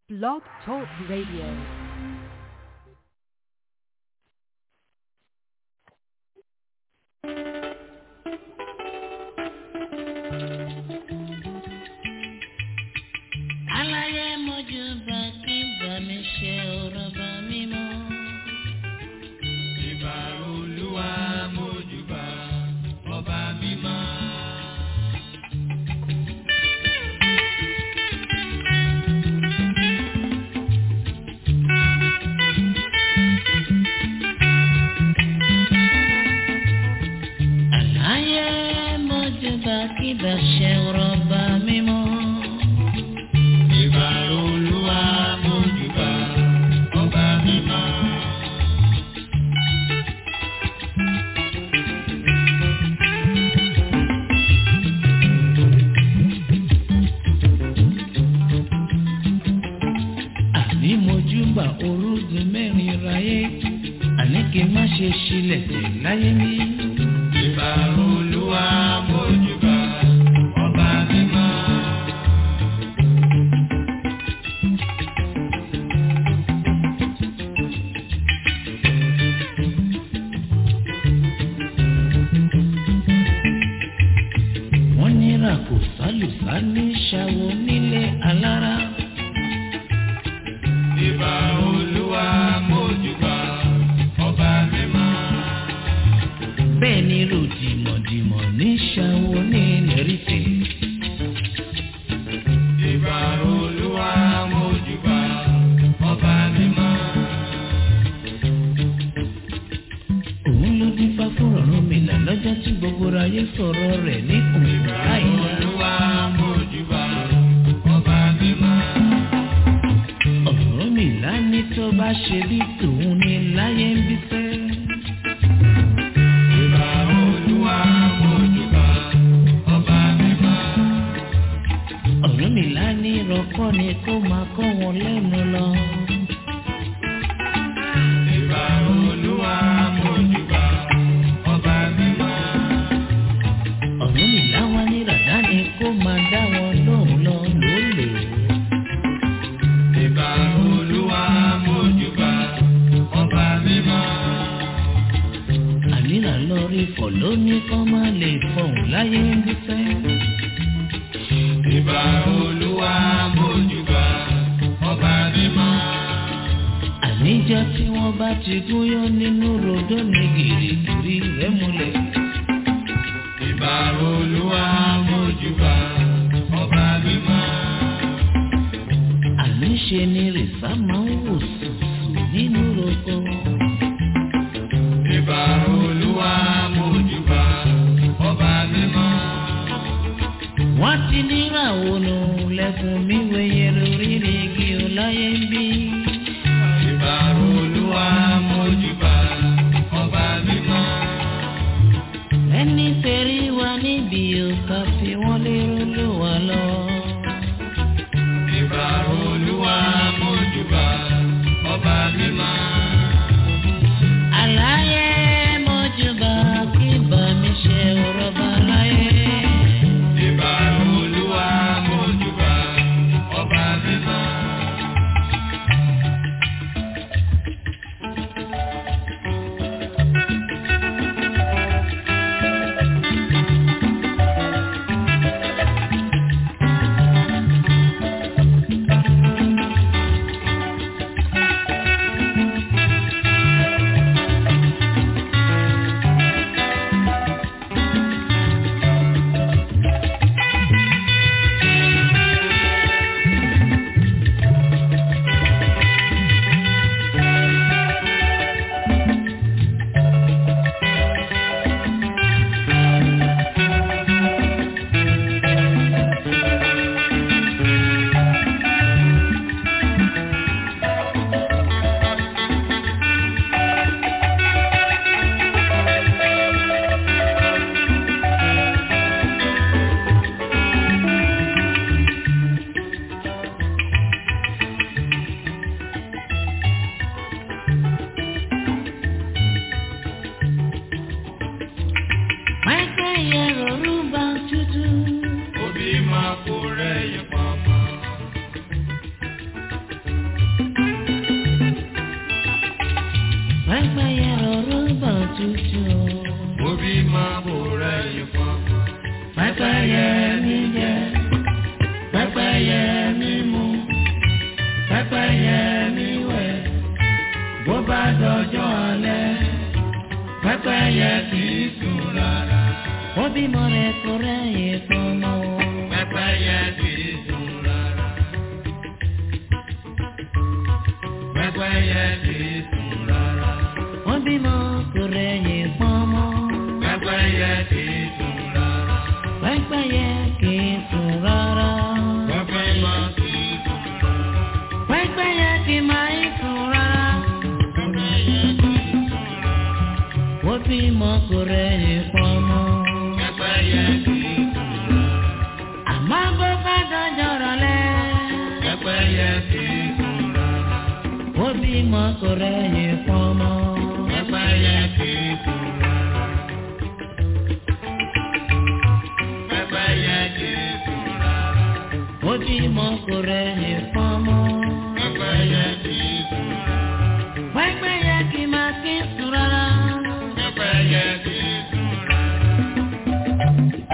Blog Talk Radio. aláyé mojú bá kí bá mi ṣe ọ̀rọ̀ bá mi mọ́. ìbà olúwa mójúbà ọba mímọ́. aláyé mojú bá kí bá ṣe ọ̀rọ̀ bá mi mọ́. ìbà olúwa mójúbà ọba mímọ́. àní mojú bá orúgun mẹ́rin ráyé àní kí n má ṣe ṣílẹ̀ tẹ̀ láyé mi. ìbà olúwa mójúbà ọba mímọ́. wọ́n nira kò sálùsá ní ṣàwọ nílé alára. ìbà olúwa mójúbà ọba mímọ́. bẹ́ẹ̀ ni ròdìmọ̀dìmọ̀ ní ṣàwọ ní lẹ́rìtẹ̀. ìbà olúwa mójúbà ọba mímọ́. òun ló dín fá fún ọ̀run mi là lọ́jọ́ tí gbogbo ayé sọ̀rọ̀ rẹ̀ ní òun láìla. olúwa mójúbà ọba mímọ́. ọ̀run mi là ní tó bá ṣe bí tòun ní láyé ń bí fẹ́. ìbà olúwa mójúbà ọba mímọ́. ọ̀run mi là ní rọ́kọ́ ni kó máa kọ́ wọn lẹ́nu lọ. ìbà olúwa mójúbà ọba mímọ́. ọ̀run mi là wá ní ràdá ni kó máa dá wọn lóhùn lọ lólè. ìbà olúwa mójúbà ọba mímọ́. ànírà lórí fọ̀ lóní kọ́ máa lè fọ̀hún láyé ń bí fẹ́. ìbà olúwa mójúbà ọba mímọ́. àníjọ́ tí wọ́n bá ti gúnyán nínú rodó ní gìrìgìrì rẹ̀ múlẹ̀. ìbà olúwa mójúbà ọba mímọ́. àníṣe ni rìsá máa ń wò sùsù nínú roko. ìbà olúwa mójúbà ọba mímọ́. wọ́n ti níra ònà lẹ́kùn mi wẹ̀yẹ lórí igi ọláyé ń bí. ìbà olúwa mójúbà ọba mímọ́. ẹni tẹ̀rí wa níbi òkà fi wọ́n lérò ló wà lọ. ìbà olúwa mójúbà ọba mímọ́. àlàyé mọ́júbà kí bá mi ṣe ọ̀rọ̀ bá láyé. ìbà olúwa mójúbà pẹ́pẹ́yẹ mi wẹ̀ bó bá dọjọ́ alẹ́ pẹ́pẹ́yẹ kì í sùn rárá. ó bímọ rẹ̀ kò rẹ́yìn pọnmọ́. pẹ́pẹ́yẹ kì í sùn rárá. pẹ́pẹ́yẹ kì í sùn rárá. ó bímọ kò rẹ́yìn pọnmọ́. pẹ́pẹ́yẹ kì í sùn rárá. pẹ́pẹ́yẹ kì í sùn rárá. pẹ́pẹ́yẹ kì í sùn rárá. pẹ́pẹ́yẹ kì máa ń sùn rárá. pẹ́pẹ́yẹ kì í sùn rárá. ó bímọ kò rẹ́yìn pọnmọ́. pẹ́pẹ́yẹ kì í sùn rárá. àmọ́ bó bá dọjọ́ rọ̀lẹ́. pẹ́pẹ́yẹ kì í sùn rárá. ó bímọ kò rẹ́yìn pọnmọ́. pẹ́pẹ́yẹ kì í sùn rárá. pẹ́pẹ́yẹ kì í sùn rárá. ó bímọ kò rẹ́yìn pọnmọ́. pẹ́pẹ́yẹ kì í sùn rárá. pẹ́pẹ́yẹ kì máa kí sùn rárá. pẹ́pẹ́yẹ kì í sùn rárá.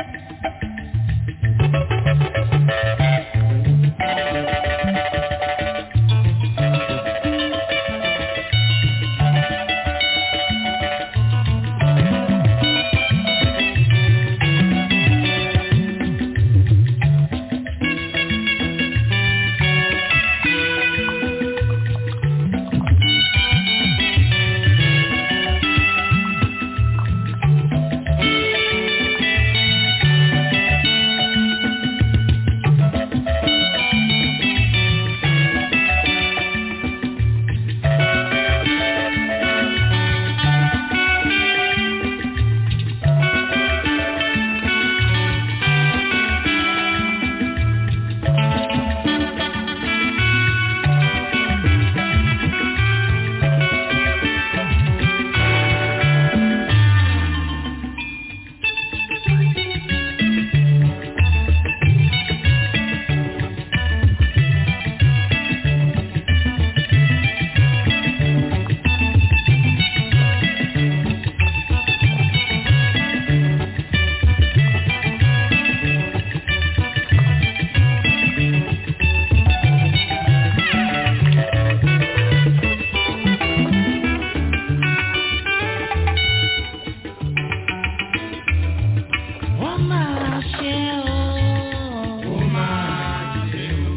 ó máa ṣe o. ó máa ṣe o.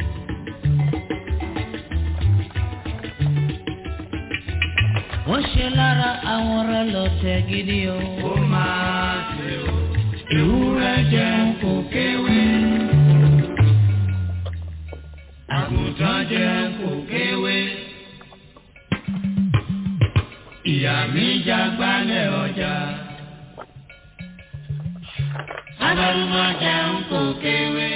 ó ṣe lára àwọn rẹ̀ lọ́tẹ̀ gidi o. ó máa ṣe o. ewúrẹ́ jẹun kò kéwé. àgùntàn jẹun kò kéwé. ìyá mi jágbálẹ̀ ọjà. Abaluma jẹun kò kéwé.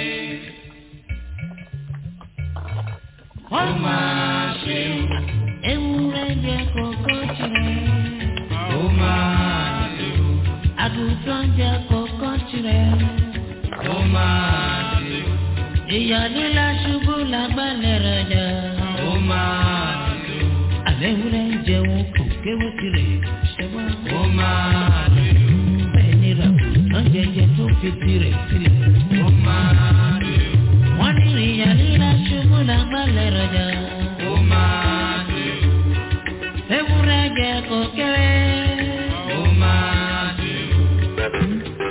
Ó máa ṣe o. ewúrẹ́ jẹ kókó tirẹ̀. Ó máa ṣe o. àgùntàn jẹ kókó tirẹ̀. Ó máa ṣe o. ìyàlélá ṣubú lágbálẹ̀ rẹ̀ jà. Ó máa ṣe o. àlẹ́ ewúrẹ́ jẹun kò kéwé tirẹ̀. ṣẹ́wọ́n. Ó máa ṣe o. bẹ́ẹ̀ ni ràgùntàn jẹjẹ tó fi tirẹ̀ sílẹ̀. Ó máa ṣe o. wọ́n ní ìyàlélá ṣubú lágbálẹ̀ rẹ̀ jà. Ó máa ṣe o. ewúrẹ́ jẹ kó kéwé. Ó máa ṣe o.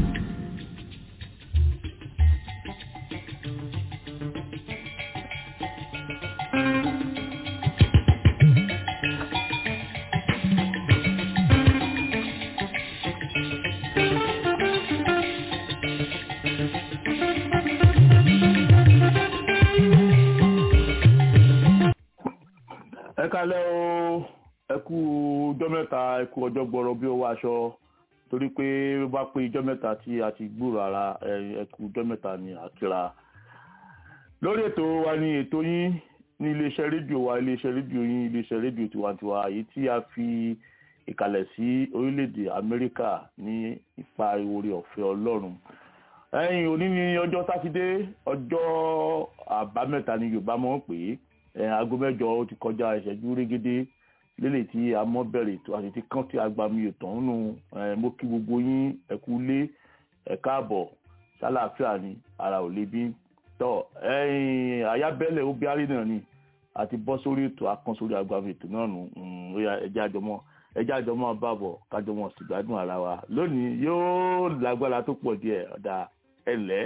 ẹ kalẹ́ o ẹ kú ọjọ́ mẹ́ta ẹ kú ọjọ́ gbọ́rọ̀ bí owó aṣọ torí pé ó bá pé ọjọ́ mẹ́ta tí a ti gbúrò ara ẹ ẹ kú ọjọ́ mẹ́ta ni àkìrà lórí ètò wa ni ètò yín ní iléeṣẹ́ rédíò wa iléeṣẹ́ rédíò yín iléeṣẹ́ rédíò tiwantiwa èyí tí a fi ìkàlẹ̀ sí orílẹ̀-èdè Amẹ́ríkà ní ipa ìwòrè ọ̀fẹ́ Ọlọ́run ẹ̀yìn òní ní ọjọ́ sátidé ọjọ́ àbámẹ́ta ni Yorùbá mọ̀ pé ẹ̀ aago mẹ́jọ ó ti kọjá ìṣẹ́jú régédé lélẹ̀ tí a mọ́ bẹ̀rẹ̀ ètò àti ti kán tí a gba mi ètò nínú ẹ̀ mo kí gbogbo yín ẹ kú lé ẹ káàbọ̀ sálàáfíà ni ara ò lè bí tọ́ ẹ̀yìn àyábẹ́lẹ̀ ó bí àrí náà ni àti bọ́ sórí ètò akán sórí agbábọ̀ ètò náà nù ó yá ẹjẹ́ àjọmọ́ ẹjẹ́ àjọmọ́ bàbọ̀ kájọmọ́ sì gbádùn ara wa lónìí yóò lágbára tó pọ̀ díẹ̀ ọ̀dà ẹ̀lẹ́.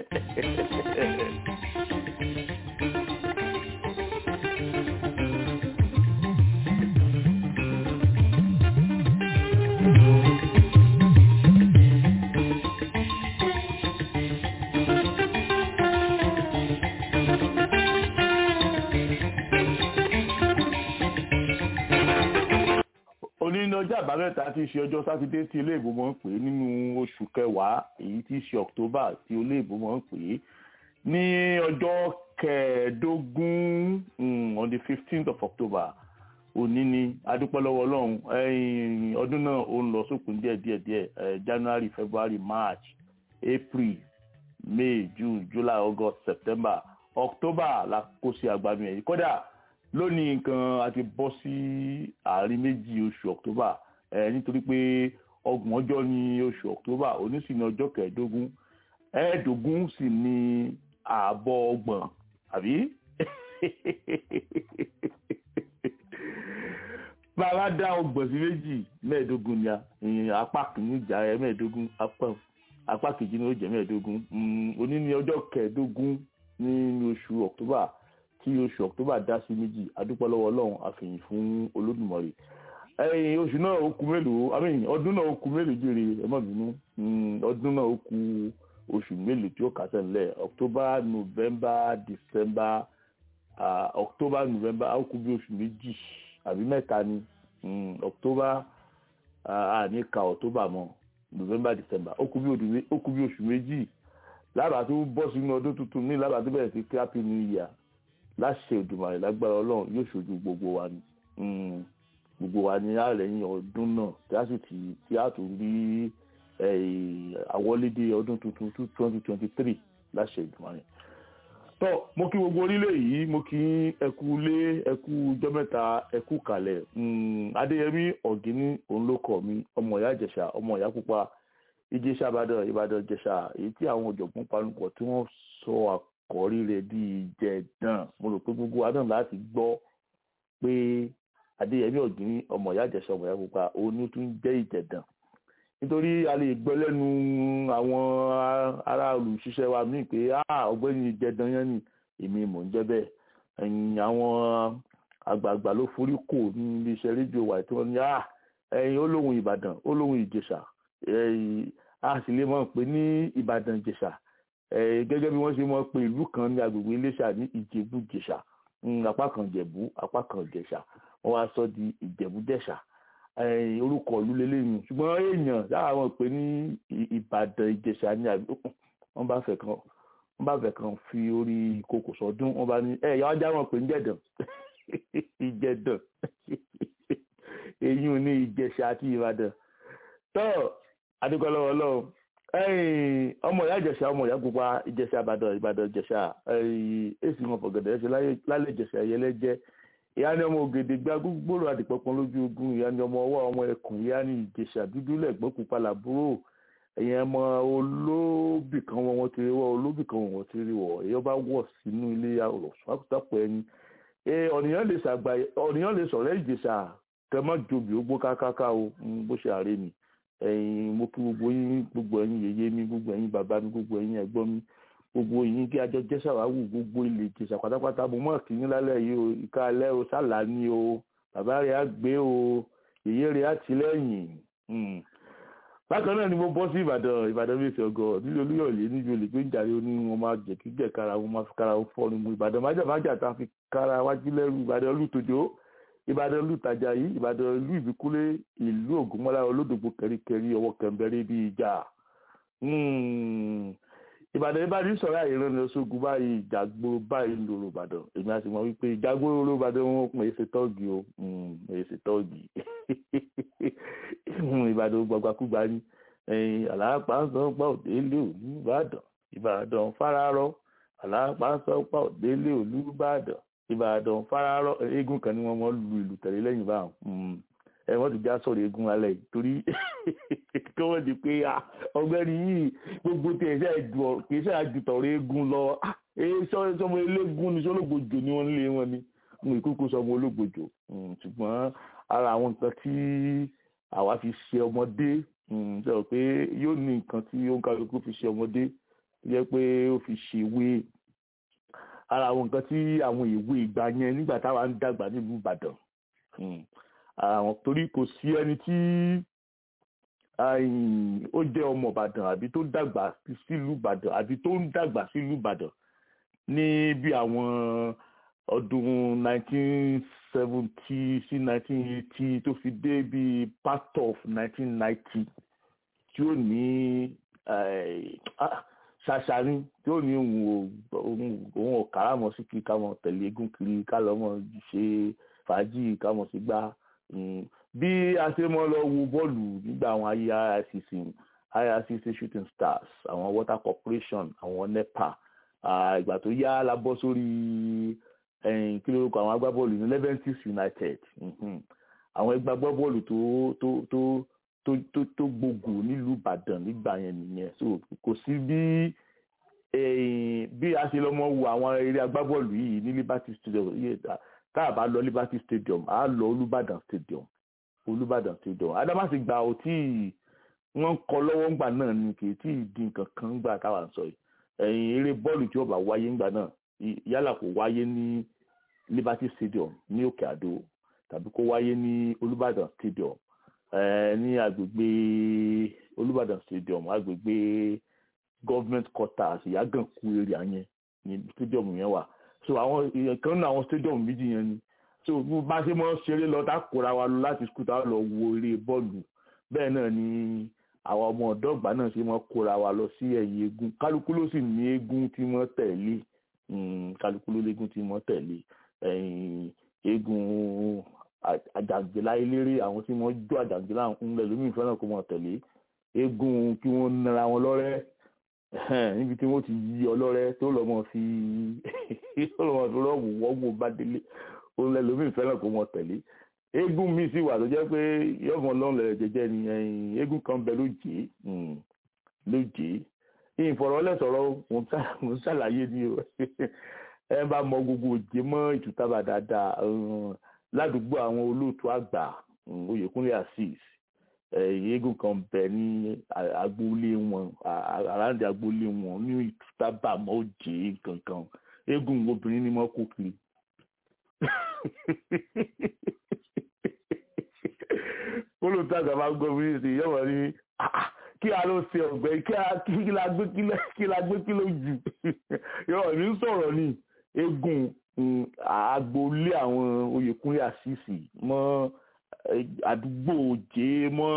òní ní ọjọ́ àbámẹ́ta tí í ṣe ọjọ́ sátidé tí ilé ìbò máa ń pè é nínú oṣù kẹwàá èyí tí í ṣe october tí ilé ìbò máa ń pè é ní ọjọ́ kẹẹ̀ẹ́dógún on the fifteenth of october òní ni adúpẹ́ lọ́wọ́ ọlọ́run ọdún náà ó ń lọ sókun díẹ̀ díẹ̀ díẹ̀ january february march april may june july august september october la kó sí agbami ẹ̀yìn kódà lónìí nǹkan a ti bọ́ sí àárín méjì oṣù october ẹ nítorí pé ọgbọ̀n ọjọ́ ní oṣù october òní sì ní ọjọ́ kẹẹ̀ẹ́dógún ẹ̀ẹ́dógún sì ní ààbọ̀ ọgbọ̀n àbí bàbá dá ọgbọ̀n sí méjì mẹ́ẹ̀ẹ́dógún ni ìyẹn apá kìíní ìjà ẹ mẹ́ẹ̀ẹ́dógún apá kejì ní ó jẹ́ mẹ́ẹ̀ẹ́dógún òní ní ọjọ́ kẹẹ̀ẹ́dógún ní oṣù october tí oṣù october dá sí méjì adúpẹ́ lọ́wọ́ ọlọ́run àfihàn fún olódùmarè ẹ̀yìn oṣù náà ó kù mélòó àmín ọdún náà ó kù mélòó jèrè ẹ má bínú ọdún náà ó kù oṣù mélòó tí ó kà sẹ́lẹ̀ october november december uh, october november ó kù bí oṣù méjì àbí mẹ́ta ni october àní ka october mọ́ november december ó kù bí oṣù méjì lábàá tó bọ́ sínú ọdún tuntun ní lábàá tó bẹ̀rẹ̀ sí kí happy new year láṣẹ Òdùmarè lágbára Ọlọ́run yóò ṣojú gbogbo wa ni gbogbo wa ni àrẹ̀yìn ọdún náà tí a sì ti tí a tún rí àwọlédè ọdún tuntun twenty twenty three láṣẹ Òdùmarè. tọ́ mo kí gbogbo orílẹ̀ yìí mo kí ẹkú lé ẹkú jọ́mẹ́ta ẹkú kalẹ̀ Adéyẹmí Ọ̀gíní òun ló kọ̀ mí ọmọ ìyá Ìjẹ̀ṣà ọmọ ìyá pupa Ìjẹ̀ṣà Ìbàdàn Ìbàdàn Ìjẹ̀ṣà èyí tí àwọn ọ̀jọ̀gbọ́n panupọ̀ tí wọ́n sọ àkọ́rí rẹ̀ di ìjẹ̀dàn mo rò pé gbogbo adán láti gbọ́ pé adéyẹmí ọ̀gbìn ọmọ ìyá àjẹsọ ọmọ ìyá pupa òun ni ó tún jẹ́ ìjẹ̀dàn nítorí a lè gbọ́ lẹ́nu àwọn ará olùṣiṣẹ́ wa míì pé ọ̀gbẹ́ni ìjẹ̀dàn yẹn ni èmi mò ń jẹ́ bẹ́ẹ̀ ẹ̀yìn àwọn àgbààgbà ló forí kò ní iléeṣẹ́ rédíò wa tí wọ́n ní ẹ̀yìn olóhùn ìbàdàn olóhùn ìjẹ̀ṣà a sì lè mọ̀ pé ní ìbàdàn ìjẹ̀ṣà gẹ́gẹ́ bí wọ́n ṣe mọ̀ pé ìlú kan ní agbègbè iléṣà ní ìjẹ̀bú-jẹ̀ṣà apá kan jẹ̀bú apá kan jẹ̀ṣà wọ́n wá sọ di ìjẹ̀bú-jẹ̀ṣà orúkọ ìlú lélẹ́yìn ṣùgbọ́n èèyàn lára wọn pé ní ìbàdàn ìjẹ̀ṣà ní àbí wọ́n bá fẹ́ kan wọ́n bá fẹ́ kan fi orí ìkòkò sọdún wọ́n bá ní ẹ̀ yà wọ́n já wọn pé ń jẹ̀dàn ìjẹ̀dàn èyí ò ní ìjẹ̀ṣà àti ìbàdàn tọ́ adúgbòlọ́wọ́ lọ́wọ́ ọmọ ìyá ìjẹ̀ṣà ọmọ ìyá pupa ìjẹ̀ṣà ìbàdàn ìbàdàn ìjẹ̀ṣà èsì wọn fọ̀gẹ̀dẹ̀ ṣe lálẹ́ ìjẹ̀ṣà ẹ̀yẹlẹ́jẹ́ ìyá ni ọmọ ògèdè gba gbogbooro àdìpọ̀pọ̀ lójú ogun ìyá ni ọmọ ọwọ́ ọmọ ẹkùn ìyá ni ìjẹ̀ṣà dúdú lẹ́gbọ́n pupa làbúrò ẹ̀yìn ọmọ olóbì kan wọn ti rí wọ olóbì kan wọn ti rí wọ èyí bá wọ̀ sínú ilé ọ̀sọ́pọ̀ ẹni ọ̀nìyàn lè sọ̀rọ̀ ìjẹ̀ṣà kẹmọ́ jobi ó gbó kákáká o bó ṣe àárẹ̀ mi ẹ̀yin mo kí gbogbo yín gbogbo ẹ̀yin yèyé mi gbogbo ẹ̀yin bàbá mi gbogbo ẹ̀yin ẹ̀gbọ́n mi gbogbo yín kí ajọ jẹ́ sàwáwù gbogbo ilé ìjẹsà pátápátá mo mọ̀ kí yín lálẹ́ yìí o ìka alẹ́ o sálà ni o bàbá rẹ̀ á gbé o yèyé rẹ̀ á ti lẹ́yìn. bákan náà ni mo bọ́ sí ìbàdàn ìbàdàn bíi ti ọgọ nílé olúyọ̀lé níbi olè pé ń jàre ó ní wọn máa jẹ́ kí jẹ́ kára wọn máa fi kára wọn fọ́ ni mo ìbàdàn májàmájà tá a fi kára wájú lẹ́rù ìbàdàn olùtòjó ìbàdàn ìlú ìtajà yìí ìbàdàn ìlú ìbíkúlé ìlú ògúnmọ́lá olódògbò kẹríkẹrí ọwọ́ kẹmbẹrẹ bíi ìjà ìbàdàn ìbàdàn sọ̀rọ̀ àìrán ní ọ̀ṣọ́gun báyìí ìjàgbóró báyìí ń lòrò ìbàdàn èmi àti mọ̀ wípé ìjàgbóró ló ìbàdàn wọn pè é ṣe tọ́ọ̀gì o èyí ṣe tọ́ọ̀gì ìbàdàn gbàgbàkúgbà ni àlàápá ń sọ pé òdélé òlú ìbàdàn ìbàdàn fararọ àlàápá ń sọ pé òdélé òlú ìbàdàn ìbàdàn fararọ eégún kan ni wọn mọ lu ìlú tẹ̀lé lẹ́yìn báwọn ẹ wọ́n ti já sọ̀rọ̀ eégún alẹ́ yìí torí kí wọ́n di pé ọgbẹ́ni yìí gbogbo tí ẹ̀ṣẹ́ ẹ̀dùn kì í ṣe àjùtọ̀rọ̀ eégún lọ sọmọ eléégún ni sọlọ́gbòjò ni wọ́n lé wọn ni mo ìkókó sọmọ ológbòjò ṣùgbọ́n ara àwọn nǹkan tí àwa fi ṣe ọmọdé sọ pé yóò ní nǹkan tí ó ń kálukú fi ṣe ọmọdé yẹ pé ó fi ṣèwé ara àwọn nǹkan tí àwọn ìwé ìgbà yẹn nígbà táwa ń dàgbà nílùú Ìbàdàn àwọn torí kò sí ẹni tí ó jẹ́ ọmọ Ìbàdàn àbí tó dàgbà sílùú Ìbàdàn àbí tó ń dàgbà sílùú Ìbàdàn ní bí àwọn ọdún 1970 sí 1980 tó fi dé bí part of 1990 tí ó ní ṣàṣàní tí ó ní òun ò káràmọ́ sí kí ká mọ̀ tẹ̀lé eégún kiri ká lọ́mọ ṣe fàájì ká mọ̀ sí gbá bí a ṣe mọ́ lọ wo bọ́ọ̀lù nígbà àwọn ayé IRCC IRCC shooting stars àwọn water corporation àwọn NEPA ìgbà tó yá la bọ́ sórí kí ló kọ àwọn agbábọ́ọ̀lù ní Leventis United àwọn ẹgbẹ́ agbábọ́ọ̀lù tó tó tó tó tó tó gbogbo nílùú Ìbàdàn nígbà yẹn nìyẹn so kò sí bí bí a ṣe lọ mọ wo àwọn eré agbábọ́ọ̀lù yìí ní Liberty Stadium tá a bá lọ Liberty Stadium a lọ Olúbàdàn Stadium Olúbàdàn Stadium Adámàsìgbà ò tí wọ́n kọ lọ́wọ́ ńgbà náà ni kì í tí ì di nǹkan kan gbà táwa ń sọ yìí ẹ̀yìn eré bọ́ọ̀lù tí ó bá wáyé ńgbà náà yálà kó wáyé ní Liberty Stadium ní Òkè Àdó tàbí kó wáyé ní Olúbàdàn Stadium ní agbègbè Olúbàdàn Stadium agbègbè government quarters ìyàgànkù area yẹn ní stadium yẹn wà so àwọn kan náà àwọn stadium méjì yẹn ni so bá ṣe mọ́ ṣeré lọ tá kóra wa lọ láti skul tá lọ wo eré bọ́ọ̀lù bẹ́ẹ̀ náà ni àwọn ọmọ ọ̀dọ́ ìgbà náà ṣe mọ́ kóra wa lọ sí ẹ̀yìn eégún kálukú ló sì ní eégún tí wọ́n tẹ̀lé kálukú ló léégún tí wọ́n tẹ̀lé eégún àjàǹgbìlá eléré àwọn tí wọ́n jó àjàǹgbìlá ńlẹ̀ lómi ìfẹ́ràn kó mọ̀ tẹ̀lé eégún kí wọ́n nara wọn lọ́rẹ́ níbi tí wọ́n ti yí ọlọ́rẹ́ tó lọ́mọ fi tó lọ́mọ fi rọ́ọ̀bù wọ́gbò bá délé òun lẹ́ lómi ìfẹ́ràn kó mọ̀ tẹ̀lé eégún mi sì wà tó jẹ́ pé yọ̀mọ̀ lọ́rùn lẹ̀rẹ̀ jẹjẹ ni eégún kan bẹ lóje lóje ìfọ̀rọ̀lẹ́sọ̀rọ̀ mo ń ṣàlàyé ni o ẹ bá mọ gbogbo òjé mọ́ ìtútàbà dáadáa ládùúgbò àwọn olóòtú àgbà Oyèkúnlé Azeez eégún kan bẹ ní agboolé wọn àràǹdì agboolé wọn ní ìtútàbà mọ́ òjé kankan eégún obìnrin ni mo kó kiri olóòtú àgbà máa gbọ́ mi ní ìyẹ́wọ̀n ní kí a ló ṣe ọ̀gbẹ́ kí la gbé kí ló jù yọ̀ọ̀ ní sọ̀rọ̀ ni eégún agboolé àwọn Oyèkúnlé Àṣìṣì mọ́ àdúgbò òjé mọ́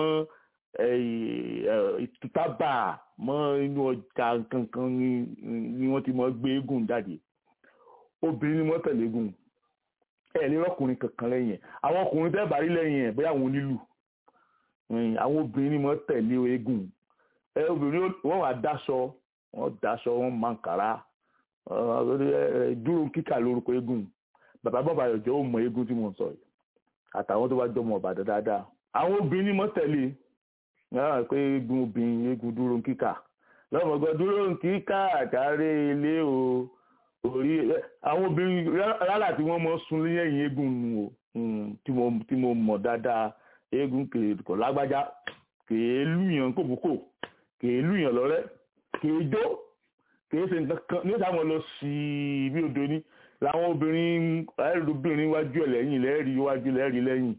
ìtútàbà mọ́ inú ọjà kankan ni wọ́n ti mọ́ gbé eégún jáde obìnrin ni wọ́n tẹ̀lé eégún ẹ̀ lè rọ́kùnrin kankan lẹ́yìn ẹ̀ àwọn ọkùnrin tẹ́ bá rí lẹ́yìn ẹ̀ bóyá àwọn onílù àwọn obìnrin ni wọ́n tẹ̀lé eégún ẹ obìnrin wọ́n wà dáṣọ wọ́n dáṣọ wọ́n máa ń kàrá dúró kíkà lórúkọ eégún bàbá bàbá yọjọ ó mọ eégún tí mo ń sọ yìí àtàwọn tó bá jọ mọ Ìbàdàn dáadáa àwọn obìnrin ni mo tẹ̀lé yàrá pé eégún obìnrin eégún dúró kíkà lọ́mọgbọ́ dúró kíkà àtàrí ilé o orí àwọn obìnrin rárá tí wọ́n mọ sun lẹ́yìn eégún nu o tí mo mọ̀ dáadáa eégún kò lágbájá kèé lùyàn kòbókò kèé lùyàn lọ́rẹ́ kèé jó kìí ṣe nǹkan kan ní sáwọn lọ sí ibi odò ní làwọn obìnrin ẹrùbìnrin wájú ẹ lẹ́yìn lẹẹrí wájú lẹẹrí lẹ́yìn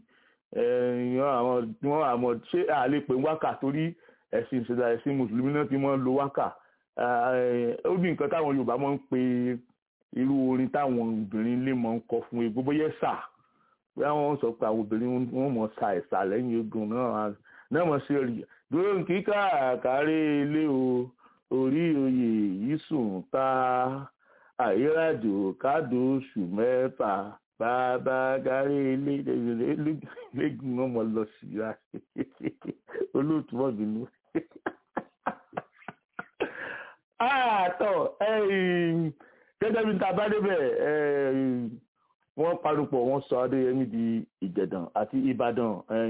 wọn àmọ́ ṣé àlè pé wákà torí ẹ̀sìn ìṣẹ̀dá ẹ̀sìn mùsùlùmí náà ti máa ń lo wákà ó ní nǹkan táwọn Yorùbá máa ń pe irú orin táwọn obìnrin lè máa ń kọ fún egbò bóyá ẹ̀sà bóyá wọ́n sọ pé àwọn obìnrin wọn mọ̀ sa ẹ̀sà lẹ́yìn egun náà náà mọ̀ sí rí dúró kíkà kárí ilé o orí oyè yìí sùn ta àyírájò kádò oṣù mẹ́fà bàbá gárí lẹ́gùn ọmọ lọ sí ra olóòtú mọ́bìnú. àtọ̀ gẹ́gẹ́ bí ta bá débẹ̀ wọ́n parupọ̀ wọ́n sọ adéyẹmí di ìjẹ̀dàn àti ìbàdàn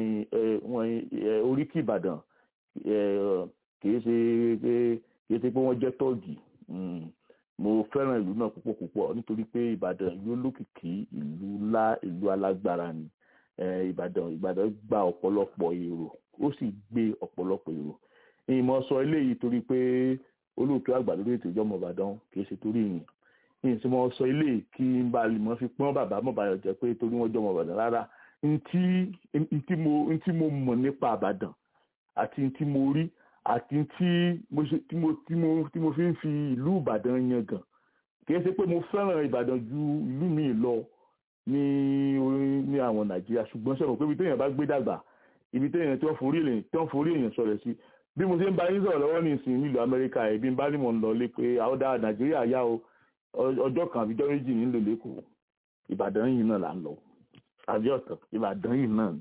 oríkì ìbàdàn kìí ṣe pé kìí ṣe pé wọ́n jẹ́ tọ́ọ̀gì mo fẹ́ràn ìlú náà púpọ̀ púpọ̀ nítorí pé ìbàdàn ìlú olókìkí ìlú ńlá ìlú alágbára ni ìbàdàn ìbàdàn gba ọ̀pọ̀lọpọ̀ èrò ó sì gbé ọ̀pọ̀lọpọ̀ èrò ìmọ̀ sọ eléyìí torí pé olóòtú àgbà lórí ètò ìjọba ìbàdàn kì í ṣe torí ìyìn ìsìn mọ̀ sọ eléyìí kí n bá lè mọ̀ fi pọ́n bàbá mọ̀bàyàn jẹ́ pé torí wọ́n jọmọ ìbàdàn rárá ntí mo mọ̀ nípa ìbàdàn àti ntí mo rí àti tí mo fi ń fi ìlú ìbàdàn yan gàn kì í ṣe pé mo fẹ́ràn ìbàdàn ju ìlú mi lọ ní ní àwọn nàìjíríà ṣùgbọ́n sọ̀rọ̀ pé ibi téèyàn bá gbé dàgbà ibi téèyàn tí wọ́n forí èèyàn tí wọ́n forí èèyàn sọ̀rọ̀ sí bí mo ṣe ń bá yín sọ̀rọ̀ lọ́wọ́ ní ìsìn nílùú amẹ́ríkà ẹ̀ bí n bá ní mò ń lọ lé pé àwọn dá nàìjíríà yá o ọjọ́ kan àbíjọ́ méjì nílò lẹ́kọ̀ọ́ ìbàdàn yìí náà là ń lọ àbí ọ̀tọ̀ ìbàdàn yìí náà ni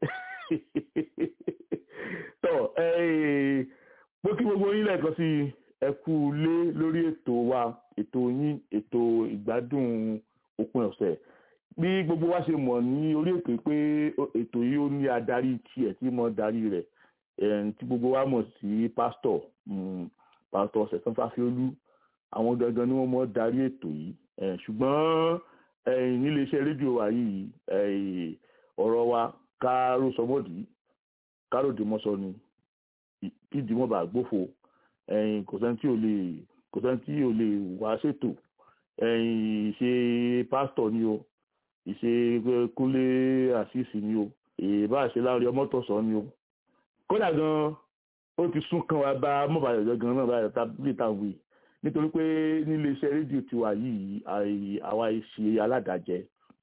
tọ́ pé kí gbogbo yín lẹ́ẹ̀kan sí ẹ kú lé lórí ètò wa ètò yín ètò ìgbádùn òpin ọ̀sẹ̀ bí gbogbo wa ṣe mọ̀ ní orí ètò pé ètò yìí ó ní adarí tiẹ̀ tí mo darí rẹ̀ tí gbogbo wa mọ̀ sí pásítọ̀ pásítọ̀ ṣẹ̀sán fáfiolú àwọn gangan ni wọ́n mọ̀ darí ètò yìí ṣùgbọ́n níléeṣẹ́ rédíò wa yìí ọ̀rọ̀ wa káró sọmọ́dì káròdì mọ́sọ ni kídìí mọ́ bá gbófo kò sẹ́ni tí ò lè kò sẹ́ni tí ò lè wá ṣètò ìṣe pásítọ̀ ni o ìṣe kúnlé àṣìṣì ni o ìbá ṣe láàrin ọmọ tọ̀sán ni o kódà gan ó ti sún kan wá bá mọ́bàlẹ̀ gan náà báyìí tábìlì táwọn yìí nítorí pé nílé iṣẹ́ rédíò tiwa yìí àwa ṣe aládàjẹ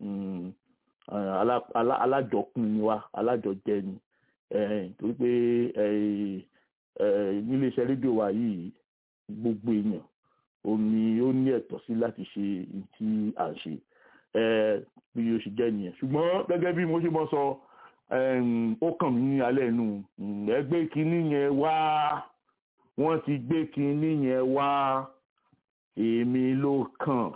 alájọkùn ni wa alájọjẹ ni torí pé nílé iṣẹ́ rédíò wa yìí gbogbo èèyàn ó ní ó ní ẹ̀tọ́ sí láti ṣe tí à ń ṣe bí ó ṣe jẹ́ nìyẹn ṣùgbọ́n gẹ́gẹ́ bí mo ṣe mọ́ sọ ó kàn mí ní alẹ́ inú ẹgbẹ́ kínní yẹn wá wọ́n ti gbé kínní yẹn wá èmi ló kàn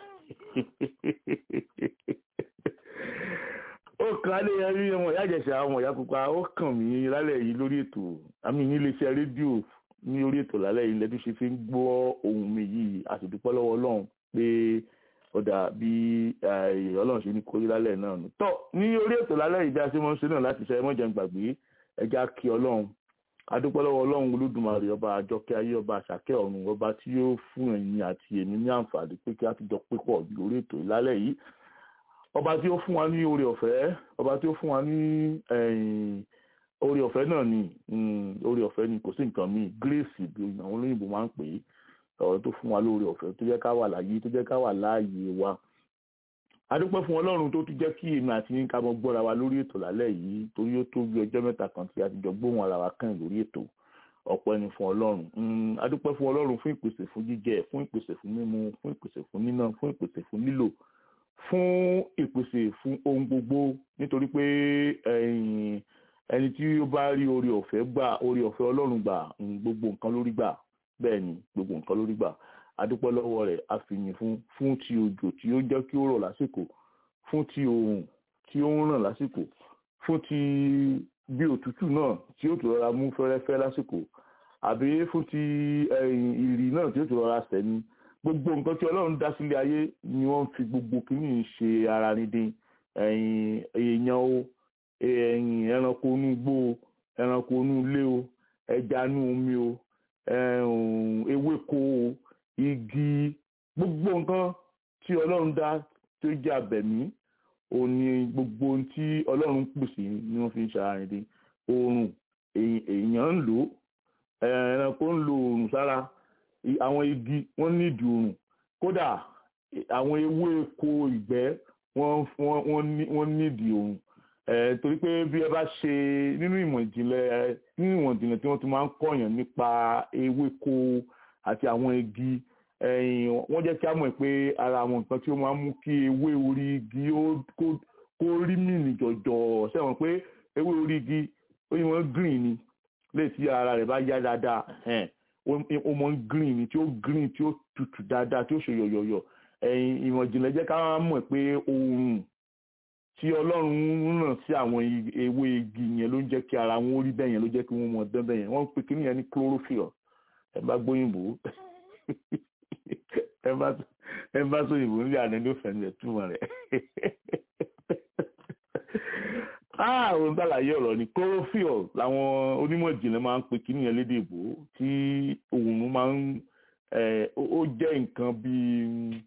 ó kàn á lè yẹn rí ọmọ ìyá àjẹsà ọmọ ìyá pupa ó kàn mí lálẹ́ yìí lórí ètò àmì níléeṣẹ́ rédíò ní orí ètò lálẹ́ yìí lẹ́tí ṣe fi ń gbọ́ ohùn mi yìí a sì dúpẹ́ lọ́wọ́ ọlọ́run pé ọ̀dà bí ọlọ́run ṣe ní kórí lálẹ́ náà nù. tọ́ ní orí ètò lálẹ́ yìí bí a ṣe mọ́ ń ṣe náà láti ṣe ẹmọ́jẹ̀ ń gbàgbé ẹja kí ọlọ́run adúpẹ́ lọ́wọ́ ọlọ́run olódùmarè ọba àjọkẹ́ ayé ọba àṣàkẹ́ ọ̀run ọba tí yóò fún ẹ̀yin àti èmi ní àǹfààní pé kí a ti jọ pépọ̀ lórí ètò lálẹ́ yìí ọba tí ó fún wa ní oore ọ̀fẹ́ ọba tí ó fún wa ní oore ọ̀fẹ́ náà ni oore ọ̀fẹ́ ni kò sí nǹkan míì grace bí àwọn olóyìnbó máa ń pè é ọ̀rọ̀ tó fún wa lóore ọ̀fẹ́ tó jẹ́ ká wà láàyè tó jẹ́ ká wà láàyè wa adúpẹ́ fún ọlọ́run tó tún jẹ́ kí èmi àti yín ká mọ gbọ́ra wa lórí ètò lálẹ́ yìí torí ó tó bí ọjọ́ mẹ́ta kan tí a ti jọ gbóhùn ara wa kàn lórí ètò ọpẹ́ ni fún ọlọ́run adúpẹ́ fún ọlọ́run fún ìpèsè fún jíjẹ fún ìpèsè fún mímu fún ìpèsè fún níná fún ìpèsè fún lílò fún ìpèsè fún ohun gbogbo nítorí pé ẹni tí ó bá rí oore ọ̀fẹ́ gbà oore ọ̀fẹ́ ọlọ́run gbà gbogbo nǹkan lórí gbà bẹ́ẹ̀ ni gbogbo nǹkan lórí gbà adúpẹ́ lọ́wọ́ rẹ̀ àfihàn fún fún ti òjò tí ó jẹ́ kí ó rọ̀ lásìkò fún ti oòrùn tí ó ń ràn lásìkò fún ti bí òtútù náà tí ó tún rọra mú fẹ́rẹ́fẹ́ lásìkò àbí fún ti ìrì náà tí ó tún rọra sẹ́ni gbogbo nǹkan tí ọlọ́run dá sílé ayé ni wọ́n fi gbogbo kìíní ṣe ara ní dín èèyàn o ẹranko inú igbó o ẹranko inú ilé o ẹja inú omi o ewéko o igi gbogbo nǹkan tí ọlọ́run dá tí ó jẹ́ abẹ̀mí òun ni gbogbo ohun tí ọlọ́run pèsè ni wọ́n fi ń ṣàrìndín oòrùn èèyàn ń lò ẹranko ń lo oòrùn sára àwọn igi wọ́n nídìí oòrùn kódà àwọn ewéko ìgbẹ́ wọ́n nídìí oòrùn torí pé bí ẹ bá ṣe nínú ìmọ̀ ìjìnlẹ̀ nínú ìmọ̀ ìjìnlẹ̀ tí wọ́n ti máa ń kọ́yàn nípa ewéko àti àwọn igi wọ́n jẹ́ kí á mọ̀ pé ara àwọn nǹkan tí ó máa ń mú kí ewé orí igi kó rí mìíní jọ̀jọ̀ sẹ́wọ̀n pé ewé orí igi ó yẹ wọ́n green ni léè tí ara rẹ̀ bá yá dáadáa ó mọ̀ green ni tí ó green tí ó tutù dáadáa tí ó ṣe yọ̀yọ̀yọ̀ ìmọ̀ ìjìnlẹ̀ jẹ́ ká mọ̀ pé oòrùn tí ọlọ́run ràn sí àwọn ewé igi yẹn ló ń jẹ́ kí ara wọn ó rí bẹ́ẹ̀ yẹn ló jẹ́ kí wọ́n mọ̀ dán bẹ́ẹ̀ yẹn wọ́n ń pè kí nìyẹn ní chlorophyll ẹ bá gbóyìnbó ẹ bá sọ ìbò nílẹ̀ àná ló fẹ́ nílẹ̀ túmọ̀ rẹ̀. àwọn gbàlàyé ọ̀rọ̀ ni chlorophyll làwọn onímọ̀ ìjìnlẹ̀ máa ń pe kíní yẹn lédè ìbò tí òun máa ń ó jẹ́ nǹkan bíi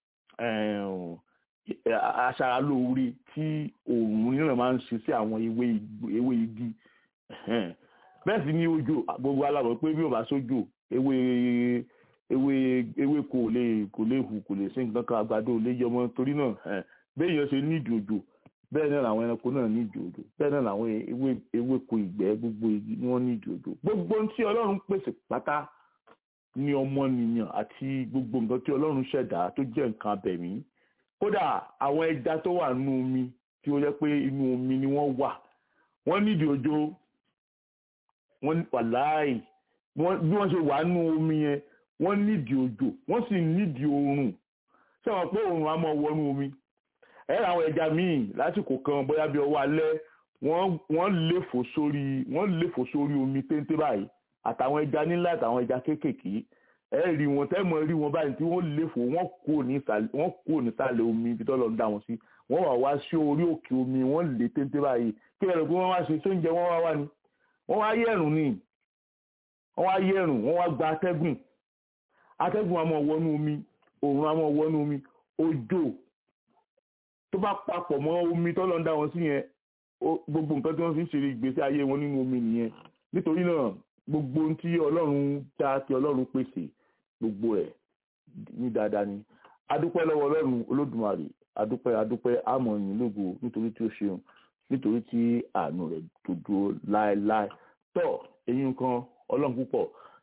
aṣaralóore tí òun nílẹ̀ máa ń ṣe sí àwọn ewé igi bẹ́ẹ̀ sì ni òjò gbogbo alábọ̀ pé bí ò bá sójò ewé ewé ewé kò lè kò lè hù kò lè sí nǹkan kan àgbàdo lè yọmọ torí náà bẹ́ẹ̀ yẹn ṣe nídìí òjò bẹ́ẹ̀ náà làwọn ẹranko náà nídìí òjò bẹ́ẹ̀ náà làwọn ewé ewéko ìgbẹ́ gbogbo igi ni wọ́n nídìí òjò gbogbo ohun tí ọlọ́run pèsè pátá ní ọmọnìyàn àti gbogbo nǹkan tí ọlọ́run ṣẹ̀dá tó jẹ́ nǹkan abẹ̀mí kódà àwọn ẹja tó wà nínú omi tí ó yẹ pé inú omi ni wọ́n wà wọ́n nídìí òjò wọ́n wàláì bí wọ́n ṣe wà nínú omi yẹn wọ́n nídìí òjò wọ́n sì nídìí oòrùn ṣé wọn pé oòrùn á mọ wọnú omi ẹ àwọn ẹja míì lásìkò kan bóyá bí ọwọ́ alẹ́ wọ́n léfò sórí wọ́n léfò sórí omi téńté báyìí àtàwọn ẹja nílá àtàwọn ẹja kéékèèké ẹ rí wọn tẹ́mọ̀ rí wọn báyìí tí wọ́n léfò wọ́n kúrò nísàlẹ̀ omi ibi tó lọ ń dá wọn sí wọ́n wà wá sí orí òkè omi wọ́n lé téńté báyìí kí ẹ̀rọ pé wọ́n wá ṣe sóúnjẹ wọ́n wá wá ni wọ́n wá yẹ̀rùn ni wọ́n wá yẹ̀rùn wọ́n wá gba atẹ́gùn atẹ́gùn àmọ́ wọnú omi òòrùn àmọ́ wọnú omi òjò tó bá papọ̀ mọ́ omi tó lọ ń dá wọn sí yẹn gbogbo nǹkan tí wọ́n fi ń ṣe ìgbésí ayé wọn nínú omi nìyẹn nítorí náà gbogbo ohun tí ọlọ́run dá tí ọlọ́run pèsè gbogbo ẹ̀ ní dáadáa ni adúpẹ́ lọ́wọ́ ọlọ́run olódùmarè adúpẹ́ adúpẹ́ àmọ́ yìí lógo nítorí tí ó ṣeun nítorí tí àánú rẹ̀ tó dúró láéláé tọ́ èyí nǹkan ọlọ́run púpọ̀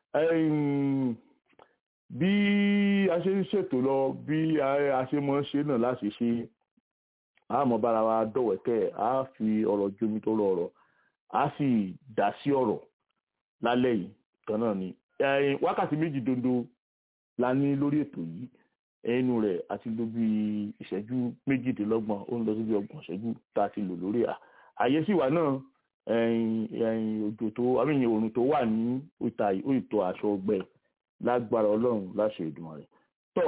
bí a ṣe ń ṣètò lọ bí a ṣe mọ́ ṣe náà láti ṣe àmọ́ bára wa dọ̀wẹ́kẹ́ a fi ọ̀rọ̀ jomi tó rọ ọ̀rọ̀ a sì dá sí ọ̀rọ̀ lálẹ́ yìí kan náà ni wákàtí méjì dondo la ní lórí ètò yìí ẹnu rẹ̀ àti ló bí ìṣẹ́jú méjìdínlọ́gbọ̀n ó ń lọ síbi ọgbọ̀n ìṣẹ́jú tá a ti lò lórí à àyè sì wà náà òjò tó àmìyàn òrùn tó wà ní ìta ìtò aṣọ ọgbẹ lágbára ọlọ́run láṣẹ ìdùnnú rẹ̀ tọ́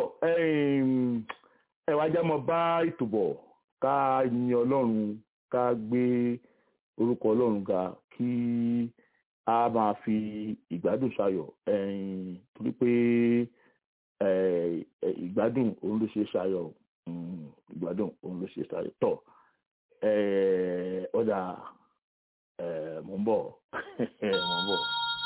ẹ wá já mọ́ bá ètò bọ̀ ká yin ọlọ́run ká gbé orúkọ ọlọ́run ga kí a máa fi ìgbádùn ṣayọ̀ torí pé ìgbádùn òun ló ṣe ṣayọ̀ ìgbádùn òun ló ṣe ṣayọ̀ tọ̀ ọ̀dà mò ń bọ̀ mò ń bọ̀.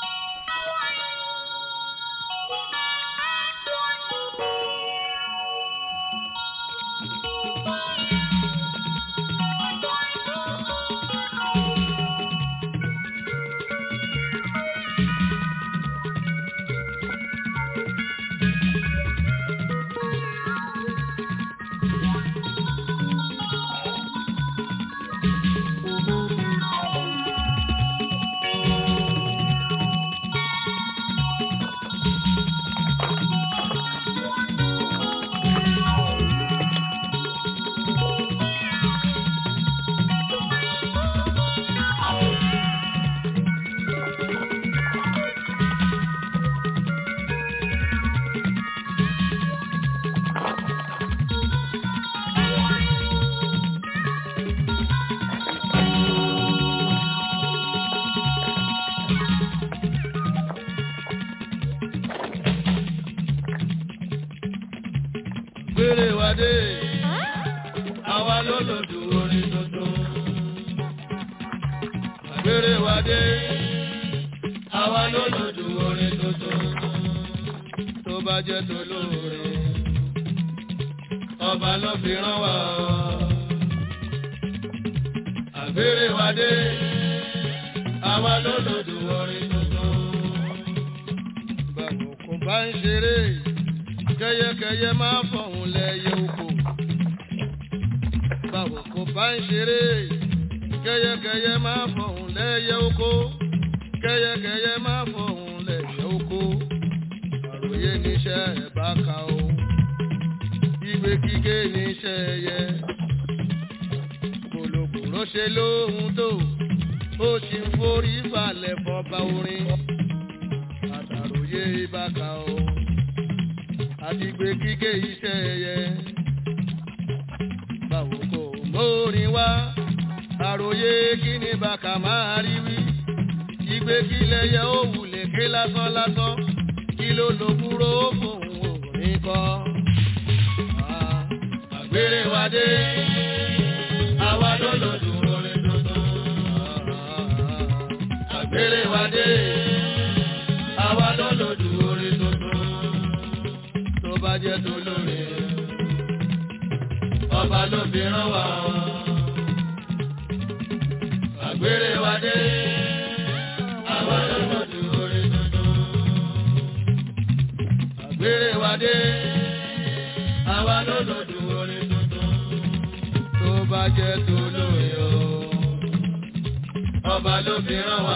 gbére wa dé àwa ló lòdù orin tuntun. gbére wa dé àwa ló lòdù orin tuntun. tó bá jẹ́ tó lóore ọba ló fi rán wa. àgbére wa dé àwa ló lòdù orin tuntun. báwo kò bá ń ṣeré kẹyẹkẹyẹ máa fọ̀hún lẹ́yẹ oko. Báwo kò bá ń ṣeré, kẹyẹkẹyẹ máa fọ̀hún lẹ́yẹ oko. Kẹyẹkẹyẹ máa fọ̀hún lẹ́yẹ oko. Àròyé níṣẹ́ ẹ̀ bá ka o. Ìwé kíké níṣẹ́ ẹyẹ. Kòlòkòlò ṣe lóhun tó. Ó ṣì ń forí balẹ̀ fọba orin. Àtàròyé bá ka o àti gbé kíké iṣẹ́ ẹyẹ. báwo kò mórin wá àròyé kí ni bàkà máa rí wí. ìgbé kílẹ̀ yẹ ó wulẹ̀ ké lásán lásán kí ló lo kúrò fóun òní kọ́. àgbèrè wa dé àwa ló lò dùn orin tuntun. àgbèrè wa dé àwa ló lò dùn orin tuntun. tó bá jẹ́ tó lóore ọba ló fi rán wa. àgbèrè wa dé àwa ló lò dùn orin tuntun. àgbèrè wa dé àwa ló lò dùn orin tuntun. tó bá jẹ́ tó lóore o ọba ló fi rán wa.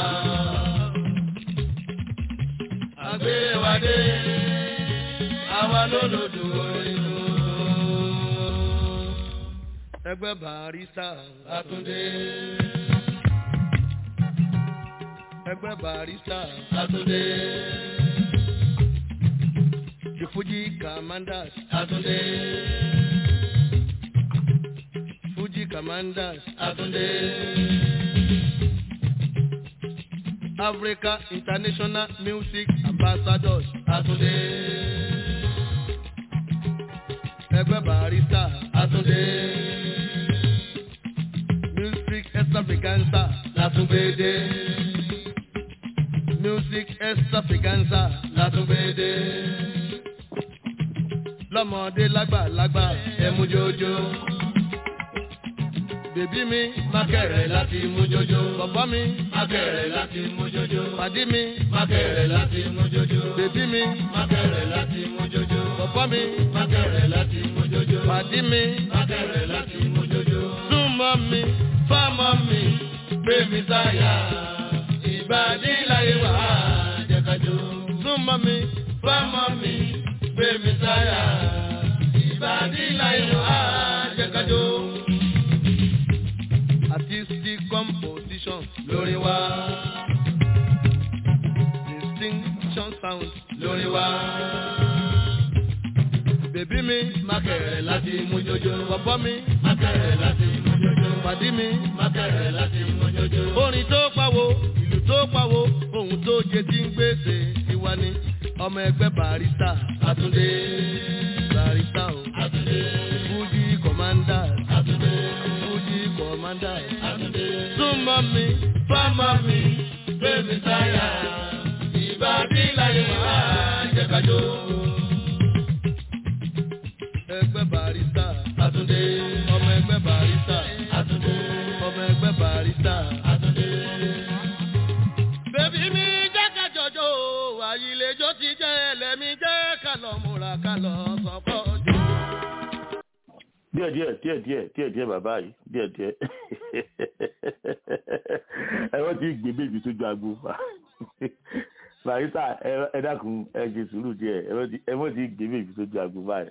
àgbèrè wa dé àwa ló lò dùn orin tuntun. ẹgbẹ́ barista Àtúndé. ẹgbẹ́ barista Àtúndé. The Fuji Commanders Àtúndé. Fuji Commanders Àtúndé. Africa International Music Ambassadors Àtúndé. Ẹgbẹ́ barista Àtúndé. Music extravaganza Látúngbédé. Music extravaganza Látúngbédé. Lọ́mọdé lágbàlagbà ẹ̀mú jójó. Bèbí mi mákẹ̀rẹ̀ láti mú jójó. Bọ̀bọ́ mi mákẹ̀rẹ̀ láti mú jójó. Pàdí mi mákẹ̀rẹ̀ láti mú jójó. Bèbí mi mákẹ̀rẹ̀ láti mú jójó. Bọ̀bọ́ mi mákẹ̀rẹ̀ láti mú jójó. Pàdí mi mákẹ̀rẹ̀ láti mú jójó. Súnmọ́ mi, fámọ́ mi, gbé mi sáyà. Ìbàdí láyé wà á jẹ́kájó. Súnmọ́ mi, fámọ́ mi, gbé mi sáyà. Ìbàdí láyé wà á jẹ́kájó artistic composition lórí wa. distinction sound lórí wa. bèbí mi mákẹ̀rẹ̀ láti mú jójó. bọ̀bọ́ mi mákẹ̀rẹ̀ láti mú jójó. pàdí mi mákẹ̀rẹ̀ láti mú jójó. orin tó pawó ìlú tó pawó ohun tó jẹ tí ń gbèsè tiwa ni ọmọ ẹgbẹ́ barista Àtúndé barista o Àtúndé Fuji commanders Àtúndé Fuji commanders Àtúndé súnmọ́ mi fámọ́ mi bébí sáyà ìbàdí láyé wá jẹ́kájó. ẹgbẹ́ barista Àtúndé ọmọ ẹgbẹ́ barista Àtúndé ọmọ ẹgbẹ́ barista Àtúndé. bébí mi jẹ́ kájọjọ́ àyìnlẹ́jọ́ ti jẹ́ ẹlẹ́mi jẹ́ kálọ̀ múra kálọ̀ sọ́kọ́ jù. díẹ̀ díẹ̀ díẹ̀ díẹ̀ díẹ̀ díẹ̀ bàbá yìí díẹ̀ díẹ̀ ẹ wọ́n ti gbé bèbí sójú agbo barista ẹ dákun ẹ ṣe sùúrù díẹ̀ ẹ wọ́n ti gbé bèbí sójú agbo báyìí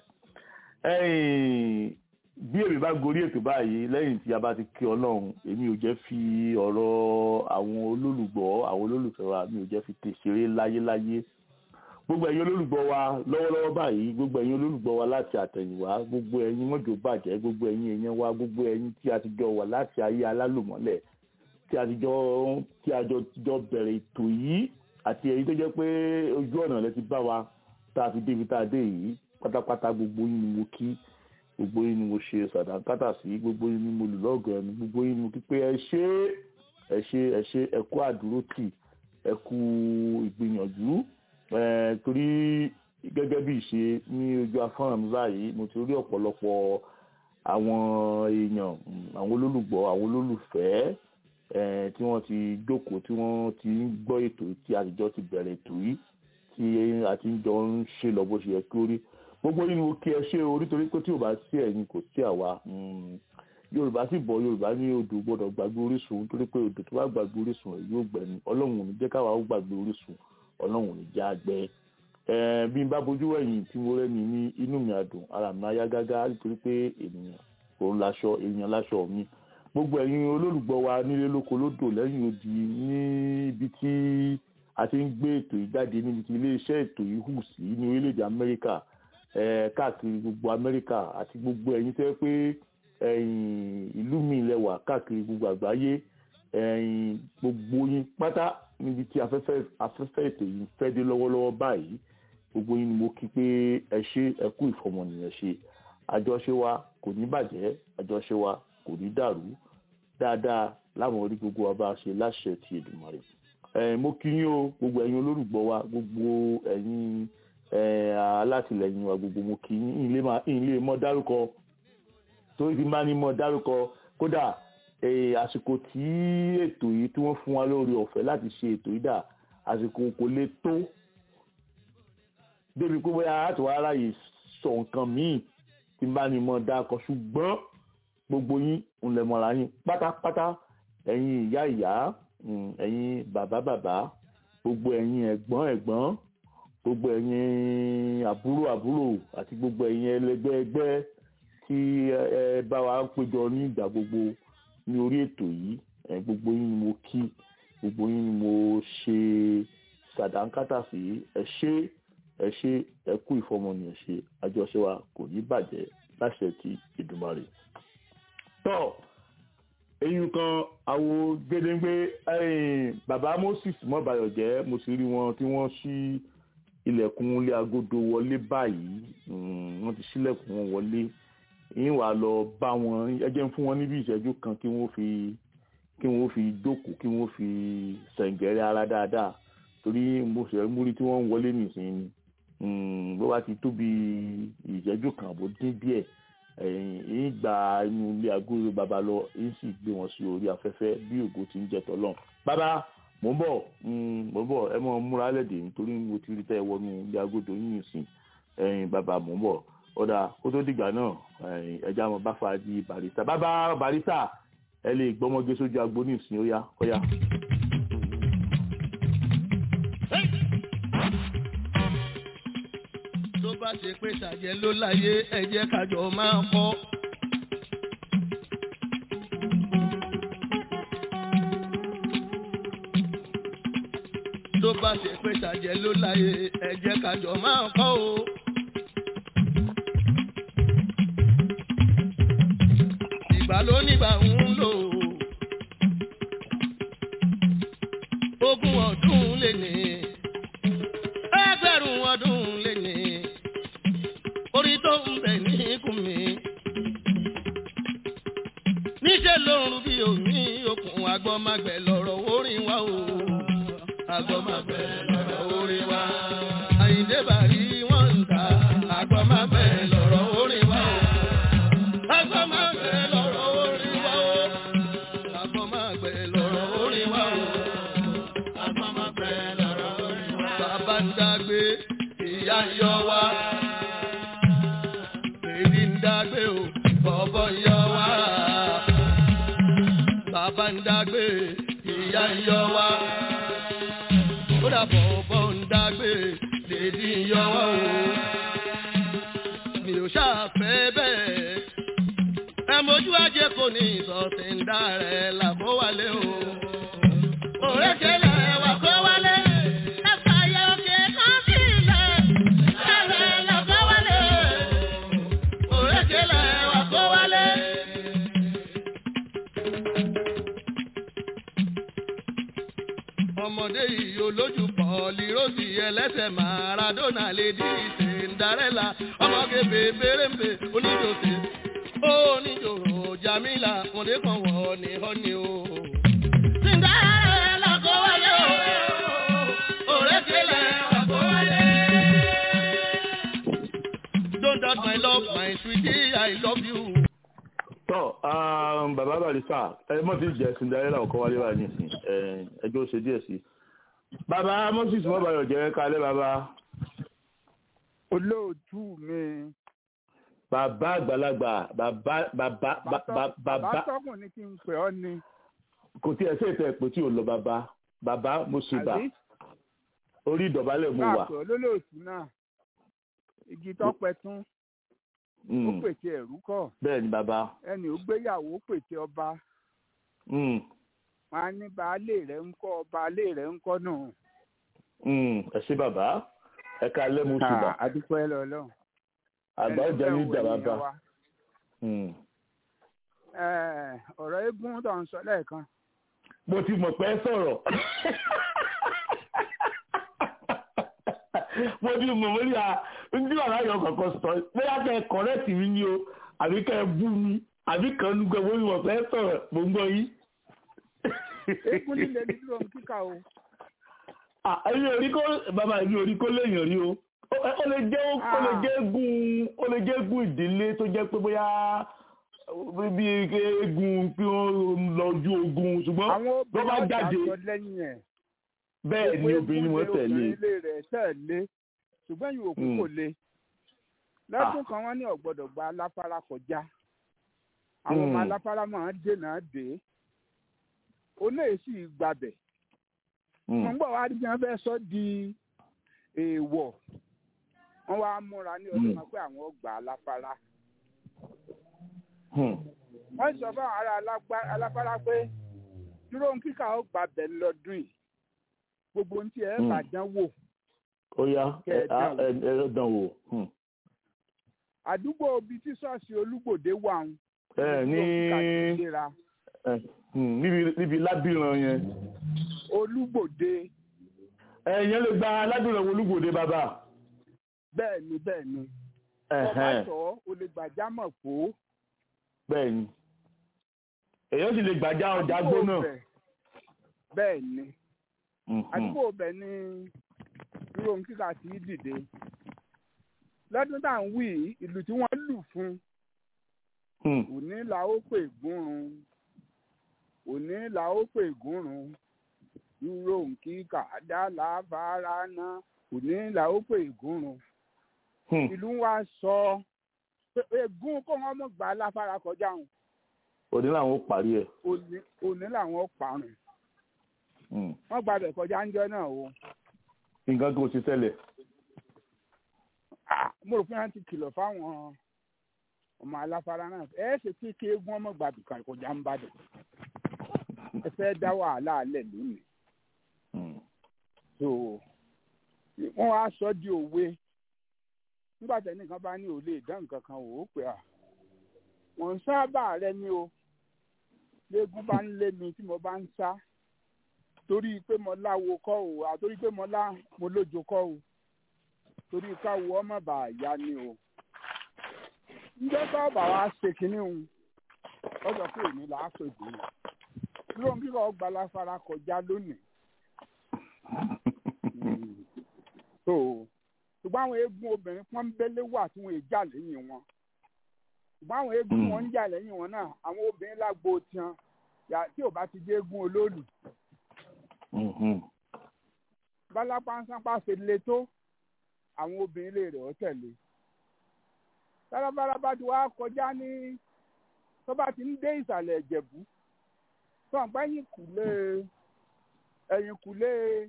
bí èmi bá gorí ètò báyìí lẹ́yìn tí a bá ti kí ọlọ́run èmi ò jẹ́ fi ọ̀rọ̀ àwọn olólùgbọ́ àwọn olólùfẹ́ wa mi ò jẹ́ fi tèṣeré láyéláyé gbogbo ẹ̀yin olólùgbọ́ wa lọ́wọ́lọ́wọ́ báyìí gbogbo ẹ̀yin olólùgbọ́ wa láti àtẹ̀yìnwá gbogbo ẹ̀yin mọ́jọ bàjẹ́ gbogbo ẹ̀yin èèyàn wa gbogbo ẹ̀yin tí a ti jọ wà láti ayé alálùmọ́lẹ̀ tí a ti jọ tí a jọ jọ bẹ̀rẹ̀ ètò yìí àti ẹ̀yin tó jẹ́ pé ojú ọ̀nà lẹ ti bá wa tá a fi débi tá a dé yìí pátápátá gbogbo yín ni mo kí gbogbo yín ni mo ṣe sàdánkátà sí gbogbo yín ni mo lù lọ́gọ̀ọ́ ẹni gbogbo yín ni mo kí pé ẹ ṣé ẹ ṣé ẹ ṣé ẹ kú àdúrótì ẹ kú ìgbìyànjú torí gẹ́gẹ́ bí ìṣe ní ojú afọ́nrán mi báyìí mo ti rí ọ̀pọ̀lọpọ̀ àwọn èèyàn àwọn olólùgbọ́ àwọn olólùfẹ́ tí wọ́n ti jókòó tí wọ́n ti ń gbọ́ ètò tí àtijọ́ ti bẹ̀rẹ̀ ètò yìí tí a ti ń jọ ń ṣe lọ bó ṣe yẹ kí ó rí gbogbo yìí ni mo kí ẹ ṣe orí torí pé tí ò bá sí ẹ̀yin kò sí àwa yorùbá sì bọ̀ yorùbá ní odò gbọ́dọ̀ gbàgbé orísun torí pé odò tó bá gbàgbé orísun ẹ̀ yóò gbẹ̀mí ọlọ́run ò ní jẹ́ káwa ó gbàgbé orísun ọlọ́run ò ní já gbẹ bí n bá bojú wẹ̀yìn tí mo rẹ́ni ní inú mi àdùn ara mi ayá gágá nítorí pé ènìyàn òun láṣọ èèyàn láṣọ mi gbogbo ẹ̀yin olólùgbọ́ wa nílé lóko lódò lẹ́yìn odi níbi tí a ti ń gbé ètò yìí jáde níbi tí iléeṣẹ́ ètò yìí hù sí ní orílẹ̀-èdè amẹ́ríkà eh, káàkiri gbogbo amẹ́ríkà àti gbogbo ẹ̀yin tẹ́ pé ẹ̀yin ìlú mi lẹ́wà káàkiri gbogbo àgbáyé ẹ̀yin gbogbo yín pátá níbi tí afẹ́fẹ́ afẹ́fẹ́ ètò yìí fẹ́ dé lọ́wọ́lọ́wọ́ báyìí gbogbo yín ni mo kí pé ẹ ṣe ẹ kú ìfọmọnìyàn ṣe àjọṣe wa kò ní bàjẹ́ àjọṣe wa kò ní dàrú dáadáa láwọn orí gbogbo wa bá ṣe láṣẹ ti Èdùmàrè ẹ mo kí yín o gbogbo ẹ̀yin olólùgbọ́ wa gbogbo ẹ̀yin ẹ alátìlẹ́yìn wa gbogbo mo kí yín ìlé máa ìlé mọ dárúkọ torí ti máa ní mọ dárúkọ kódà ẹ àsìkò tí ètò yìí tí wọ́n fún wa lórí ọ̀fẹ́ láti ṣe ètò yìí dà àsìkò kò lè tó débi pé bóyá láti wá ráyè sọ nǹkan míì tí bá ní mọ dákọ ṣùgbọ́n gbogbo yín ń lè mọ̀ra yín pátápátá ẹ̀yin ìyá ìyá mm, ẹ̀yin bàbá bàbá gbogbo ẹ̀yin ẹ̀gbọ́n ẹ̀gbọ́n gbogbo ẹ̀yin àbúrò àbúrò àti gbogbo ẹ̀yin ẹlẹgbẹ́ ẹgbẹ́ tí ẹ ẹ bá wa péjọ ní ìgbà gbogbo ní orí ètò yìí ẹ gbogbo yín ni mo kí gbogbo yín ni mo ṣe sàdánkátà sí ẹ ṣé ẹ ṣé ẹ kú ìfọmọnìyàn ṣe àjọṣe wa kò ní bàjẹ́ láṣẹ ti Èdùmàrè. tọ́ eyín kan àwo gédéńgbé ẹ̀yìn bàbá Moses mọ́bàyọ̀jẹ́ mo sì rí wọn tí wọ́n ṣí ilẹ̀kùn ilé agodo wọlé báyìí mm, wọ́n ti ṣílẹ̀kùn wọn wọlé yín wàá lọ bá wọn ẹ jẹ́ ń fún wọn níbi ìṣẹ́jú kan kí wọ́n fi kí wọ́n fi jókòó kí wọ́n fi sẹ̀ǹgẹ̀rẹ̀ ara dáadáa torí mo ṣe múrí tí wọ́n ń wọlé nìsín ni bó bá ti tóbi ìṣẹ́jú kan àbò dín díẹ̀ èyí gba inú ilé agolo bàbá lọ èyí sì gbé wọn sí orí afẹ́fẹ́ bí ògo ti ń jẹ tọ́lọ̀ bàbá mò ń bọ̀ mò ń bọ̀ ẹ mọ̀ múra lẹ́dẹ̀ẹ́ nítorí mo ti rí tẹ́ ẹ wọnú ilé agodo yín nìsín ẹ̀yin bàbá mò ń bọ̀ ọ̀dà kó tó dìgbà náà ẹja mọ̀ bá fa di barista bàbá barista ẹ lè gbọ́mọgé sójú agbo nìsín ó yá ó yá. tó bá ṣe pé ṣàjẹ́ ló láyé ẹ jẹ́ kájọ máa kọ́. tó bá ṣe pé ṣàjẹ́ ló láyé ẹ jẹ́ kájọ máa kọ́ o. ìgbà ló nígbà ń lò ogún ọdún lè ní ẹgbẹ̀rún ọdún lè ní orí tó ń bẹ̀ ní ikùn mi. níṣẹ́ ló ń rú bí omi okùn agbọ́magbẹ̀ lọ́rọ̀ orin wa o. agbọ́magbẹ̀ lọ́rọ̀ orin wa. àyíndé bàrí wọ́n ń ta agbọ́magbẹ̀ lọ́rọ̀ orin wa o. agbọ́magbẹ̀ lọ́rọ̀ orin wa o. agbọ́magbẹ̀ lọ́rọ̀ orin wa o. agbọ́magbẹ̀ lọ́rọ̀ orin wa. bàbá ń dágbé ìyá ń yọ wá èyí ń dágbé o bọ̀bọ̀ ń yọ wá. Bàbá ń dágbé ìyá ń yọ wá. Ó dà bọ̀bọ̀ ń dágbé lèdí ń yọ wá o. Mi ò ṣàfẹ́ bẹ́ẹ̀. Ẹ mojú ajé kò ní ìsọ̀tì ń dá rẹ̀ làkó wálé o. Òrékelè wà kó wálé. Ẹ fàyè òkè kan sílẹ̀. Ẹ̀rẹ̀ làkó wálé. Òrékelè wà kó wálé. ọmọdé yìí olójú pọ̀lì rosy ẹlẹ́sẹ̀ maradona lady cinderella ọmọge bèbèrèmbè oníjòsè oníjòrò jamila ọmọdé kan wọ̀ ní ọ́ni o. cinderella kó wálé o òrékelè wà kó wálé. don't doubt my love my sweetie i love you. tọ́ um, bàbá barista ẹ mọ̀ tí jẹ́ cinderella ọkọ̀ wálé wà nísìn ẹjọ́ ṣe díẹ̀ sí. bàbá moses mọ́bàyọ̀ jẹ́ kalẹ́ bàbá olóòtú mi bàbá àgbàlagbà bàbá bàbá bàbá bàbá bàbá tọkùn ní kí n pè ọ́ ni kò tí ẹ ṣe ìtẹ̀ pé tí ò lọ bàbá bàbá mo ṣe bà àbí orí ìdọ̀bálẹ̀ mo wà. káàpẹ̀ olólòtú náà igi tọpẹ tún ó Mm, pètè ẹrú kọ bẹ́ẹ̀ ni bàbá ẹni ó gbéyàwó pètè ọba Mm, wọn á ní baálé rẹ̀ ń kọ́ baálé rẹ̀ ń kọ́ náà. mm, ẹ ṣé bàbá ẹ kalẹ́ mo ṣe bà. adúpẹ́ lọ́lọ́run àgbà ó jẹ ní ìjà bàbá ọ̀rọ̀ eégún tó ń sọ lẹ́ẹ̀kan. mo ti mọ̀ pé sọ̀rọ̀ mo ti mọ̀ mo ní à ń tí wàhálà yọ kọ̀ọ̀kan sọ bóyá kẹ́ ẹ kọ̀rẹ́tì mi ni o àbí kẹ́ ẹ bú mi àbí kan ní gbẹ mo ti mọ̀ pé sọ̀rọ̀ mo ń gbọ́ yín. eégún líle ní dúró ní kíkà o. èmi ò rí kó bàbá mi ò rí kó léèyàn rí o ó lè jẹ́ ó lè jẹ́ eégún ó lè jẹ́ eégún ìdílé tó jẹ́ pé bóyá bí eégún pé wọ́n lọ ojú ogun ṣùgbọ́n ló bá jáde bẹ́ẹ̀ ni obìnrin wọn tẹ̀lé. ilé rẹ̀ tẹ̀lé ṣùgbọ́n yìí òkú kò le lọ́dún kan wọ́n ní ọ̀gbọ́dọ̀ gba aláfárá kọjá àwọn ọmọ aláfárá máa ń dènà dé olóyè sì gbàbẹ̀ wọ́n gbọ́ wá rí wọn fẹ́ sọ di èèwọ̀ wọ́n wá múra ní ọdún kan pé àwọn gbà aláfárá wọ́n sọ fún àwọn ará aláfárá pé dúró ń kíkà ó gbà bẹ̀ lọ́dún yìí gbogbo ohun tí ẹ bá dán wò. ó yá ẹ dán wò. àdúgbò bíi tí ṣọ́ọ̀ṣì olúgbòde wà ń. ẹ ní níbi lábìrán yẹn. olúgbòde. ẹ̀yẹ́ lè gba lábìrán olúgbòde bàbá. bẹ́ẹ̀ ni bẹ́ẹ̀ ni. ọba sọ o lè gbàjámọ̀ fò bẹ́ẹ̀ ni èyàn sì lè gbàjá ọjà gbóná. bẹ́ẹ̀ ni àdúgbò bẹ̀ ni dúró kíkà sí dìde lọ́dún tá à ń wí ìlú tí wọ́n lù fún òní là ó pè gúnrun òní là ó pè gúnrun dúró kíkà dá lábára ná òní là ó pè gúnrun ìlú wa sọ. So, egun kó wọn mọ gbà láfara kọjá wọn. òní làwọn ó parí ẹ. òní làwọn ó parun. wọ́n gba bẹ̀ kọjá ń jọ náà o. nǹkan tó ti ṣẹlẹ̀. mo rò pé wọ́n ti kìlọ̀ fáwọn ọmọ aláfara náà ẹ ṣe kí kí egun ọmọ gbà bìkan kọjá ń bàdàn. ẹ fẹ́ dá wàhálà alẹ́ lónìí. so wọ́n wá sọ di òwe nígbà tẹ nìkan bá ní ò lè dán nǹkan kan wò ó pé à wọn ń sábà rẹ ni o léegun bá ń lé mi tí mo bá ń sá torí pé mo láwo kọ́ o àtorí pé mo lá mo lójo kọ́ o torí káwo ọmọ bá yá ni o ǹjẹ́ bá bà wá ṣe kínní o ó sọ pé èmi là á pè dé dúró kíkọ́ ọgbà láfara kọjá lónìí ṣùgbọ́n àwọn eégún obìnrin pọ́nbélé wà tí wọ́n jà lẹ́yìn wọn ṣùgbọ́n àwọn eégún wọn ń jà lẹ́yìn wọn náà àwọn obìnrin lágbo tiwọn tí ò bá ti dé eégún olóòlù. bálápánsánpá ṣe le tó àwọn obìnrin lè rẹ̀ ọ́ tẹ̀lé. tálábàlá bá ti wá kọjá ní tó bá ti ń dé ìsàlẹ̀ ìjẹ̀bú tó àgbá ẹ̀yìn kùlé ẹ̀yìn kùlé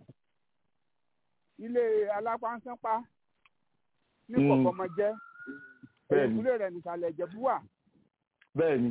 ilé alápánsánpá ní kọ̀kọ́mọjẹ́ ìkúlé rẹ̀ nìsàlẹ̀ ìjẹ̀bú wà. bẹ́ẹ̀ni.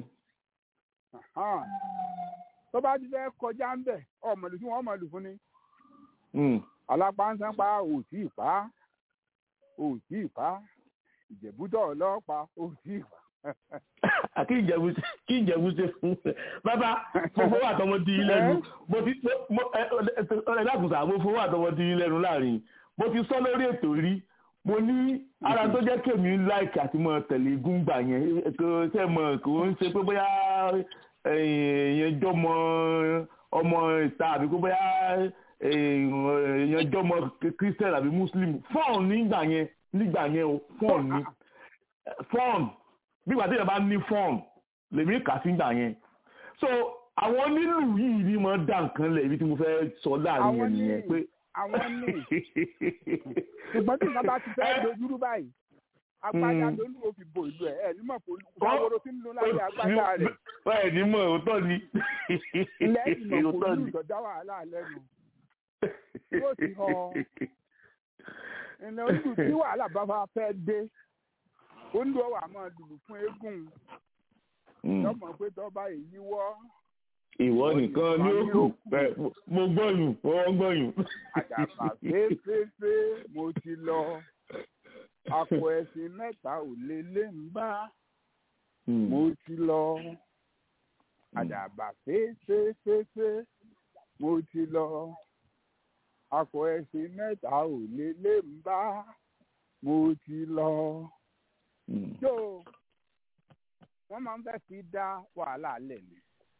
tó bá ti fẹ́ kọjá ń bẹ̀ ọmọlù tí wọ́n mọ̀lù fún ni. alápánsánpá ò tí ì pa ò tí ì pa ìjẹ̀bútọ̀ ọlọ́pàá ò tí ì pa. kí ìjẹ̀bú kí ìjẹ̀bú ṣe fún bàbá mo fowó àtọmọ di lẹ́nu mo ti ọ̀rẹ́ dàkùnsà mo fowó àtọmọ di lẹ́nu láàrin mo ti sọ lórí ètò rí mo ní ara tó jẹ́ kèmí láìkì àti mọ̀ tẹ̀lé gúngbà yẹn kò ṣe mọ̀ kò ń ṣe pé bóyá èèyàn jọmọ ọmọ ìta àbí pé bóyá èèyàn jọmọ christian àbí muslim fọ́ọ̀n nígbà yẹn nígbà yẹn o fọ́ọ̀n ní fọ́ọ̀n nígbà tí èèyàn bá ní fọ́ọ̀n lèmi kà sí gbà yẹn so àwọn onílù yìí ni mo dá nǹkan lẹ̀ ibi tí mo fẹ́ sọ láàrin yẹn nìyẹn pé àwọn ní ṣùgbọ́n tí nǹkan bá ti fẹ́ dojúrú báyìí agbádá ló ní òfin bo ìlú ẹ̀ ẹ̀ nímọ̀ pé olùkọ́ tí ń lo láyé agbádá rẹ̀. bẹ́ẹ̀ ni mo òótọ́ ni. lẹ́yìn náà kò ní ìtọ́já wàhálà lẹ́nu yóò ti họ ẹnlẹ́ ojú tí wàhálà bá bá fẹ́ dé ó ń lọ wà máa lùlù fún eégún lọ́mọ pé tọ́ba èyí wọ́ ìwọ nìkan ní ó kù mo gbọ́yùn mo gbọ́yùn. àdàbà fẹ́ẹ́fẹ́ẹ́fẹ́ mo ti lọ àpò ẹ̀sìn mẹ́ta ò lè lé ń bá Mm. mo ti lọ àdàbà fẹ́ẹ́fẹ́ẹ́fẹ́ mo ti lọ àpò ẹ̀sìn mẹ́ta ò lè lé ń bá mo ti lọ. Mm. tó wọ́n máa ń fẹ́ fi dá wàhálà lẹ̀ ni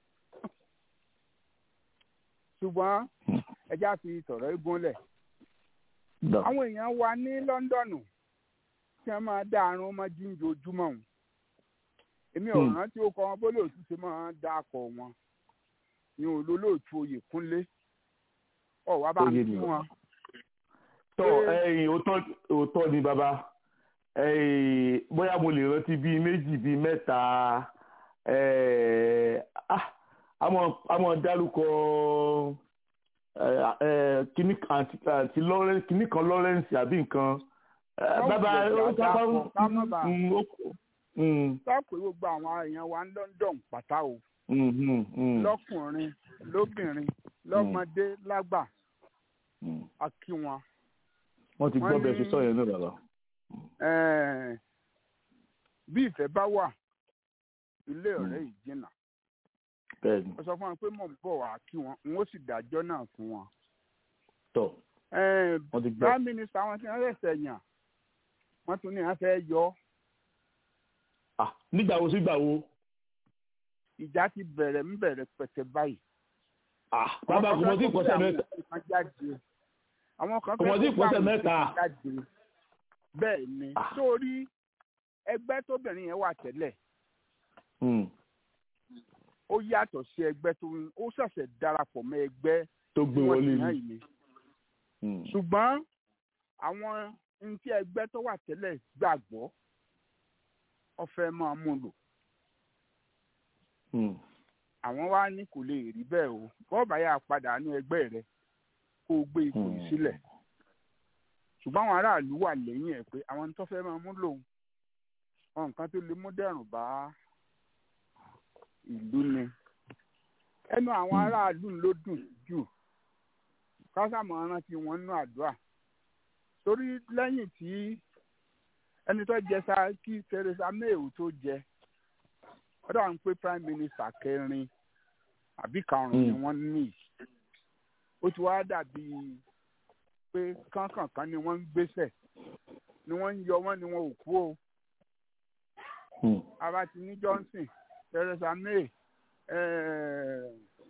ṣùgbọ́n ẹja fi tọ̀rọ̀ eégún lẹ̀ Dà. àwọn èèyàn wa ní lọ́ńdọ̀nù tí wọ́n máa dá àrùn ọmọ jíǹde ojúmọ́ wọn èmi ò Hmm. rántí ó kọ wọn bó lóòtú ṣe máa dá akọ wọn ní olólóòtú oyè kúnlé ọ̀wá bá ń Oyè kí ni. wọn. tọ ẹ̀yin òótọ́ òótọ́ ni bàbá ẹ̀yin bóyá mo lè rántí bíi méjì bíi mẹ́ta ẹ̀, ah, àmọ́ àmọ́ dárúkọ ẹ̀, ẹ̀, kíní àǹtí àǹtí Lawrence kíní kan Lawrence àbí nǹkan ẹ̀, Wọ́n bàbá wulẹ̀ ó jà sábà dápọ̀, ká má bàa- Mm, ó- mm, sọ pé gbogbo àwọn èèyàn wa ń London pátá o mm, mm, mm, lọ́kùnrin lóbìnrin lọ́mọdé lágbà mm. a kí wọn. wọ́n ti gbọ́ wọ́n bẹ́ẹ̀ ṣe ní- sọ yẹn náà bàbá. Eh, bí ìfẹ́ bá wà ilé ọ̀rẹ́ yìí jìnnà bẹ́ẹ̀ ni ó sọ fún wọn pé mò ń bọ̀ wá kí wọn n ó sì dájọ́ náà fún wọn. tọ̀ Eh, wọ́n ti gbọ́. prime minister wọn ti rán ẹsẹ̀ yàn wọ́n tún ní wọ́n fẹ́ yọ Ah, nígbà wo sígbà wo ìjà ti bẹ̀rẹ̀ ń bẹ̀rẹ̀ pẹ̀tẹ̀ báyìí. Ah, bàbá kò mọ̀ sí ìkọ́sẹ̀ mẹ́ta. kan jáde àwọn kan Kò mọ̀ sí kó ìkọ́sẹ̀ àwọn mẹ́ta. kan jáde bẹ́ẹ̀ ni Ah. sórí ẹgbẹ́ tóbìnrin yẹn wà tẹ́lẹ̀ Mm. ó yàtọ̀ sí ẹgbẹ́ tó ń ó ṣẹ̀ṣẹ̀ darapọ̀ mọ́ ẹgbẹ́ tó tí gbé wọ́n wọlé ti yàn ni. yìí ni Mm. ṣùgbọ́n àwọn ní tí ẹgbẹ́ tó wà tẹ́lẹ̀ gbàgbọ́ ọ̀fẹ́ máa mú lò Mm. àwọn wá ní kò lè rí bẹ́ẹ̀ o bọ́ọ̀bà yà padà ní ẹgbẹ́ rẹ kó o gbé ipò yìí Hmm. sílẹ̀ ṣùgbọ́n àwọn aráàlú wà lẹ́yìn ẹ̀ pé àwọn tó fẹ́ máa mú lòun wọn nǹkan tó lè mú dẹ̀rùn bá ìlú ni ẹnu àwọn Hmm. aráàlú ló dùn jù kásámọ̀ rántí wọn nínú àdúrà torí lẹ́yìn tí ẹni tó jẹ sá kí Theresa May ò tó jẹ ó dà ń pé prime minister kẹrin àbí karùn-ún ni Mm. wọ́n ní ó ti wá dàbí pé kánkànkan ni wọ́n ń gbéṣẹ̀ ni wọ́n ń yọ wọ́n ni wọ́n ò kú o Mm. ara ti ní Johnson Theresa May eh,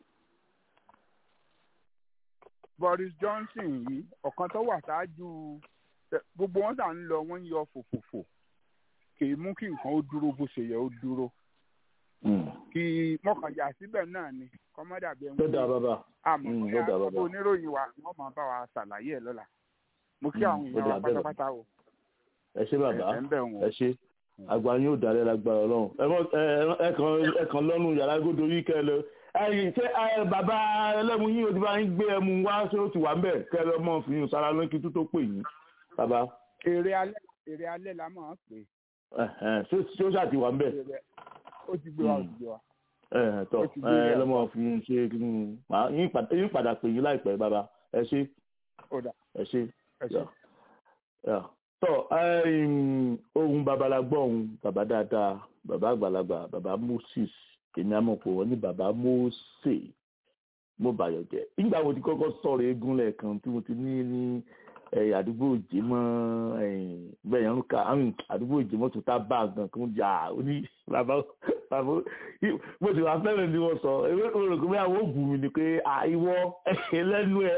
Boris Johnson yìí ọ̀kan tó wà ṣáájú eh, gbogbo wọn sà ń lọ wọ́n ń yọ fòfòfò kì í mú kí nǹkan ó dúró bó ṣe yẹ ó dúró Mm. kí mọ́kànlá síbẹ̀ náà ni kọ́mọ́dà bẹ́ẹ̀ tó dáa bàbá. àmọ́ Mm, bí ó dáa àwọn bàbá. oníròyìn wa wọ́n máa bá wa ṣàlàyé ẹ̀ lọ́la mo kí Mm, àwọn ó èèyàn wa dáa bẹ́ẹ̀ pátápátá o ẹ ṣé bàbá ẹ̀ ń bẹ̀ wọ́n ẹ ṣé àgbà yín ò dálẹ́ lágbára ọlọ́run ẹ mọ ẹ ẹ kàn ẹ kàn lọ́nu yàrá gbódò yìí kẹ́ ẹ lọ ẹyìn ṣé ẹ bàbá ẹlẹ́mu yín o ti bá yín gbé ẹmu wá ṣé ó ti wà ń bẹ̀ kẹ́ ẹ lọ mọ̀ fi yín sára lókè tó tó pè yín bàbá èrè alẹ́ èrè alẹ́ la máa ń pè ẹ̀hẹ̀n, ṣé ṣé ó ṣáà ti wà ń bẹ̀ èrè ó ti gbé wa ó Mm. ti gbé wa ẹ̀hẹ̀n, tọ́ Ó ti gbé ẹ yẹn. lọ́mọ fi yín ṣe kí ni màá yín padà yín padà pè yín láìpẹ́ bàbá ẹ ṣé ó dà ẹ ṣé ẹ ṣe. yà yà tọ ẹyìn ohun babalágbọ ohun bàbá dáadáa bàbá àgbàlagbà bàbá moses èmi àmọpọ wọn ní bàbá mose mo bàyọ jẹ nígbà wo ti kọ́kọ́ sọ̀rọ̀ eégún lẹ́ẹ̀kan tí mo ti ní ní ẹ, àdúgbò òjèmọ bẹ́ẹ̀ yẹn ń ka àmì, àdúgbò òjèmọ tó tá bá gan kó jà ó ní bàbá bàbá mo sì wá fẹ́ràn ni wọ́n sọ ewé òrò kò bí àwọn òògùn mi ni pé àìwọ ẹlẹ́nu ẹ̀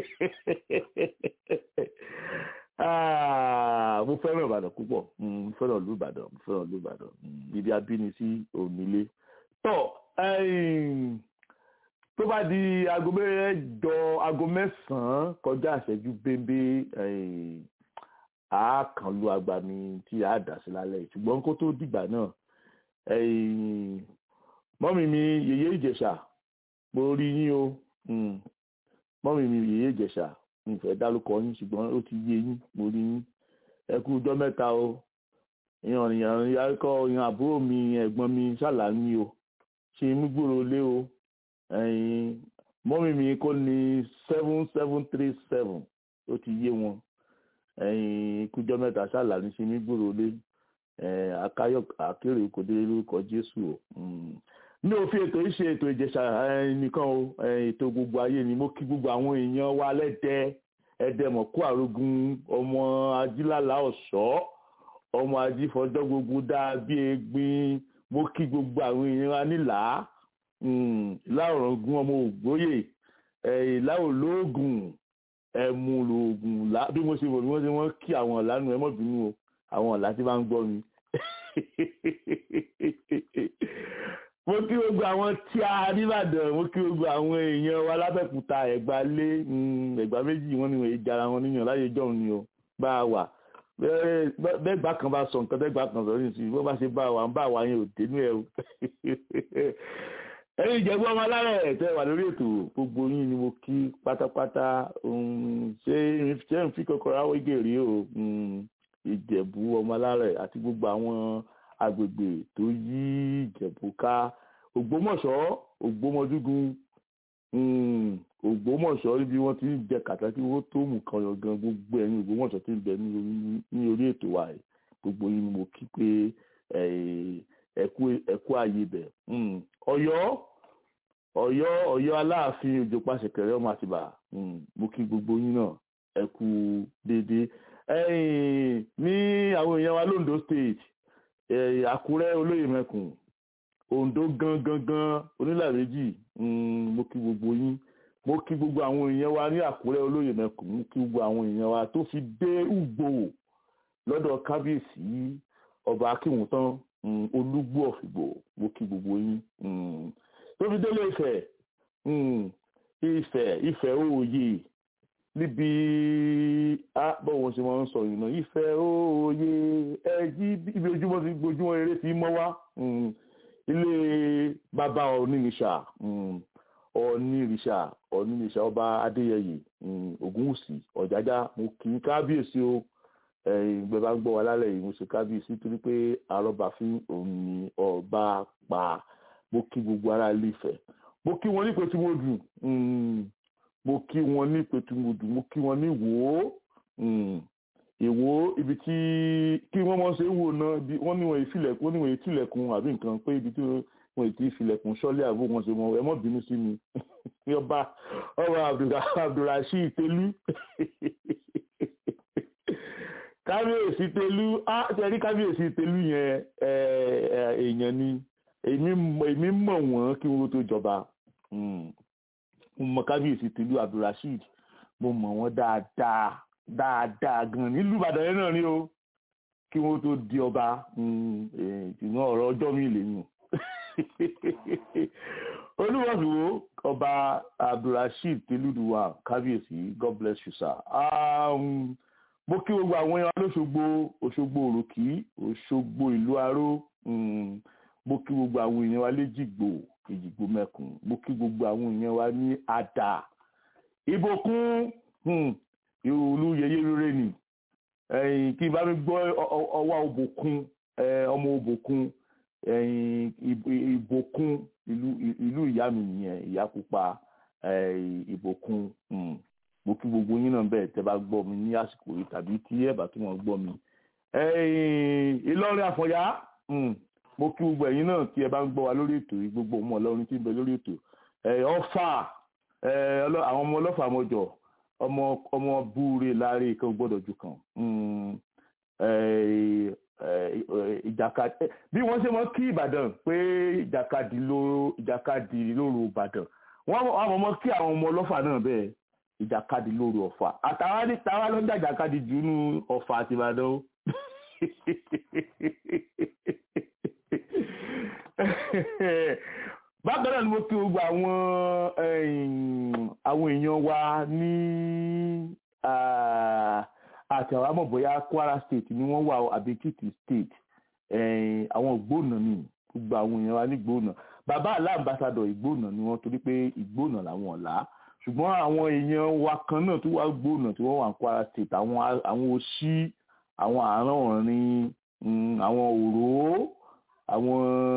Ah, mo fẹ́ràn ìbàdàn púpọ̀ Mm, mo fẹ́ràn ìlú ìbàdàn mo fẹ́ràn ìlú ìbàdàn Mm, ibi abínisí òmìnilé tọ́ ẹ̀yìn, tó bá di aago mẹ́jọ aago mẹ́sàn-án kọjá àṣẹjú bébé ẹ̀yìn, a kàn lu agbami tí a dà sí lálẹ́ yìí. ṣùgbọ́n kó tó dìgbà náà ẹ̀yìn, mọ́mì mi yèyé ìjẹ̀ṣà mo rí yín o Mm, mọ́mì mi yèyé ìjẹ̀ṣà mi fẹ́ dárúkọ yín ṣùgbọ́n ó ti yé yín mo rí yín ẹ kú ọjọ́ mẹ́ta o ìyàn ìyàn yàrá ìyàn àbúrò mi ẹ̀gbọ́n mi ṣàlàyé o ṣe mú gbòòrò lé o ẹ̀yin mọ́mí mi kò ní seven seven three seven ó ti yé wọn ẹ̀yin kújọ́ mẹ́ta ṣáàlà ní ṣe mí gbòòrò lé akáyọ̀ akérè kò dé lórúkọ jésù o mi ò fi ètò yìí ṣe ètò ìjẹsà nìkan o ètò gbogbo ayé ni mo kí gbogbo àwọn èèyàn wa lẹ́dẹ̀ẹ́ ẹ̀dẹ̀mọ̀kú àrógún ọmọ ajílàlá ọ̀ṣọ́ ọmọ ajífọjọ́ gbogbo dáa bí egbin mo kí gbogbo àwọn èèyàn wa nílàá láòrọ̀gún ọmọ ògbóyè láòlóògùn ẹ̀mú lòògùn bí mo ṣe wọ̀ bí wọ́n ṣe wọ́n kí àwọn ọ̀là nù ẹ mọ̀ bínú o àwọn ọ̀là tí bá ń gbọ́ mi. mo kí gbogbo àwọn tí a nìbàdàn mo kí gbogbo àwọn èèyàn wa lábẹ́kúta ẹ̀gbá lé ẹ̀gbá méjì wọ́n ní wọ́n èjì ara wọn níyàn láyé jọ̀hún ni o bá a wà bẹ́ẹ̀gbà kan bá sọ nǹkan bẹ́ẹ̀gbà kan sọ nísìnyí bó bá ṣe bá wa ń bá wa yẹn ò dénú ẹ o ẹ̀yin ìjẹ̀bú ọmọ alárẹ̀ tẹ́ wà lórí ètò gbogbo yín ni mo kí pátápátá ṣé ṣé n fi kọ́kọ́rọ́ awégè rí o ìjẹ̀bú ọmọ alárẹ̀ àti gbogbo àwọn agbègbè tó yí ìjẹ̀bú ká ògbómọ̀ṣọ́ ògbómọdúgun ògbómọ̀ṣọ́ níbi wọ́n ti ń jẹ kàtàkì wọ́n tó mú kan yàn gan gbogbo ẹ̀yin ògbómọ̀ṣọ́ ti ń bẹ ní orí ètò wa yìí gbogbo yín ni mo kí pé ẹ̀kú ààyè bẹ̀ ọ̀yọ́ ọ̀yọ́ ọ̀yọ́ aláàfin òjò pàṣẹkẹrẹ ọmọ àtìbà mo kí gbogbo yín náà ẹ̀kú déédéé ní àwọn èèyàn wa londo state àkúrẹ́ olóyè mẹ́kùn ondo gangan gan onílàméjì mo kí gbogbo yín mo kí gbogbo àwọn èèyàn wa ní àkúrẹ́ olóyè mẹ́kùn mo kí gbogbo àwọn èèyàn wa tó fi dé ùgbò lọ́dọ̀ kábíyèsí ọba akínwùtán olúgbò ọ̀fìgbò mo kí gbogbo yín tó fi délé Ifẹ̀ Ifẹ̀ Ifẹ̀ òòyè níbi bọ́wọ́ ṣe máa ń sọ yìí náà Ifẹ̀ òòyè ẹjí ibi ojúmọ́ ti gbojúmọ́ eré ti mọ́ wá ilé bàbá onírìṣà onírìṣà onírìṣà ọba Adéyẹyè Ògúnwùsì Ọ̀jájá mo kì í kábíyèsí o ìgbẹ́ bá ń gbọ́ wa lálẹ́ yìí mo ṣe kábíyèsí torí pé arọ́bàfín òun ni ọba pa mo kí gbogbo ará ilé Ifẹ̀ mo kí wọn ní pẹ̀tùmọ̀dù mo kí wọn ní pẹ̀tùmọ̀dù mo kí wọn ní wò ó èwo ibi tí kí wọ́n mọ̀ ṣe wò náà wọ́n ní wọ́n ìfilẹ̀kùn wọ́n ní wọ́n ìtìlẹ̀kùn àbí nǹkan pé ibi tí wọ́n ìtì ìfilẹ̀kùn sọ́lé àbó wọn ṣe mọ ẹ mọ́ bínú sí mi ọba ọba Abdulrasheed Telu kábíyèsí telu á tẹ̀rí kábíyèsí telu yẹn èèyàn ni èmi mọ̀ wọ́n kí wọ́n tó jọba mo mọ̀ kábíyèsí telu abdulrasheed mo mọ̀ wọ́n dáadáa dáadáa gan nílùú ìbàdàn yẹn náà ni o kí wọ́n tó di ọba ìgbìmọ̀ ọ̀rọ̀ ọjọ́ mi lè yùn olúwàsíwò ọba abdulrasheed telu kábíyèsí god bless you sir. Um, mo kí gbogbo àwọn èèyàn lóṣogbo òṣogbo òròkì òṣogbo ìlú aró mo kí gbogbo àwọn èèyàn wa léjìgbò èjìgbò mẹkùn mo kí gbogbo àwọn èèyàn wa ní àdà ìbòkún ìròlú yẹyẹ rere ni kí n bá mi gbọ́ ọwọ́ òbòkun ọmọ òbòkun ìbòkun ìlú ìyá mi nìyẹn ìyá pupa ìbòkun mo kí gbogbo yín náà bẹ́ẹ̀ tẹ́ bá gbọ́ mi ní àsìkò yìí tàbí tí ẹ bá tún wọn gbọ́ mi. Ìlọrin Àfọ̀njá mo kí gbogbo ẹ̀yin náà tí ẹ bá ń gbọ́ wa lórí ètò yìí gbogbo ọmọ Ọlọ́run tí ń bẹ lórí ètò. Ọ̀fà àwọn ọmọ ọlọ́fà mọ́jọ ọmọ ọmọ búure láre kan gbọ́dọ̀ ju kan. ìjàkadì bí wọ́n ṣe mọ̀ kí Ìbàdàn pé ìjàkadì lóru Ìbàdàn wọ́n mọ̀ kí àwọn ọmọ ọlọ́fà náà bẹ́ẹ̀ ìjàkadì lóru ọ̀fà àtàwọn ní tàwa ló ń jà ìjàkadì jù nú ọ̀fà àti ìbàdàn ó. bákan náà ni mo kí gbogbo àwọn àwọn èèyàn wa ní àti àwọn àmọ̀ bóyá Kwara state ni wọ́n wà àbí Ekiti state àwọn ìgbóònà ni gbogbo àwọn èèyàn wa ní ìgbóònà bàbá aláàbàsàdọ̀ ìgbóònà ni wọ́n torí pé ìgbóònà làwọn ọ̀la ṣùgbọ́n àwọn èèyàn wa kan náà tó wá gbóònà tí wọ́n wà ní Kwara state àwọn àwọn òṣì àwọn àárọ̀ ọ̀rin àwọn òró àwọn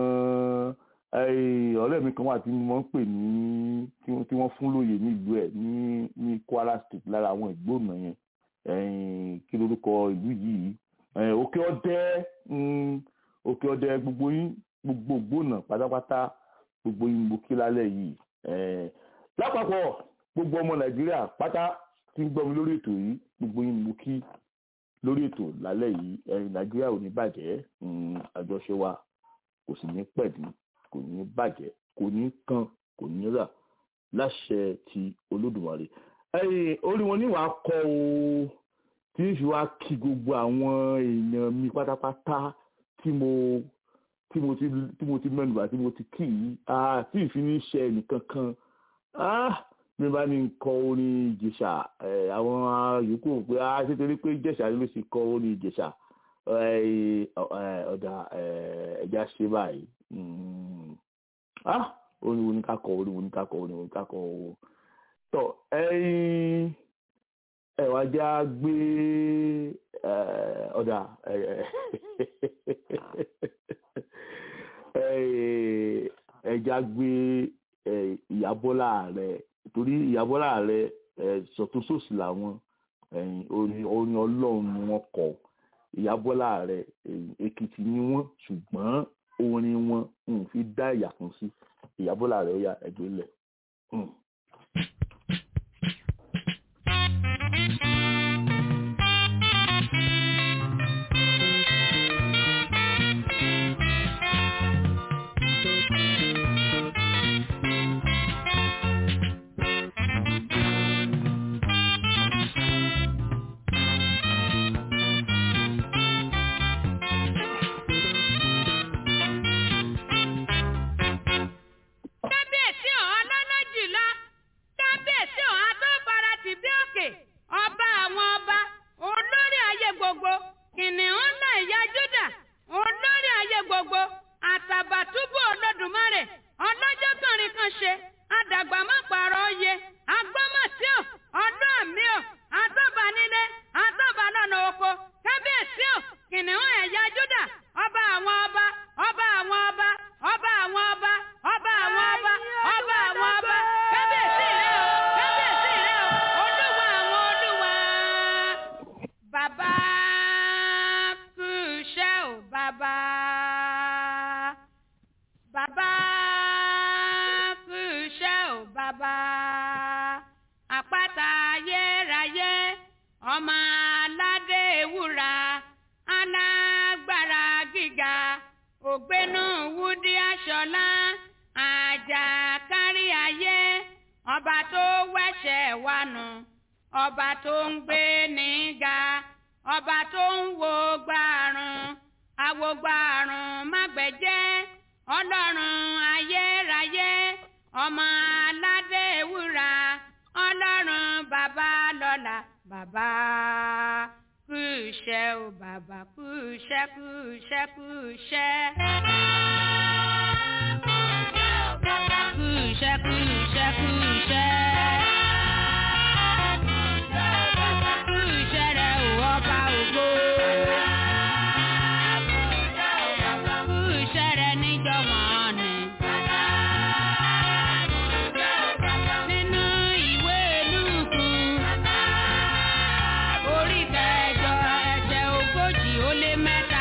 ọ̀rẹ́ mi kan wà tí wọ́n ń pè ní tí wọ́n fún lóye nílùú ẹ̀ ní ní Kwara state lára àwọn ìgbóònà yẹn ẹ̀yìn kí lorúkọ ìlú yìí ẹ̀yìn òkè ọdẹ mm, òkè ọdẹ gbogbo yín gbogbo gbòònà pátápátá gbogbo yín mo kí lálẹ́ yìí ẹ̀ẹ́ lápapọ̀ gbogbo ọmọ nàìjíríà pátá tí ń gbọ́ mi lórí ètò yìí gbogbo yín mo kí lórí ètò lálẹ́ yìí ẹ̀yìn nàìjíríà ò ní bàjẹ́ mm, àjọṣe wa kò sì ní pẹ̀lú kò ní bàjẹ́ kò ní kan kò ní rà láṣẹ ti olódùmarè ẹ̀yìn orí wọn ní wàá kọ o tí ń fi wá kí gbogbo àwọn èèyàn mi pátápátá tí mo tí mo ti tí mo ti mẹ́nubà tí mo ti kí yìí ah tí ìfi ní ṣe ẹnìkan kan ah mi bá ní kọ orin ìjẹ̀ṣà ẹ̀ àwọn yòókù rò pé ah ṣé torí pé ìjẹ̀ṣà ló sì kọ orin ìjẹ̀ṣà ẹ̀ ẹ̀ ọ̀dà ẹ̀ ẹ̀já ṣe báyìí Mm. ah orin wo ni ká kọ orin wo ni ká kọ orin wo ni ká kọ o tọ ẹyin ẹ wá já gbé ẹ, ọ̀dà ẹ, ẹ, ẹja gbé ẹ, ìyábọ́lá rẹ̀ torí ìyábọ́lá rẹ̀ sọ̀túnṣòsì làwọn ẹ̀yìn orin orin ọlọ́run ni wọ́n kọ ìyábọ́lá rẹ̀ èkìtì ni wọ́n ṣùgbọ́n orin wọn ń fi dá ìyàkùn sí ìyábọ́lá rẹ̀ ó yá ẹgbẹ́ lẹ̀. Mm. kábíyèsí ọ̀hún alálàjìlá kábíyèsí ọ̀hún adófara ti bí òkè ọba àwọn ọba olórí ayé gbogbo kìnìún ńlá ìyá júdà olórí ayé gbogbo àtàbàtúbù olódùmarè ọlọ́jọ́ kànrin kan ṣe àdàgbà má pààrọ̀ oyè agbọ́mọ̀tí ò ọdún àmì ò àtọ́ba nílé àtọ́ba lọ́nà oko kábíyèsí ò kìnìún ẹ̀yà júdà ọba àwọn ọba ọba àwọn ọba ọba àwọn ọba ọba àwọn ọba ọba àwọn ọba kábíyèsí rẹ o kábíyèsí rẹ o olúwa àwọn olúwa. bàbá kú iṣẹ́ o bàbá bàbá kú iṣẹ́ o bàbá àpáta ayérayé ọmọ aládé ewúra alágbára gíga ògbénú wúdí aṣọlá àjàkárí ayé ọba tó wẹ̀ṣẹ̀ wa nù ọba tó ń gbé níga ọba tó ń wo gbàrún àwo gbàrún mágbẹ̀jẹ́ ọlọ́run ayérayé ọmọ aládé ewúra ọlọ́run bàbá lọ́la bàbá kú iṣẹ́ o bàbá kú iṣẹ́ kú iṣẹ́ kú iṣẹ́. Kú iṣẹ́ kú iṣẹ́ kú iṣẹ́. Kú iṣẹ́ rẹ̀ ò ọba ògo. Kú iṣẹ́ rẹ̀ níjọ́ wọ́n ni. Nínú ìwé Lúùkù orí kẹjọ ẹsẹ̀ ogójì ó lé mẹ́ta.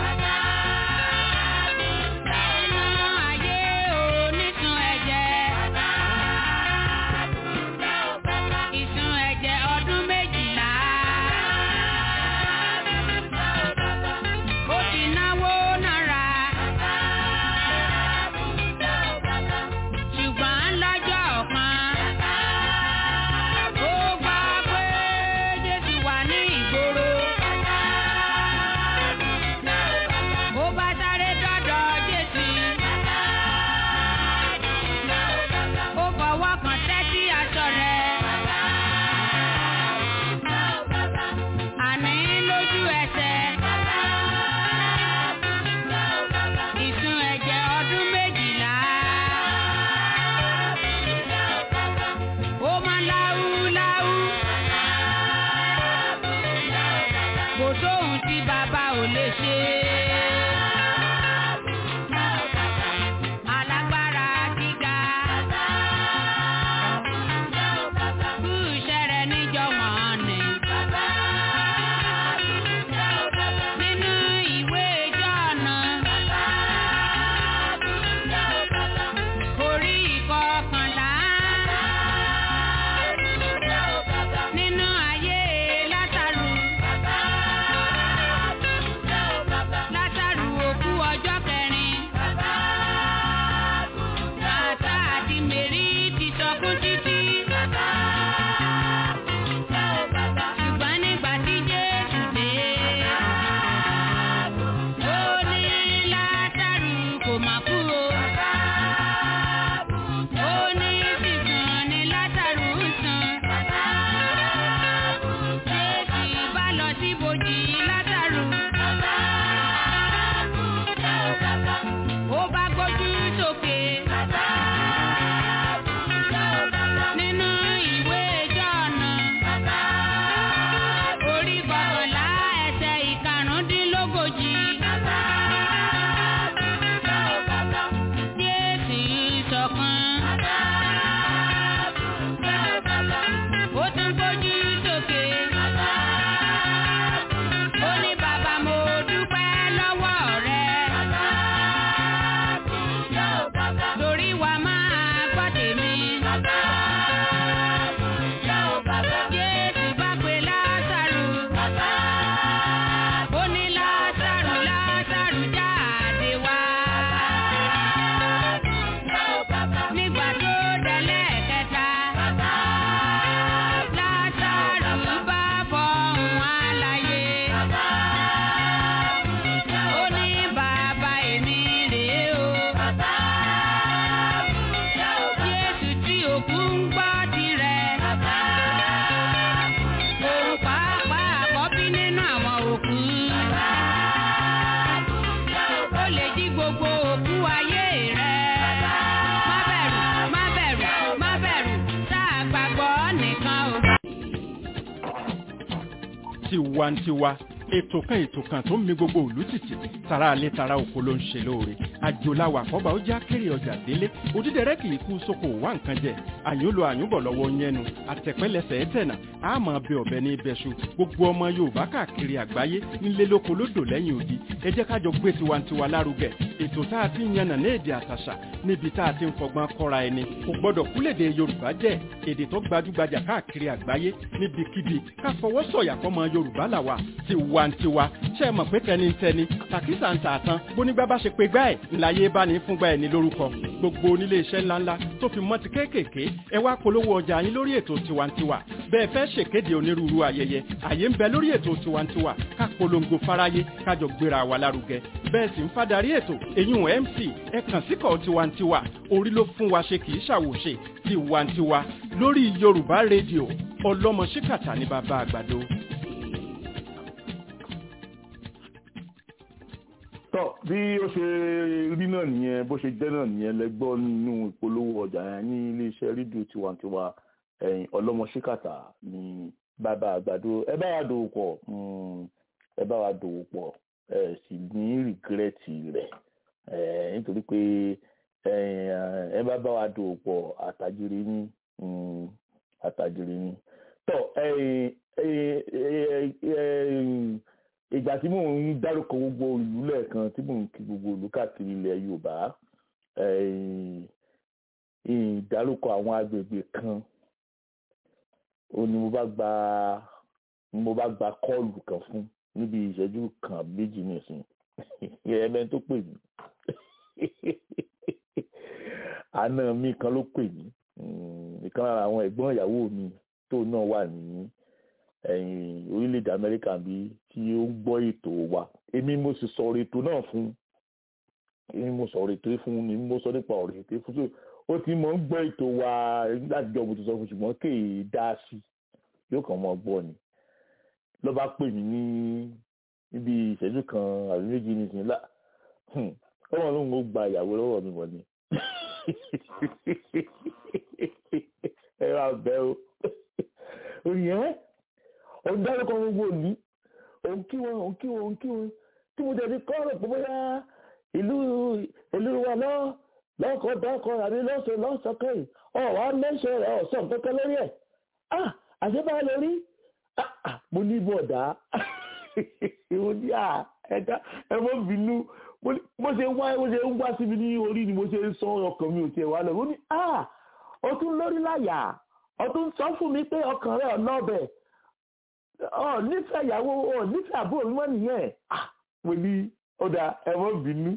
Nínú ayé onísun ẹ̀jẹ̀. Ìsun ẹ̀jẹ̀ ọdún méjìlá. Ó ti náwó náírà. Ṣùgbọ́n lọ́jọ́ kan. Ó gbọ́ pé Jésù wà ní ìgboro. Ó bá sáré dọ́dọ̀ Jésù. Ó fọwọ́ kan tẹ́tí aṣọ rẹ̀. Àní lójú ẹsẹ̀. Ìsun ẹ̀jẹ̀ ọdún méjìlá. Ó máa láwú láwú. Kò sóhun tí bàbá ò lè ṣe. Alágbára gíga. Kú iṣẹ́ rẹ̀ níjọ́ wọ̀n ni. ṣọ̀kan. Ó tún gbójú sókè. Ó ní bàbá mo dúpẹ́ lọ́wọ́ rẹ. Torí wa máa gbọ́ tèmi. Jésù bá pe Lásárù. Ó ní Lásárù Lásárù jáde wá. Nígbà tó délẹ̀ kẹta. Lásárù bá fọhùn àlàyé. Ó ní bàbá èmi rèé o. Jésù tí òkú ń gbọ́ tirẹ̀. Òun pàápàá àkọ́bí nínú àwọn òkú. Ó lè jí gbogbo òkú ayé rẹ̀. Má bẹ̀rù, má bẹ̀rù, má bẹ̀rù, tá a gbàgbọ́ nìkan o. tiwantiwa ètò kan ètò kan tó ń mi gbogbo òlú tìtì tara alẹ́ tara oko ló ń ṣe lóore àjòláwà àkọ́bà ó já kéré ọjà délé òdídẹrẹ́ kì í kú sóko wá nǹkan jẹ àyùnlò àyùnbọ̀ lọ́wọ́ yẹnu àtẹ̀pẹ́lẹsẹ̀ ẹ̀tẹ̀nà àmọ́ bẹ ọ̀bẹ ní ibẹ̀ṣu gbogbo ọmọ yorùbá káàkiri àgbáyé ńlẹ́ lóko lódò lẹ́yìn odi ẹ jẹ́ kájọ gbé tiwantiwa lárugẹ ètò tá a ti ń yànnà ní èdè àtàṣà níbi tá a ti ń fọgbọ́n kọ́ra ẹni kò gbọ́dọ̀ kúlèdè yorùbá jẹ́ èdè tó gbajúgbajà káàkiri àgbáyé níbikíbi ká fọwọ́ sọ̀yà fọmọ yorùbá làwà tiwantiwa ṣe é mọ̀ pé tẹnitẹni tàkísà ń tààtàn bónígbà bá ṣe pé gbá ẹ̀ ńláyé bá ní fúngbà ẹ̀ ní lórúkọ gbogbo onílé iṣẹ́ ńláńlá tó fi mọ́ ti kéékèèké ẹ wá polówó ọjà yín lórí ètò tiwantiwa bẹ́ẹ̀ fẹ́ ṣèkéde onírúurú ayẹyẹ àyè ń bẹ lórí ètò tiwantiwa ká polongo fáráyé kájọ gbéra wa lárugẹ bẹ́ẹ̀ sì ń fadarí ètò eyín mc ẹ kàn síkọ̀ tiwantiwa orí ló fún wa ṣe kì í ṣàwòṣe tiwantiwa lórí yorùbá rédíò ọlọ́mọ ṣíkàtà ní bàbá àgbàdo. tọ́ bí ó ṣe rí náà nìyẹn bó ṣe jẹ́ náà nìyẹn lẹ́gbọ́ nínú ìpolówó ọjà yẹn ní iléeṣẹ́ rédíò tiwantiwa ẹ̀yìn ọlọ́mọṣíkàtà ní bàbá àgbàdo ẹ bá wa dòwò pọ̀ ẹ bá wa dòwò pọ̀ ẹ sì ní rìgírẹ́tì rẹ̀ nítorí pé ẹ bá bá wa dòwò pọ̀ àtàjèrè ní àtàjèrè ní tọ́ ìgbà tí mò ń dárúkọ gbogbo ìlú lẹ́ẹ̀kan tí mò ń kí gbogbo ìlú káàkiri ilẹ̀ yorùbá ìdárúkọ àwọn agbègbè kan ó ní mo bá gba mo bá gba kọ́ọ̀lù kan fún níbi ìṣẹ́jú kan méjì nìsín ẹ̀ẹ́mẹ́ tó pè mí àna mi kan ló pè mí ìkan lára àwọn ẹ̀gbọ́n ìyàwó mi tó náà wà ní orílẹ̀-èdè amẹ́ríkà bí tí ó ń gbọ́ ètò wa èmi mo sì sọ̀rọ̀ ètò náà fún èmi mo sọ̀rọ̀ ètò fún ni mo sọ nípa ọ̀rọ̀ ètò fún so ó ti mọ̀ ń gbọ́ ètò wa láti jọ mo ti sọ fún ṣùgbọ́n kéè dá sí yóò kàn mọ́ gbọ́ ni ló bá pè mí ní níbi ìṣẹ́jú kan àbí méjì nìsín lá ọmọ lóun ó gba ìyàwó lọ́wọ́ mi wọ̀ ni ẹ máa bẹ́ o òyìn òun dárúkọ gbogbo òní òun kí wọn òun kí wọn òun kí wọn tí mo tẹ̀lé kọ́ ọ̀rọ̀ pé bóyá ìlú ìlú wa lọ lọ́kọ̀ dákọ̀ àbí lọ́sọ̀ lọ́sọ̀kọ̀ yìí ọ̀ wá mẹ́sẹ̀ rẹ̀ ọ̀sán kankan lórí ẹ̀ ah àṣebá lórí ah mo ní bọ̀dá mo ní à ẹ̀dá ẹ mọ́ bínú mo ṣe wá mo ṣe ń wá síbi ní orí ni mo ṣe ń sọ ọkàn mi ò tiẹ̀ wá lọ mo ní ah ọtún lórí láyà ọtún sọ fún mi pé ọkàn rẹ̀ ọ̀nà ọbẹ̀ ọ nífẹ̀ẹ́ ìyàwó ọ nífẹ̀ẹ́ àbúrò mi mọ́ nìyẹn ah mo ní ọ̀dà ẹ mọ́ bínú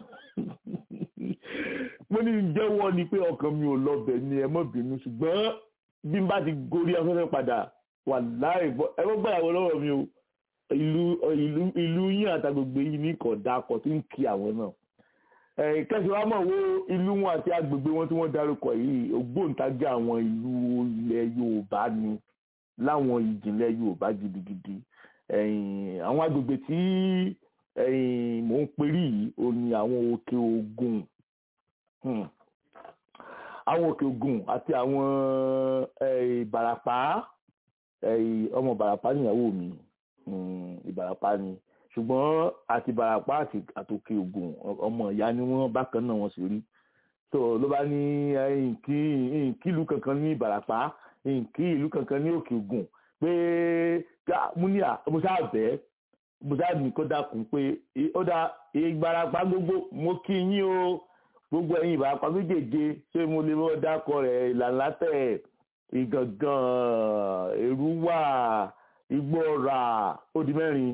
mo ní jẹ́wọ́ ni pé ọkàn mi ò lọ́bẹ̀ ni ẹ mọ́ bínú ṣùgbọ́n bí n bá ti gorí afẹ́fẹ́ padà wà láì bọ́ ẹ mọ́ gbàyàwó lọ́wọ́ mi o ìlú ìlú ìlú yín àtàgbègbè yìí ní kọ̀dá akọ̀ tí ń kí àwọn náà kẹsì wa mọ̀ wo ìlú wọn àti agbègbè wọn tí wọ́n dárúkọ yìí ògbóǹtagì àwọn ìlú ilẹ̀ Yorùbá ni láwọn ìjìnlẹ̀ Yorùbá gidigidi àwọn agbègbè tí mò ń perí yìí ó ní àwọn òkè Ògùn àwọn òkè Ògùn àti àwọn Ìbàràpá ọmọ Ìbàràpá níyàwó mi Ìbàràpá ni ṣùgbọ́n àti Ìbàràpá àti àtòkè Ògùn ọmọ ìyá ni wọ́n bákan náà wọ́n sì rí so ló bá ní nkí nkí ìlú kankan ní ìbàràpá nkí ìlú kankan ní òkè ògùn pé múníà mo sáà bẹ́ẹ̀ mo sáà ní kó dákun pé ó dá ìgbàràpá gbogbo mo kí yín o gbogbo ẹ̀yin ìbàràpá méjèèje ṣé mo lè mọ́ dákọ rẹ̀ ìlànà tẹ̀ ìgangan èrúwà igbóọ̀rà ó di mẹ́rin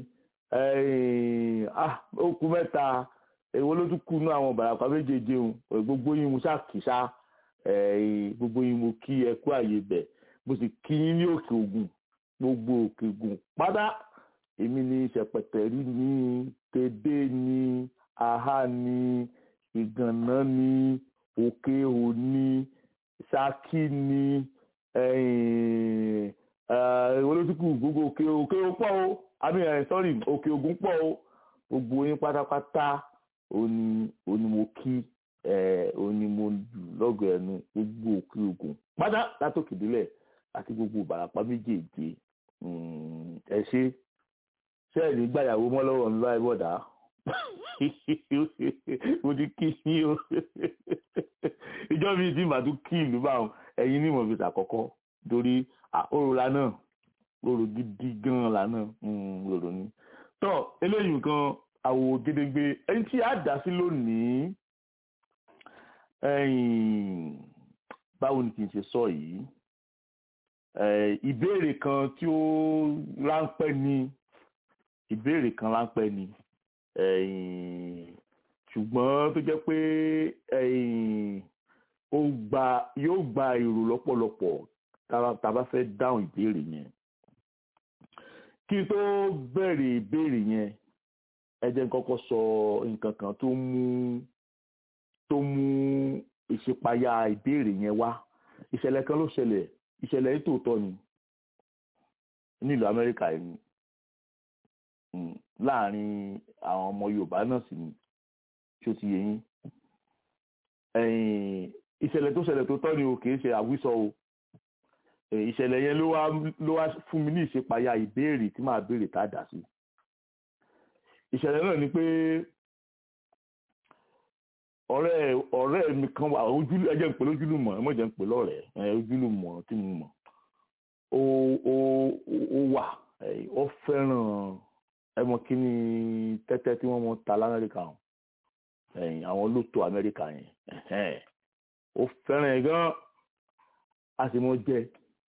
ó kù mẹ́ta èwo ló tún kù nú àwọn ìbàràpá méjèèje o gbogbo yín mo ṣáà kì í ṣá gbogbo yín mo kí ẹ kú àyè bẹ̀ mo sì kí yín ní òkè ògùn gbogbo òkè ògùn pátá èmi ní ṣẹpẹtẹrí ní tẹdẹ ní aha ní ìgànná ní òkè òní ṣákí ní èwo ló tún kù gbogbo òkè òkè pọ̀ o àmì ẹ̀ sọ́rí òkè ògùn pọ̀ o gbogbo yín pátápátá òní òní mo kí òní mo lọ́gọ̀ ẹnu gbogbo òkè ògùn pátá látòkè délẹ̀ àti gbogbo ìbàràpá méjèèjì ẹ ṣe ṣe ẹ̀ ní gbàyàwó mọ́ lọ́wọ́ ńlá ẹ bọ̀dá mo ti kí yín o ìjọ mi ti màá tún kí ìlú báwọn ẹ̀yin ní ìmọ̀ fi ṣàkọ́kọ́ torí òrò lánàá òrò gidi gan lánàá òrò ni tọ́ eléyìí nǹkan àwò gédégbé ẹni tí a dá sí lónìí báwo ni kì í ṣe sọ yìí ìbéèrè kan tí ó ráńpẹ́ ni ìbéèrè kan ráńpẹ́ ni ṣùgbọ́n tó jẹ́ pé ó gba yóò gba èrò lọ́pọ̀lọpọ̀ tá a bá fẹ́ dáhùn ìbéèrè yẹn kí n tó bẹ̀rẹ̀ ìbéèrè yẹn ẹ jẹ́ n kọ́kọ́ sọ nǹkan kan tó mú tó mú ìṣípayá ìbéèrè yẹn wá ìṣẹ̀lẹ̀ kan ló ṣẹlẹ̀ ìṣẹ̀lẹ̀ yìí tòótọ́ ni nílùú Amẹ́ríkà yìí láàrin àwọn ọmọ Yorùbá náà sì ni tí ó ti yé yín ìṣẹ̀lẹ̀ tó ṣẹlẹ̀ tó tọ́ ni o kì í ṣe àwísọ o ìṣẹ̀lẹ̀ yẹn ló wá ló wá fún mi ní ìṣípayá ìbéèrè tí màá béèrè tá a dà sí ìṣẹ̀lẹ̀ náà ni pé ọ̀rẹ́ ọ̀rẹ́ mi kan wà ojú ẹjẹ́ ń pè lójúlùmọ̀ ẹ mọ̀jẹ̀ ń pè lọ́rẹ̀ẹ́ ẹ ojúlùmọ̀ tí mo mọ̀ ó ó ó wà ó fẹ́ràn ẹ mọ̀ kí ni tẹ́tẹ́ tí wọ́n mọ̀ ta lamẹ́ríkà hàn àwọn lóto amẹ́ríkà yẹn ó fẹ́ràn ẹ̀ gan a sì mọ̀ jẹ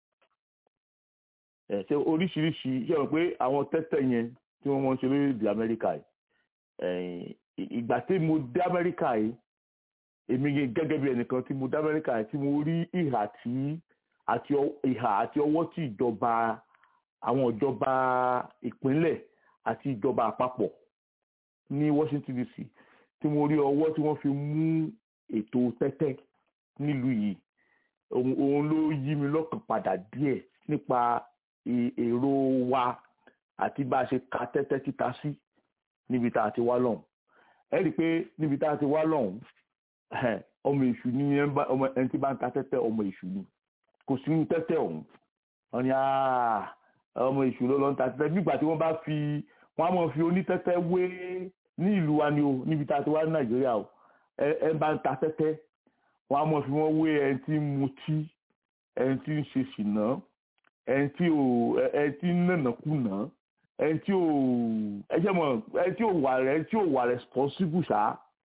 ẹ ṣe oríṣiríṣi ṣe mọ̀ pé àwọn tẹ́tẹ́ yẹn tí wọ́n mọ̀ ń ṣe lórílẹ̀-èdè amẹ́ríkà yìí ìgbà tí mo dé amẹ́ríkà yìí èmi gẹ́gẹ́ bí ẹnìkan tí mo dé amẹ́ríkà yìí tí mo rí ìhà tí àti ìhà àti ọwọ́ tí ìjọba àwọn ìjọba ìpínlẹ̀ àti ìjọba àpapọ̀ ní Washington DC tí mo rí ọwọ́ tí wọ́n fi mú ètò tẹ́tẹ́ nílùú yìí òun ló yí mi lọ́kàn padà díẹ̀ nípa èrò wa àti bá a ṣe ka tẹ́tẹ́ títa sí níbi tá a ti wá lọ́hùn ẹ rí i pé níbi tá a ti wá lọ́hùn ọmọ èṣù ni ẹni tí bá ń ta tẹ́tẹ́ ọmọ èṣù ni kò sí ní tẹ́tẹ́ ọ̀hún wọ́n ní ọmọ èṣù ló lọ ń ta tẹ́tẹ́ nígbà tí wọ́n bá fi wọ́n á mọ̀ fi onítẹ́tẹ́ wé ní ìlú wa ni o níbi tá a ti wá ní nàìjíríà o ẹ bá ń ta tẹ́tẹ́ wọ́n á mọ̀ fi wọ́n wé ẹni tí ń mutí ẹni tí ń ṣe ṣìnà ẹni tí ò ẹni tí ń nànàkúnà ẹni tí ò ẹjẹ mọ ẹni tí ò wà rẹ ẹni tí ò wà responsible ṣá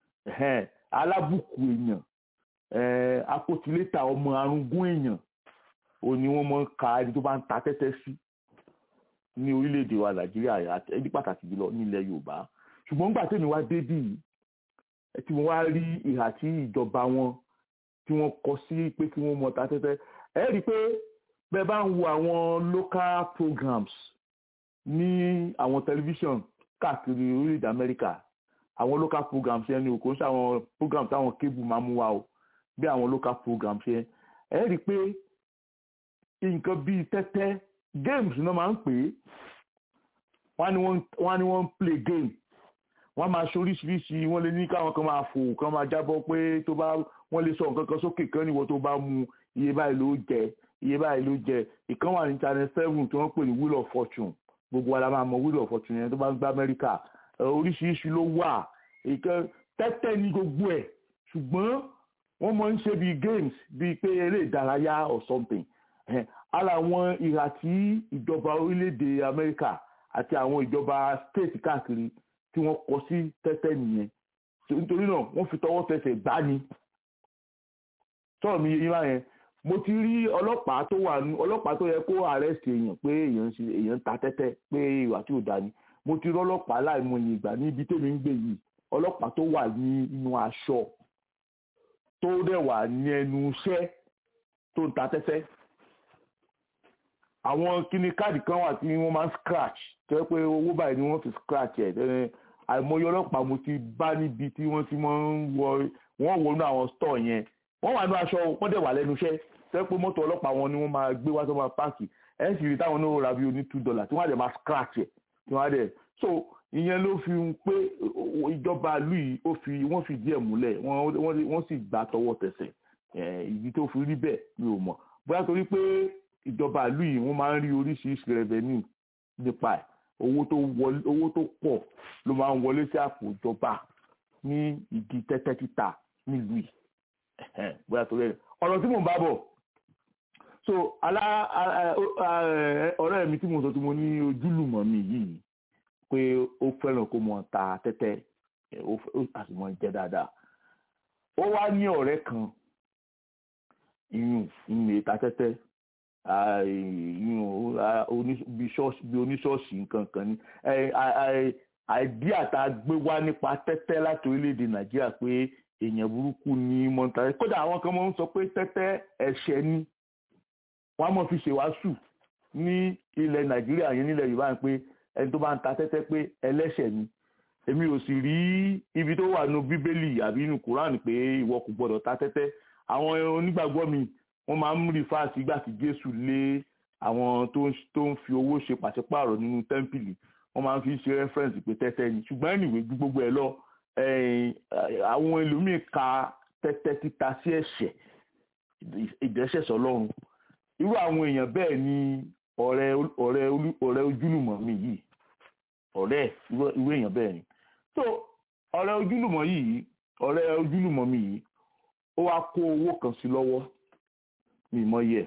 alábùkù èèyàn akótilétà ọmọ arúgún èèyàn ò ní wọ́n mọ̀ ń ka ẹni tó bá ń ta tẹ́tẹ́ sí ní orílẹ̀-èdè wa nàìjíríà ẹni pàtàkì jùlọ nílẹ̀ yorùbá ṣùgbọ́n nígbà tèmi wá débì yìí tí mo wá rí ìhà tí ìjọba wọn tí wọ́n kọ sí pé kí wọ́n mọ̀ ta tẹ́tẹ́ ẹ rí i pé bẹ́ẹ̀ bá ń wo àwọn local programs ní àwọn tẹlifíṣàn káàkiri orílẹ̀-èdè amẹ́ríkà àwọn local programs yẹn ni kò ń ṣe àwọn programs táwọn cable máa mú wa o bí àwọn local programs yẹn ẹ rí i pé nǹkan bíi tẹ́tẹ́ games náà máa ń pè é wọ́n á ní wọ́n ń play game wọ́n máa ṣe oríṣiríṣi wọ́n lè ní káwọn kan máa fò kan máa jábọ́ pé tó bá wọ́n lè sọ nǹkan kan sókè kan níwọ̀ tó bá mu iye báyìí ló jẹ iye báyìí ló jẹ ìkan wà ní channel seven tí wọ́n pè ní wheel of fortune gbogbo wa la máa mọ wheel of fortune yẹn tó bá ń gbá amẹ́ríkà oríṣiríṣi ló wà ìkan tẹ́tẹ́ ní gbogbo ẹ̀ ṣùgbọ́n wọ́n máa ń ṣe bíi games bíi pé eré ìdárayá or something Eh, ara àwọn ìhà tí ìjọba orílẹ̀-èdè Amẹ́ríkà àti àwọn ìjọba state káàkiri tí wọ́n kọ sí tẹ́tẹ́ nìyẹn So, nítorí náà wọ́n fi tọwọ́ tẹsẹ̀ gbá ni sọ̀rọ̀ mi yín báyẹn mo ti rí ọlọ́pàá tó wà nù ọlọ́pàá tó yẹ kó arrest èèyàn pé èèyàn ń ṣe èèyàn ń ta tẹ́tẹ́ pé ìwà tí ò dá ni mo ti rí ọlọ́pàá láìmọye ìgbà ní ibi tèmi ń gbé yìí ọlọ́pàá tó wà ní inú aṣọ tó dẹ̀ wà ní ẹnu iṣẹ́ tó ń ta tẹ́tẹ́ àwọn kíní káàdì kan wà tí wọ́n máa ń scratch tó yẹ pé owó báyìí ni wọ́n fi scratch ẹ̀ ẹ̀ àìmọye ọlọ́pàá mo ti bá níbi tí wọ́n ti máa ń wọ wọ́n wọnú àwọn store yẹn wọ́n wà ní aṣọ wọ́n dẹ̀ wà lẹ́nu iṣẹ́ tó yẹ pé mọ́tò ọlọ́pàá wọn ni wọ́n máa gbé wá tó máa páàkì ẹ̀ sì rí táwọn náà ra bí oní two dollar tí wọ́n á dẹ̀ máa scratch ẹ̀ tí wọ́n á dẹ̀ so ìyẹn ló fi ń pé ìjọba ìlú yìí ó fi wọ́n fi díẹ̀ múlẹ̀ wọ́n wọ́n wọ́n sì gbà tọwọ́ tẹsẹ̀ ẹ̀ ìdí tó fi rí bẹ́ẹ̀ mi ò mọ̀ bóyá torí pé ìjọba ìlú yìí wọ́n máa ń rí oríṣiríṣi revenue nípa ẹ̀ owó tó wọlé owó tó pọ̀ ló máa ń wọlé sí àpò ìjọba ní ìdí tẹ́tẹ́ títa nílùú yìí Ẹ̀hẹ́n, bóyá torí ẹ̀ ọ̀rọ̀ tí mò ń bá bọ̀ so alá a- a- ọ̀rẹ́ mi tí mo sọ tí mo ní ojúlùmọ̀ mi yìí pé ó fẹ́ràn kó mọ ta tẹ́tẹ́ ẹ̀, ó fẹ́- ó a sì mọ jẹ dáadáa ó wá ní ọ̀rẹ́ kan ìyún ìyún ìta tẹ́tẹ́ ah, ìyún ah, oní- bí ṣọ́ọ̀ṣì- bí oníṣọ́ọ̀ṣì nǹkan kan ní ẹ, a- a- àìdíà tá a gbé wá nípa tẹ́tẹ́ láti orílẹ̀-èdè nàìjíríà pé èèyàn burúkú ní mọ́ta kódà àwọn kan máa ń sọ pé tẹ́tẹ́ ẹ̀ṣẹ̀ ni wọ́n á mọ̀ fi ṣèwàásù ní ilẹ̀ nàìjíríà yẹn nílẹ̀ yorùbá pé ẹni tó bá ń ta tẹ́tẹ́ pé ẹlẹ́ṣẹ̀ ni èmi ò sì rí ibi tó wà nínú bíbélì àbí nínú kùránì pé ìwọ kò gbọdọ̀ ta tẹ́tẹ́ àwọn onígbàgbọ́ mi wọ́n máa ń rí fáàsì ìgbà tí jésù lé àwọn tó ń tó ń fi owó ṣe pàṣípààrọ̀ nínú tẹ́ḿpìlì wọ́n máa ń fi ṣe rẹ́fẹ́rẹ́nsì pé tẹ́tẹ́ ni ṣùgbọ́n ẹnìwé ju gbogbo ẹ̀ lọ ẹ̀yìn, àwọn ẹlòmíì ka tẹ́tẹ́ títa sí ẹ̀ṣẹ̀ ìdẹ́ṣẹ̀ sọlọ́run irú àwọn èèyàn bẹ́ẹ̀ ni ọ̀rẹ́ ọ̀rẹ́ olú- ọ̀rẹ́ ojúlùmọ̀ mi yìí ọ̀rẹ́ irú irú èèyàn bẹ́ẹ̀ ni so ọ̀rẹ́ ojúlùmọ̀ yìí ọ̀rẹ́ ojúlùmọ̀ mi yìí ó wá kó owó kan sí lọ́wọ́ mi mọ yẹ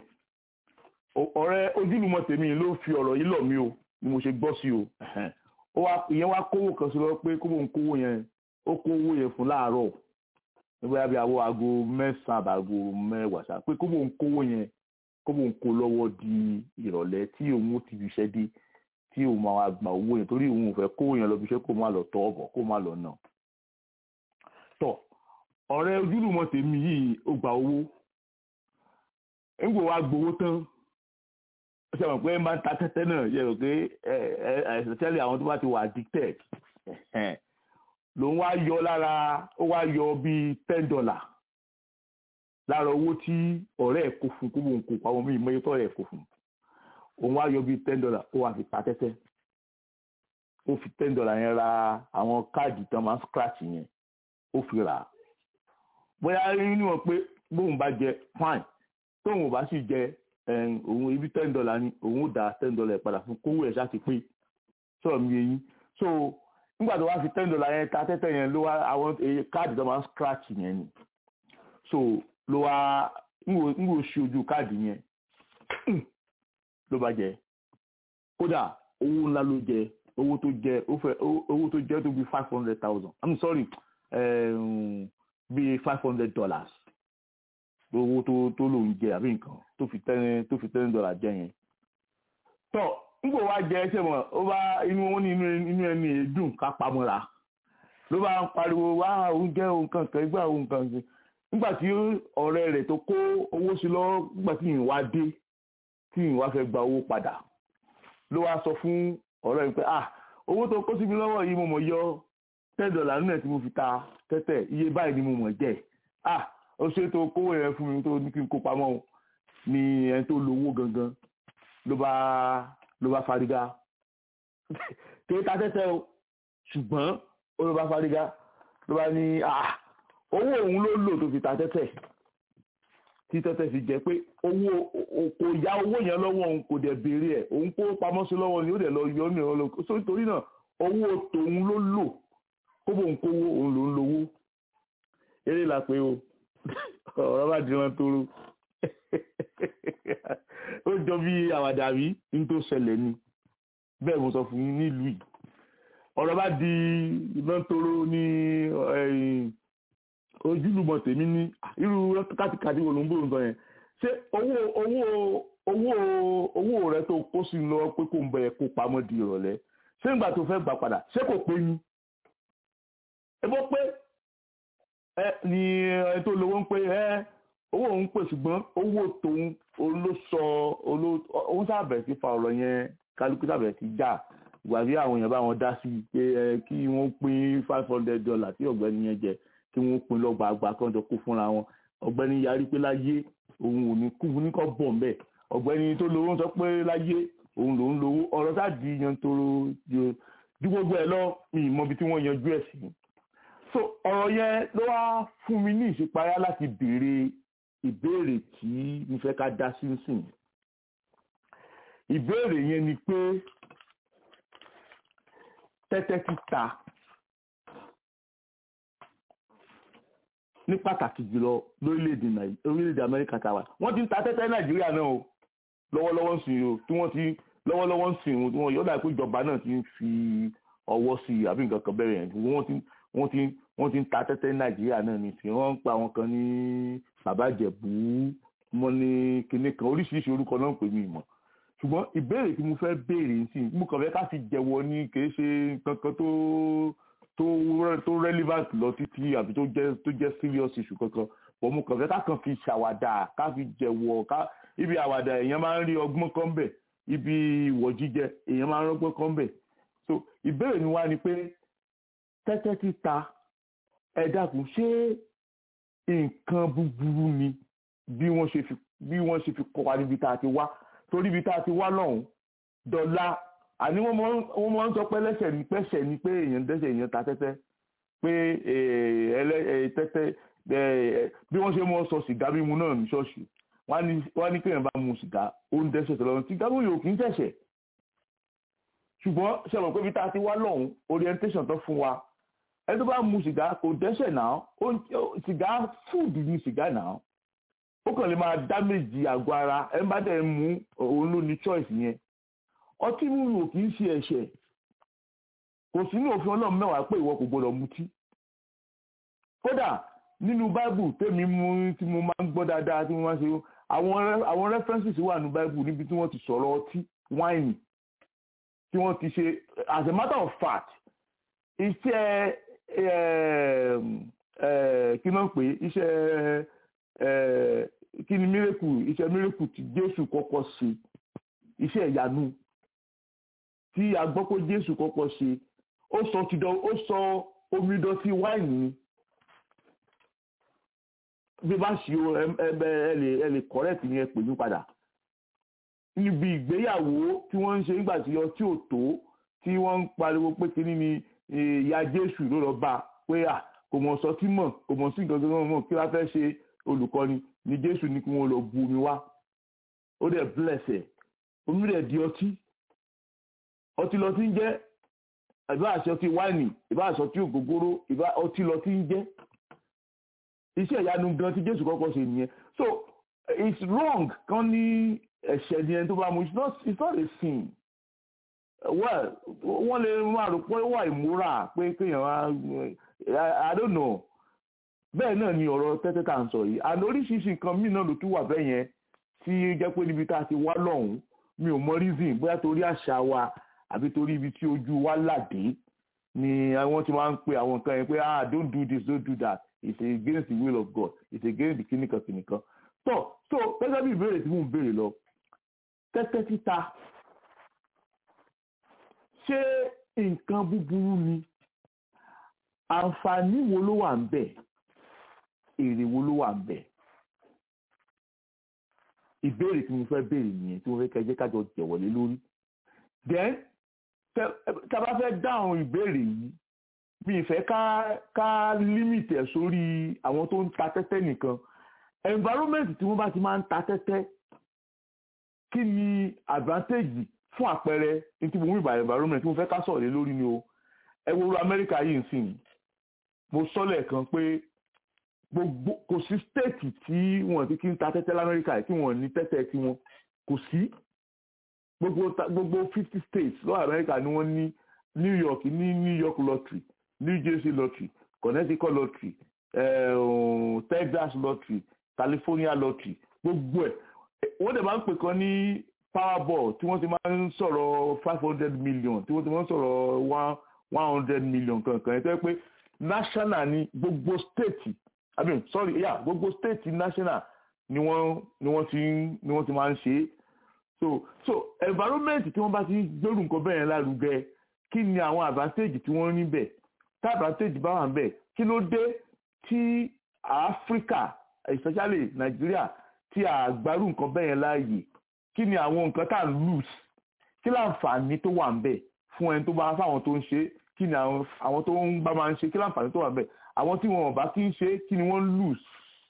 ọ̀rẹ́ ojúlùmọ̀ tèmi ló fi ọ̀rọ̀ yìí lọ̀ mí o ni mo ṣe gbọ́ sí o ẹ̀hẹ́n. ó wá ìyẹn wá kówó kan sí lọ́wọ́ pé kó bóun kówó yẹn ó kó owó yẹn fún láàárọ̀ nígbà bí àwọ aago mẹ́sàn-án àbàgò mẹ́wàá ṣá pé kó bóun kówó yẹn kó bóun kó lọ́wọ́ di ìrọ̀lẹ́ tí òun ó ti fi iṣẹ́ dé tí òun máa wá gba owó yẹn torí òun ò fẹ́ kówó yẹn lọ fi iṣẹ́ kó má lọ tọ́ ọ̀bọ̀ kó má lọ nà. tọ́ ọ̀rẹ́ ojúlùmọ̀ tèmi yìí ó gba owó ńgbò wá gbowó tán ó ṣe mọ̀ pé máa ń ta tẹ́tẹ́ náà yẹ rò pé ẹ ẹ especially àwọn tó bá ti wà addicted ẹ̀hẹ́n, lòun wá yọ lára ó wá yọ bíi ten dollar lára owó tí ọ̀rẹ́ ẹ̀ kó fún kó bóun kó pamọ́ bíi mọ́yé tọ́rẹ́ ẹ̀ kó fún òun wá yọ bíi ten dollar ó wá fi ta tẹ́tẹ́ ó fi ten dollar yẹn ra àwọn káàdì tán máa ń scratch yẹn ó fi rà á bóyá nínú wọn pé bóun bá jẹ fine tóun ò bá sì jẹ ẹn, òun ibi ten dollar ni òun ó dá ten dollar padà fún kówó ẹ̀ ṣáà ti pé sọ̀rọ̀ mi yẹn so nígbà tó wá fi ten dollar yẹn ta tẹ́tẹ́ yẹn ló wá àwọn èyí káàdì tó máa ń scratch yẹn ni so ló wá ń wò ṣe ojú káàdì yẹn ló bá jẹ kódà owó ńlá ló jẹ owó tó jẹ ó fẹ́ owó tó jẹ tó bí five hundred thousand i'm sorry um, bí five hundred dollars owó tó tó lòun jẹ àbí nǹkan tó fi ten tó fi ten dollar jẹ yẹn tọ nígbà wá jẹ ẹsẹ mọ ó bá inú wọn ní inú inú ẹni èédùn ká pamọ́ra ló bá ń pariwo wá oúnjẹ òun kankan ìgbà òun kankan nígbà tí ọ̀rẹ́ rẹ̀ tó kó owó sí lọ nígbà tí ìwà dé tí ìwà fẹ́ gba owó padà ló wá sọ fún ọ̀rẹ́ rẹ̀ pé ah owó tó kó sí mi lọ́wọ́ yìí mo mọ̀ yọ ten dollar nínú ẹ̀ tí mo fi ta tẹ́tẹ́ iye báyìí ni mo mọ̀ jẹ́ ah ó ṣe tó kówó yẹn fún mi tó ní kí n kó pamọ́ o ni ẹni tó lówó gangan ló bá ló bá fariga kí ta tẹ́tẹ́ o ṣùgbọ́n ó ló bá fariga ló bá ní ah owó òun ló lò tó fi ta tẹ́tẹ́ tí tẹ́tẹ́ fi jẹ́ pé owó kò ya owó yẹn lọ́wọ́ òun kò dẹ̀ béèrè ẹ̀ òun kó pamọ́ sí lọ́wọ́ ni ó dẹ̀ lọ yọ ní ọ̀rọ̀ lọ so nítorí náà owó tòun ló lò kó bóun kówó òun ló ń lowó eré la pé o ọ̀rọ̀ bá di wọn tóró ó jọ bí àwàdà rí ní tó ṣẹlẹ̀ ni bẹ́ẹ̀ mo sọ fún yín nílùú yìí ọ̀rọ̀ bá di iná tóró ní ojúlùmọ̀ tèmi ní irú kátìkàtì wo ló ń bòrò nǹkan yẹn ṣé owó owó owó owó rẹ tó kó sí lọ pé kò ń bẹ kó pamọ́ di ìrọ̀lẹ́ ṣé ìgbà tó fẹ́ gbà padà ṣé kò pé yín ẹ bọ́ pé ẹ ní ẹ tó lówó ń pé ẹ owó òun pè ṣùgbọ́n owó tòun ló sọ òun sábẹ̀ sí fa ọ̀rọ̀ yẹn kálukú sábẹ̀ sí já ìgbàgbé àwọn èèyàn bá wọn dá sí pé ẹ kí wọ́n pín five hundred dollar tí ọ̀gbẹ́ni yẹn jẹ kí wọ́n pín lọ́gbà àgbà kan jọ kó fúnra wọn ọ̀gbẹ́ni yarí pé láyé òun ò ní kú ní kọ́ bọ̀ ń bẹ̀ ọ̀gbẹ́ni tó lówó ń sọ pé láyé òun lòún lówó ọ̀rọ̀ sáà di yan toro ju gbogbo ẹ̀ lọ mi ì mọ ibi tí wọ́n yanjú ẹ̀ sí so ọ̀rọ̀ yẹn ló wá fún mi ní ìṣípayá láti béèrè ìbéèrè tí mo fẹ́ ká dá sí sìn ìbéèrè yẹn ni pé tẹ́tẹ́ títa ní pàtàkì jùlọ lórílẹ̀‐èdè orílẹ̀‐èdè amẹ́ríkà tàwa wọ́n ti ń ta tẹ́tẹ́ nàìjíríà náà o lọ́wọ́lọ́wọ́ ń sìn o tí wọ́n ti lọ́wọ́lọ́wọ́ ń sìn o tí wọ́n yọ̀ọ́ dà pé ìjọba náà ti ń fi ọwọ́ sí i àbí nǹkan kan bẹ̀rẹ̀ yẹn wọ́n ti wọ́n ti wọ́n ti ń ta tẹ́tẹ́ ní nàìjíríà náà ní tí wọ́n ń pa àwọn kan ní bàbá ìjẹ̀bú mọ́ ní kinní kan oríṣiríṣi orúkọ náà ń pè mí mọ́ ṣùgbọ́n ìbéèrè tí mo fẹ́ béèrè sí i mo kàn fẹ́ ká fi jẹ̀wọ́ ní kì í ṣe kankan tó tó tó relevant lọ títí àbí tó jẹ́ tó jẹ́ serious issue kankan bọ́ mo kàn fẹ́ ká kàn fi ṣàwàdà ká fi jẹ̀wọ́ ká ibi àwàdà èèyàn máa ń rí ọgbọ́n kan bẹ̀ ibi ìwọ̀ jíjẹ èèyàn máa ń rọ́gbọ́n kan bẹ̀ so ìbéèrè mi wá ni pé tẹ́tẹ́ títa ẹ dákun ṣé nǹkan búburú ni bí wọ́n ṣe fi bí wọ́n ṣe fi kọ́ wa níbi tá a ti wá torí ibi tá a ti wá lọ́hùn dọ́là àní wọ́n máa ń sọ pé lẹ́sẹ̀ ní pẹ́sẹ̀ ni pé èèyàn dẹ́sẹ̀ èèyàn ta tẹ́tẹ́ pé tẹ́tẹ́ bí wọ́n ṣe mọ́ sọ sìgá mímu náà ní ṣọ́ọ̀ṣì wọ́n á ní kéèyàn bá mu sìgá ó ń dẹ́sẹ̀ tọ́lọ́run sìgá mímu yóò kì í tẹ̀sẹ̀ ṣùgbọ́n ṣe mọ̀ pé ibi tá a ti wá lọ́hùn orientation tó fún wa ẹni tó bá mu sìgá kò dẹ́sẹ̀ náà sìgá fúùdù ni sìgá náà ó kàn lè máa dámèjì àgọ́ ara ẹni bá dẹ̀ mú òun ló ní choice yẹn ọtí mímu kì í ṣe ẹ̀ṣẹ̀ kò sí ní òfin ọlọ́run mẹ́wàá pé ìwọ kò gbọdọ̀ mutí kódà nínú báìbù tèmi mú tí mo máa ń gbọ́ dáadáa tí mo máa ń ṣe àwọn àwọn references wà nínú báìbù níbi tí wọ́n ti sọ̀rọ̀ ọtí wáìnì tí wọ́n ti ṣe as a matter of fact iṣẹ́ kí náà pé iṣẹ́ kí ni mírèkù iṣẹ́ mírèkù tí Jésù kọ́kọ́ ṣe iṣẹ́ ìyanu tí a gbọ́ pé Jésù kọ́kọ́ ṣe ó sọ tìdọ̀ ó sọ omi dọ̀tí wáìnì ni bí bá ṣe ẹ lè ẹ lè correct ni ẹ pè mí padà níbi ìgbéyàwó tí wọ́n ń ṣe nígbà tí ọtí ò tó tí wọ́n ń pariwo pé kíní ni ìyá Jésù ló lọ bá pé à kò mọ̀ sọ tí mọ̀ kò mọ̀ sí nǹkan tó mọ̀ kí wọ́n fẹ́ ṣe olùkọ́ni ni Jésù ní kí wọ́n lọ bu omi wá ó dẹ̀ bless ẹ̀ omi rẹ̀ di ọtí ọtí lọ tí ń jẹ́ ìbá àṣẹ ọtí wáìnì ìbá àṣẹ ọtí ògógóró ìbá ọtí lọ tí ń jẹ́ iṣẹ́ ìyanu gan tí Jésù kọ́kọ́ ṣe nìyẹn so it's wrong kan ní ẹ̀ṣẹ̀ ni ẹni tó bá mu it's not it's not a sin well wọ́n lè máa rò pé wà ìmúra pé kéèyàn wá i don't know bẹ́ẹ̀ náà ni ọ̀rọ̀ tẹ́tẹ́ tá à ń sọ yìí àná oríṣiríṣi nǹkan míì náà ló tún wà bẹ́ẹ̀ yẹn tí jẹ́ pé níbi tá a ti wá lọ́hùn-ún mi ò mọ reason bóyá torí àṣà wa àbí torí ibi tí ojú wa làdé ni wọ́n ti máa ń pe àwọn nǹkan yẹn pé ah don't do this don't do that it's against the will of God it's against the kìnìkan kìnìkan so so gẹ́gẹ́ bí ìbéèrè tí mò ń béèrè lọ tẹ́tẹ́ títa ṣé nǹkan búburú ni àǹfààní wo ló wà ń bẹ̀ èrè wo ló wà ń bẹ̀ ìbéèrè tí mo fẹ́ béèrè nìyẹn tí mo fẹ́ kẹjẹ́ kájọ jẹ̀wọ́lé lórí then tá a bá fẹ́ dáhùn ìbéèrè yìí mi ìfẹ́ ká ká limit ẹ̀ sórí àwọn tó ń ta tẹ́tẹ́ nìkan environment tí wọ́n bá ti máa ń ta tẹ́tẹ́ kí ni advantage fún àpẹẹrẹ ní tí mo mú ìbà environment tí mo fẹ́ ká sọ̀rọ̀ lé lórí ni o ẹ wo ru Amẹ́ríkà yìí ń sìn mo sọ lẹ́ẹ̀kan pé gbogbo kò sí stéètì tí wọ́n ti kí ń ta tẹ́tẹ́ lamẹ́ríkà tí wọ́n ní tẹ́tẹ́ tí wọ́n kò sí gbogbo ta- gbogbo fifty states lọ́wọ́ amẹ́ríkà ni wọ́n ní new york ní new york lottery new jersey lottery connecticut lottery eh, um, texas lottery california lottery gbogbo ẹ̀ wọ́n dẹ̀ máa ń pè kan ní powerball tí wọ́n ti máa ń sọ̀rọ̀ five hundred million tí wọ́n ti máa ń sọ̀rọ̀ one one hundred million kankan ẹ̀ tó yẹ pé national ni gbogbo state i mean sorry yeah gbogbo state national ni wọ́n ni wọ́n ti ń- ni wọ́n ti máa ń ṣe é so so environment tí wọ́n bá ti gbèrú nǹkan bẹ́ẹ̀ yẹn lárugẹ kí ni àwọn advantage tí wọ́n ní bẹ̀ tá advantage bá wà bẹ̀ kí ló dé tí Africa especially Nigeria tí a gbárù nǹkan bẹ́ẹ̀ yẹn láàyè kí ni àwọn nǹkan tá à ń lose kí láǹfààní tó wà ń bẹ̀ fún ẹni tó bá fáwọn tó ń ṣe kí ni àwọn àwọn tó ń bá máa ń ṣe kí láǹfààní tó wà ń bẹ̀ àwọn tí wọn ò bá kí ń ṣe kí ni wọ́n lose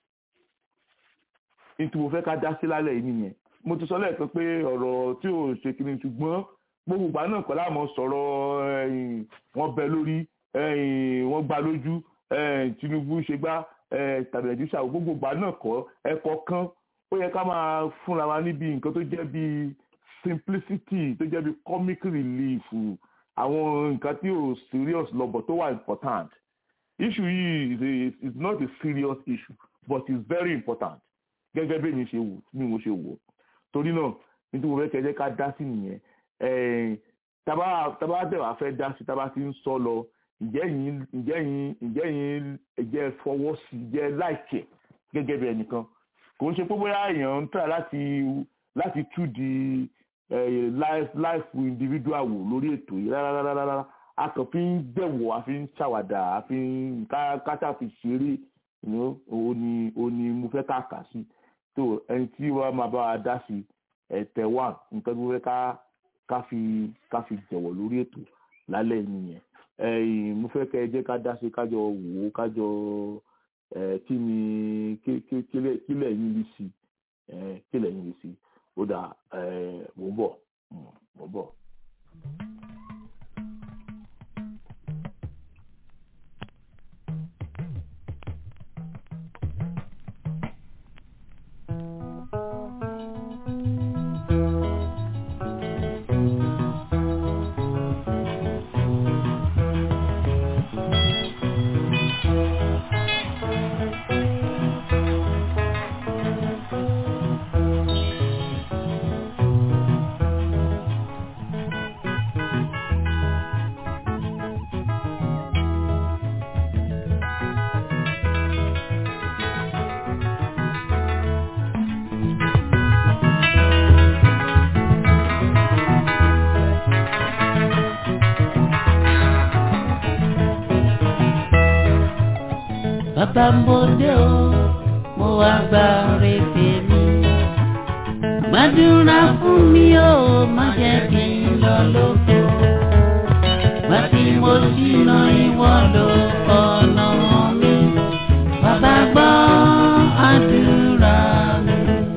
ní tí mo fẹ́ ká dá sí lálẹ́ yìí nìyẹn mo ti sọ lẹ́ẹ̀kan pé ọ̀rọ̀ tí ò ṣe kiri ṣùgbọ́n gbogbo ìgbà náà kọ́ láàmú sọ̀rọ̀ ẹ̀yìn, wọ́n bẹ lórí ẹ̀yìn, wọ́n gbá lójú ẹ̀yìn, Tinubu ṣe gbá ẹ̀yìn, tàbí ẹ̀dísà gbogbo ìgbà náà kọ́ ẹ̀kọ́ kan ó yẹ ká máa fúnra wa níbi nǹkan tó jẹ́ bí simplicity tó jẹ́ bí comic relief àwọn nǹkan tí ò serious lọ́bọ̀ tó wà important issue yìí is, a, is not a serious issue but it's very important gẹ́gẹ́ bí mi ṣe wò bí mo ṣe wò torí náà nítorí mo fẹ́ kẹ́ ẹ jẹ́ ká dá sí nìyẹn ẹ̀ẹ́n, tábà tábà tẹ̀ wá fẹ́ dá sí tábà ti ń sọ lọ ǹjẹ́ yín ǹjẹ́ yín ǹjẹ́ yín ẹ̀jẹ̀ fọwọ́ sí jẹ́ láìkẹ̀ gẹ́gẹ́ bí ẹnìkan kò ń ṣe pé bóyá èèyàn ń tà láti láti tú di eh, life life individual wò lórí ètò yìí rárá rárá rárá a kàn fi ń gbẹ̀wò a fi ń ṣàwàdà a fi ń ká ká fi ṣeré you know, òun ni òun ni mo fẹ́ ká kà sí tó ẹni tí wọ́n máa bá wa dá sí ẹ̀tẹ̀ wà nǹkan tó fẹ́ ká ká fi ká fi jẹ̀wọ̀ lórí ètò lálẹ́ yìí nìyẹn ẹ̀yìn mo fẹ́ kẹ́ ẹ jẹ́ ká dá sí kájọ wò ó kájọ ẹ̀ kí ni kí kí kílẹ̀ kílẹ̀ yín rí sí ẹ̀ kílẹ̀ yín rí sí ó dà ẹ̀ mò ń bọ̀ mm, mò ń bọ̀. bàbá mo dé o mo wá gba rèébè mi gbàdúrà fún mi o má jẹ́ kí n lọ lóko gbà tí mo ṣìnà ìwọ ló ọ̀nà mi bàbá gbọ́ àdúrà mi.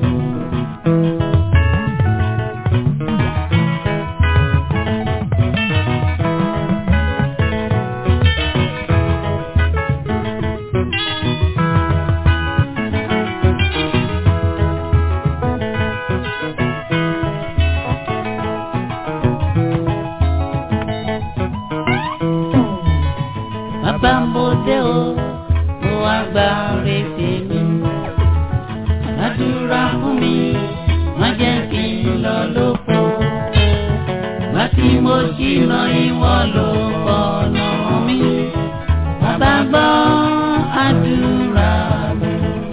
bàbá mo dé o mo wá gba rèébè mi àdúrà fún mi má jẹ́ kí n lọ lóko gbà tí mo ṣìnà ìwọ ló ọ̀nà mi bàbá gbọ́ àdúrà mi.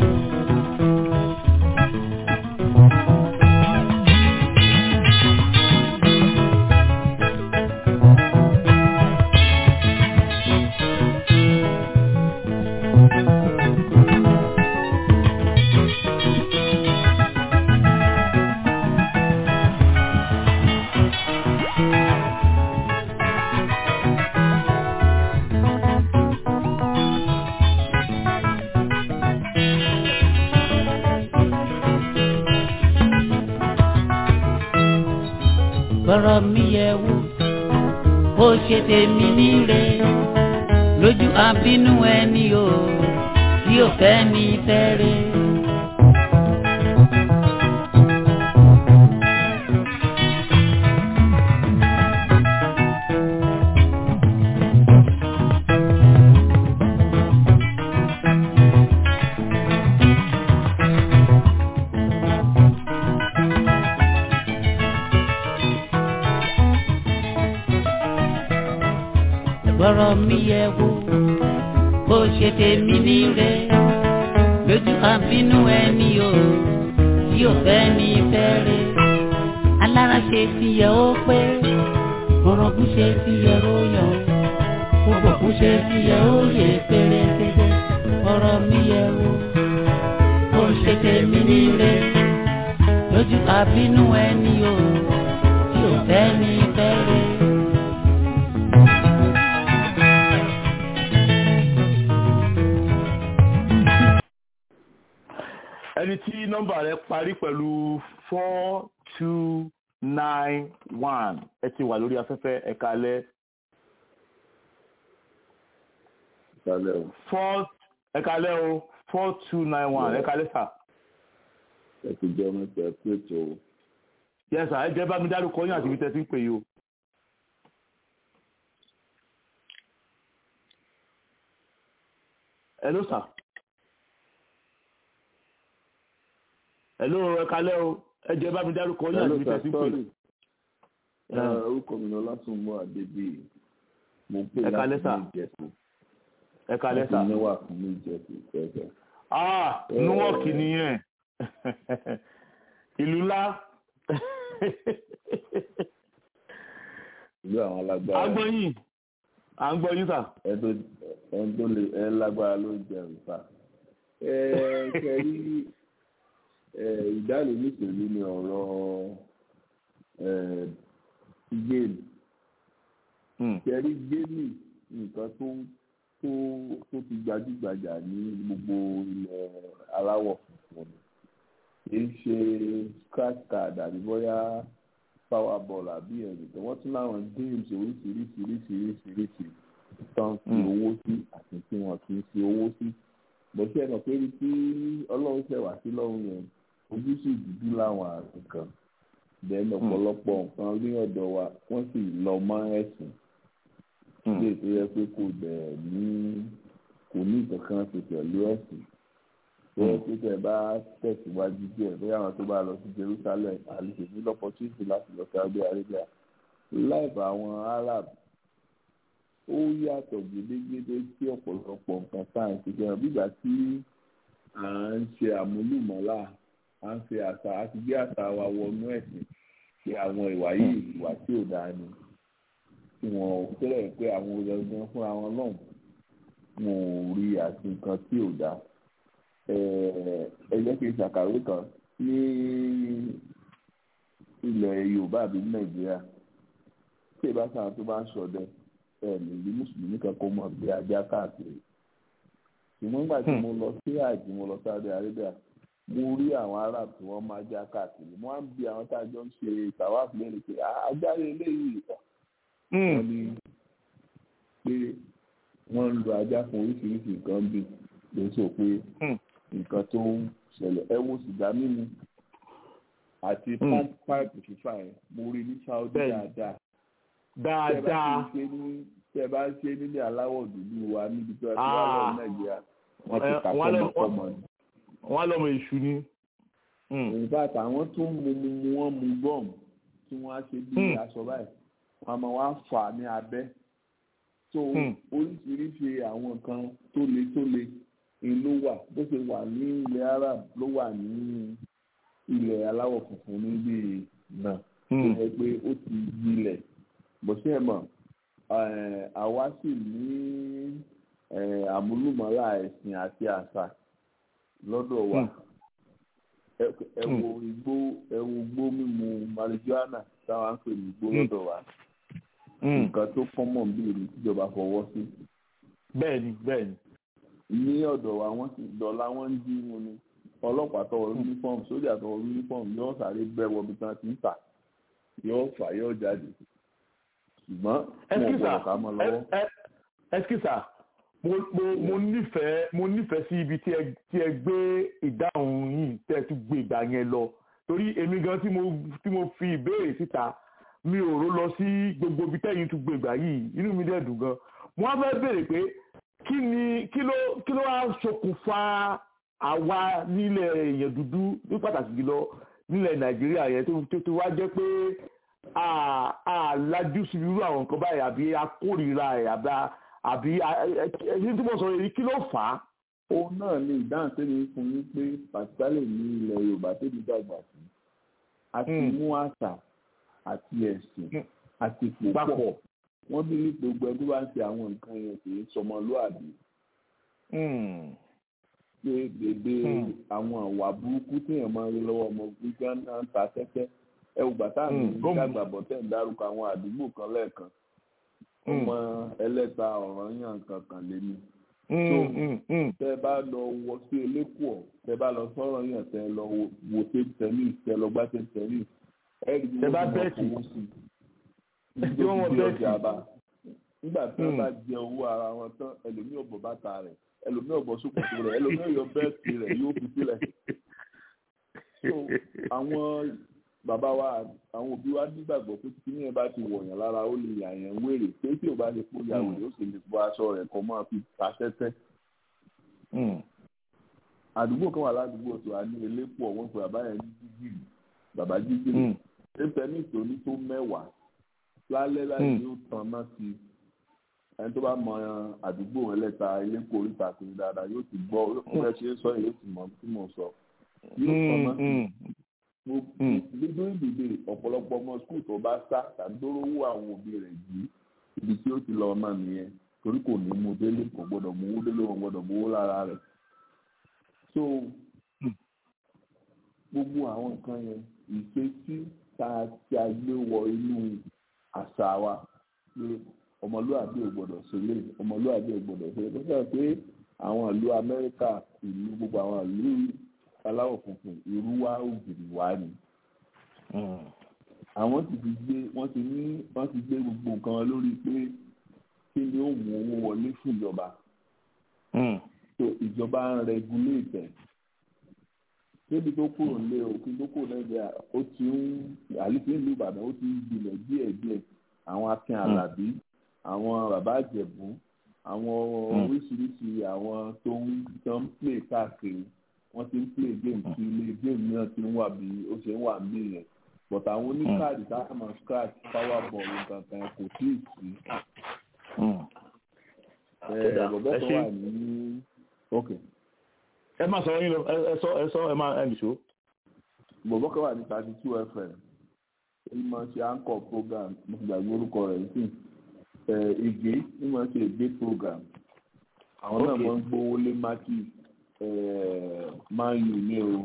bọ́rọ̀ mi yẹ wò ó ṣe tèmi níre lójú àbínú ẹni o kì tí ò fẹ́ ní fẹ́rẹ̀. gbọ́rọ̀ mi yẹ wo bó ṣe tèmi níre lójú àbínú ẹni o tí ò fẹ́ ní fẹ́rẹ̀ alára ṣe ti yẹ ó pé orogún ṣe ti yẹ ó yọ gbogbo kú ṣe ti yẹ ó yẹ pérépéré gbọ́rọ̀ mi yẹ wo bó ṣe tèmi níre lójú àbínú ẹni o tí ò fẹ́ ní fẹ́rẹ̀. ẹni tí nọ́mbà rẹ̀ parí pẹ̀lú four two nine one ẹ ti wà lórí afẹ́fẹ́ ẹ̀ka alẹ́ Ìsàlẹ̀ o, four ẹ̀ka alẹ́ o four two nine one ẹ̀ka alẹ́ sà. ẹ ti jẹ́ mẹ́ta ẹ pé tó o. yẹ sà ẹ jẹ́ bá mi dárúkọ yín àti ibi tẹ́ ti ń pè yìí o. hello sà. hello ẹ̀ka alẹ́ o ẹ jẹ́ bá mi dárúkọ yín àti ibi tẹ́ ti ń pè yìí. Orúkọ mi ni Ọlásùnmọ́ Adébíyì. Mo ń pè Ẹ káalẹ́ láti sà. ní Ìjẹ̀bú. ẹ̀ka alẹ́ sà. Láti níwà fún ní Ìjẹ̀bú fẹ́fẹ́. ah nuwọ́ọ̀kì nìyẹn ìlú ńlá Ìlú àwọn à alágbára. ń gbọ́ yín à ń gbọ́ yín sà. Ẹ tó ẹ tó lè ẹ lágbára ló ń jẹun sá. Ẹ kẹrí ẹ ìdálò nípìnlẹ̀ ni ọ̀rọ̀ ẹ géèmù. Hmm. kẹrí géèmì nǹkan tó tó tó ti gbajúgbajà ní gbogbo ilẹ̀ aláwọ̀ funfun kì í ṣe scratch card àbí bóyá power ball àbí ẹ̀rìn tó wọ́n tún láwọn games oríṣiríṣiríṣiríṣiríṣi tó ń fi Mm. owó sí àti tí wọ́n kì í fi owó sí bọ́sẹ̀ ẹ̀ mọ̀ pé ibi tí ọlọ́run ṣẹ̀ wá sí lọ́run yẹn ojú sì dúdú láwọn àrùn kan bẹ́ẹ̀ lọ́pọ̀lọpọ̀ nǹkan ní ọ̀dọ̀ wa wọ́n sì lọ mọ́ ẹ̀sìn Hmm. ilé tó yẹ pé kò dẹ̀ ní kò ní ìkankan ṣe pẹ̀lú ẹ̀sìn tó yẹ pé tẹ̀ bá tẹ̀síwájú díẹ̀ bóyá àwọn tó bá lọ sí Jerusalem àlejò ní lọ́pọ̀túnṣe láti lọ sí Saudi Arabia láìpẹ àwọn Arab ó yàtọ̀ gédégédé sí ọ̀pọ̀lọpọ̀ nǹkan sáyẹ̀nsì gan bígbà tí à ń ṣe àmúlùmọ́lá à ń ṣe àṣà àti gbé àṣà wa wọnú ẹ̀sìn ṣe àwọn ìwà yìí ìwà tí ò dáa ni tí wọn ò fẹ́rẹ̀ pé àwọn ọ̀gbọ̀n fúnra wọn náà wọn ò rí àti nǹkan tí ò dáa ẹ jẹ́ kí n ṣàkàwé kan ní ilẹ̀ Yorùbá àbí Nàìjíríà tí ìbá sáà tó bá ń ṣọdẹ ẹ lè rí mùsùlùmí kan kó mọ̀ bí ajá káàkiri ṣùgbọ́n nígbà tí mo lọ sí àjì mo lọ Saudi Arabia mo rí àwọn Arab tí wọ́n máa já káàkiri mo á ń bi àwọn tá a jọ ń ṣe tàwáàfù lẹ́nu pé ajá eléyìí wọ́n ní pé wọ́n ń lo ajá fún oríṣiríṣi nǹkan bí ló ń sọ pé nǹkan tó ń ṣẹlẹ̀ ẹ wo sìgá mímu àti páìpù fífà yẹn mo rí ní Saudi dáadáa dáadáa tẹ bá ń ṣe nílé aláwọ̀ dúdú wa níbi tí wọ́n ti wá lọ Nàìjíríà wọ́n ti kà fọ́mọkọ́mọ ni. wọ́n lọ́mọ èṣù ni. in fact àwọn tó ń mu mu mu wọ́n mu gum tí wọ́n á ṣe bí aṣọ báyìí wọ́n máa wá fà ní abẹ́ so oríṣiríṣi àwọn nǹkan tó le tó le ló wà bó ṣe wà ní ilẹ̀ Arab ló wà ní ilẹ̀ aláwọ̀ funfun níbí náà tó yẹ pé ó ti gbilẹ̀ bó ṣe mọ̀ àwa sì ní àmúlùmọ́lá ẹ̀sìn àti àṣà lọ́dọ̀ wa ẹ wo igbó ẹ wo igbó mímu marijuana táwa ń pè ní igbó lọ́dọ̀ wa nǹkan tó kọ́mọ̀ bí èmi tíjọba fọwọ́ sí. bẹ́ẹ̀ni bẹ́ẹ̀ni. ní ọ̀dọ̀ wa wọ́n sì dọ̀la wọ́n ń dín wọn ni ọlọ́pàá tọwọ́ uniform sójà tọwọ́ uniform yóò sáré bẹ́ wọbi tán ti ń tà yóò fà yóò jáde ṣùgbọ́n wọn ò gbọ́dọ̀ ká mọ́ lọ́wọ́. ẹskísà mo mo mo nífẹ̀ẹ́ mo nífẹ̀ẹ́ sí ibi tí ẹ tí ẹ gbé ìdáhùn yìí tẹ́ ẹ tún gbé ìgbà yẹn lọ torí èmi gan tí mo tí mo fi ìbéèrè síta mi ò rò lọ sí gbogbo ibi tẹ́yìn tún gbé ìgbà yìí inú mi dẹ̀ dùn gan mo wá fẹ́ béèrè pé kí ni kí ló kí ló wá ṣokùnfà àwa nílẹ̀ èèyàn dúdú ní pàtàkì jùlọ nílẹ̀ nàìjíríà yẹn tó tó tó wá jẹ́ pé a a lajú sí irú àwọn nǹkan báyìí àbí akórìíra ẹ̀ àbí àbí ẹni tí mo sọ yìí kí ló fà á. òun náà ni ìdáhùn tẹ́lẹ̀ fún yín pé pàṣípàlẹ̀ ní ilẹ̀ yorùbá tẹ́lẹ̀ dàgbà sí àti mú àṣà àti ẹ̀sìn àti pòpọ̀ wọ́n bí ní gbogbo ẹni tó bá ń ṣe àwọn nǹkan yẹn kì í sọmọlúàbí. pé gbèdé àwọn àwà burúkú téèyàn máa ń rí lọ́wọ́ ọmọ gbígbá náà ń ta tẹ́tẹ́ ẹ ò gbà táwọn ènìyàn dàgbà bọ̀ tẹ̀ ń dárúkọ àwọn àdúgbò kan lẹ́ẹ̀kan ọmọ ẹlẹ́ta ọ̀ràn yàn kankan lé ní. so tẹ bá lọ wọ sí elékùọ tẹ bá lọ sọ̀rọ̀ yàn tẹ lọ wo tape tennis tẹ lọ gbá tape tennis ẹ rí i wọ́n mọ̀ fowó sí i tí wọ́n wọ́n bẹ́ẹ̀ sí. nígbà tí wọ́n bá jẹ owó ara wọn tán ẹlòmíì ọ̀bọ̀ bàtà rẹ̀ ẹlòmíì ọ̀bọ̀ sókòtò rẹ̀ ẹlòmíì yọ bẹ́ẹ̀sì rẹ̀ yóò fi sílẹ̀. so àwọn bàbá wa àwọn òbí wa nígbàgbọ́ pé tí yẹn bá ti wọ̀yàn lára ó lè yà yẹn wèrè pé tí ò bá lè kó ya wèrè ó sì lè bọ́ aṣọ rẹ̀ kọ́ máa fi ta tẹ́tẹ́. àdúgbò kan wà ládùúgbò tó a ní elépo ọ̀wọ́n pé bàbá yẹn ní jíjìrì bàbá jíjìrì ẹ̀fẹ̀ ní ìtòní tó mẹ́wàá lálẹ́ láì ní ó tan náà sí ẹni tó bá mọ àdúgbò ẹlẹ́ta elépo oríta kiri dáadáa yóò ti gbọ́ ó fẹ́ ṣe é sọ yóò ti mọ tí mo sọ yóò tan náà sí gbogbo ìdìbò ọ̀pọ̀lọpọ̀ ọmọ skul tó bá sá tàbí tó rówó àwọn òbí rẹ̀ yìí ibi tí ó ti lọ ọmọ nìyẹn torí kò ní mú délé kò gbọdọ̀ mú owó délé kò gbọdọ̀ mú owó lára rẹ̀ so gbogbo àwọn nǹkan yẹn ìṣesí tá a ti a gbé wọ inú àṣà wa pé ọmọlúwàbí ò gbọdọ̀ ṣẹlẹ̀ ọmọlúwàbí ò gbọdọ̀ ṣẹlẹ̀ tó sọ pé àwọn ìlú Amẹ́ríkà ìlú gbogbo àwọn ìlú aláwọ̀ funfun irú wa ògiri wa ni. àwọn ti fi gbé wọ́n ti ní wọ́n ti gbé gbogbo nǹkan wọn lórí pé kí ni ó mú owó wọlé fún ìjọba. so ìjọba ń regulate ẹ̀. débi tó kúrò nílé òkun tó kúrò nàìjíríà ó ti ń àlùfí ìlú Ìbàdàn ó ti ń gbilẹ̀ díẹ̀díẹ̀ àwọn Akin Àlàbí àwọn bàbá Ìjẹ̀bú àwọn oríṣiríṣi àwọn tó ń tó ń play káàkiri wọ́n ti ń play game tí ilé game náà ti ń wà bí ó ṣe ń wà ní yẹn but àwọn oníkáàdì táwọn máa scratch power ball nǹkan kò tí ì sí. bọ̀bọ̀ tó wà ní. ẹ máa sọ̀rọ̀ yín lọ ẹ sọ ẹ sọ ẹ máa ẹ nìṣó. bọ̀bọ̀ kan wà ní thirty two fm ó máa ṣe anchor program mo ti gbàgbé orúkọ rẹ̀ sí ìgbé ó máa ṣe ìgbé program àwọn náà máa ń gbówó lé mákì man u ní o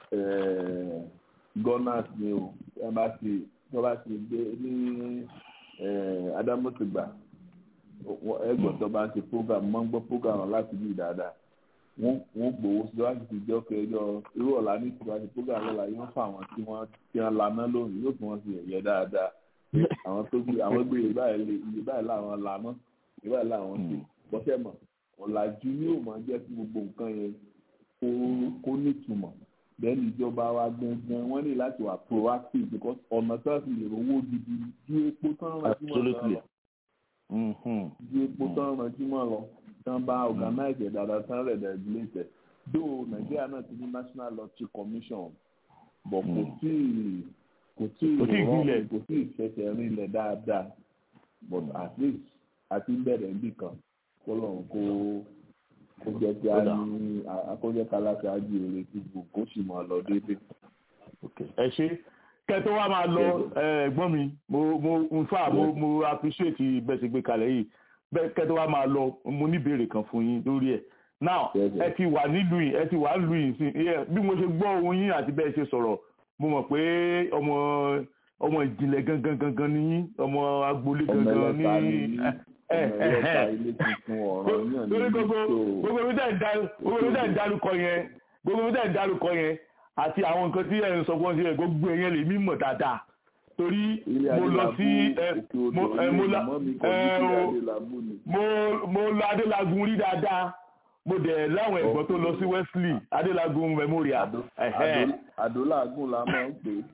gunners ní o ẹ bá ti ẹ bá ti gbé ní adamosigba ẹgbọn tó bá ń ṣe program máa ń gbọ́ program láti bí dáadáa wọ́n gbowó sí wájú ti jẹ́ ọkọ̀ ẹjọ́ irú ọ̀la ní ìtura ti program lọ́la yóò fún àwọn tí wọ́n ti ń laná lónìí yóò fún wọn sí ẹ̀yẹ dáadáa àwọn tó gbé àwọn gbé ìbáyìí ìbáyìí làwọn laná ìbáyìí làwọn ṣe bọ́sẹ̀ mọ̀ ọ̀làjú ni yóò máa jẹ́ kí gbogbo nǹkan yẹn kó nítumọ̀ bẹ́ẹ̀ ni ìjọba wa gbọ̀ngàn wọ́n ní láti wà proactive because ọ̀nà tó ti lè rówó gidi ju epo tán ránjúmọ̀ lọ ju epo tán ránjúmọ̀ lọ tán bá organize ẹ̀ dáadáa tán rẹ̀ regulate though nàìjíríà náà ti ní national lottery commission but kò tí kò tí rọrùn kò tí fẹsẹ̀ rinlẹ̀ dáadáa but at least àti bẹ̀rẹ̀ níbì kan kọlọ́run kó kó jẹ́ kí a ní akójẹ́ kálákì ájú èrè tí gbogbo kó sì máa lọ déédéé. ẹ ṣe kẹtọ wa máa lọ ẹ̀gbọ́n mi mo mo in fact mo mo appreciate bẹ́ẹ̀ ṣe gbé kalẹ̀ yìí bẹ́ẹ̀ kẹtọ wa máa lọ mo ní ìbéèrè kan fún yín lórí ẹ̀ now ẹ ti wà nílùú yìí ẹ ti wà nílùú yìí sí bí mo ṣe gbọ́ ohun yín àti bẹ́ẹ̀ ṣe sọ̀rọ̀ mo mọ̀ pé ọmọ ọmọ ìjìnlẹ̀ gangan gangan ni yín ọmọ agboolé gangan ní lórí gbogbo gbogbo mi tẹ̀ ń dárúkọ yẹn gbogbo mi tẹ̀ ń dárúkọ yẹn àti àwọn nǹkan tí ẹ̀ ń sọ fún ọ sí ẹ̀ gbogbo ẹ̀yẹn lè mí mọ̀ dáadáa torí mo lọ sí mo lọ adélagun rí dáadáa mo dẹ̀ láwọn ẹ̀gbọ́n tó lọ sí wesley adélagun memorial. àdólágùn la máa ń pè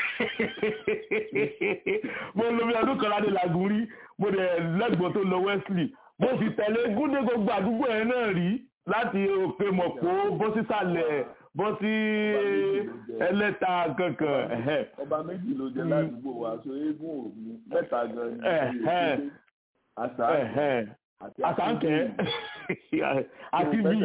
é. mo lo bí ọdún kan ládélagun rí mo dẹ̀ lẹ́gbọ́n tó lọ wesley mo sì tẹ̀lé gúndé gbogbo àdúgbò yẹn náà rí láti òkè mọ̀pó bọ́ sísàlẹ̀ bọ́ sí ẹlẹ́ta kankan. ọba méjì ló jẹ ládùúgbò wa so eégún òní mẹ́ta gan ni àṣà àtàǹkẹ́ àti bí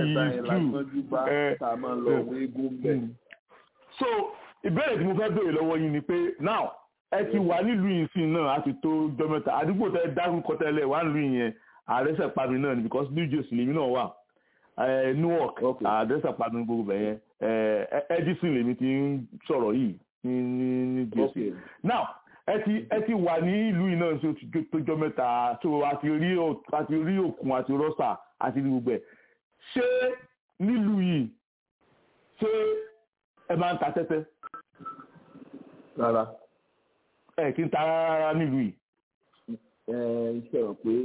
yìí so ìbéèrè tí mo fẹ́ béèrè lọ́wọ́ yín ni pé now ẹ ti wà nílùú yìí sí náà a ti tó jọ mẹ́ta àdúgbò tẹ dárúkọ tẹ́lẹ̀ wà nílùú yẹn àrẹsẹ̀ pami náà ni because new jersey lèmi náà wà newark àrẹsẹ̀ pami gbogbo bẹ̀ yẹn edison lèmi ti ń sọ̀rọ̀ yìí ní new jersey now ẹ ti ẹ ti wà ní ìlú yìí náà tó jọ mẹ́ta tó a ti rí a ti rí òkun àti rọ́ṣà àti gbogbo ẹ̀ ṣé nílùú yìí ṣé ẹ máa ń ta tẹ́tẹ́. rárá. ẹ kí n ta rárá nílùú yìí. ẹ iṣẹ́ rẹ̀ pé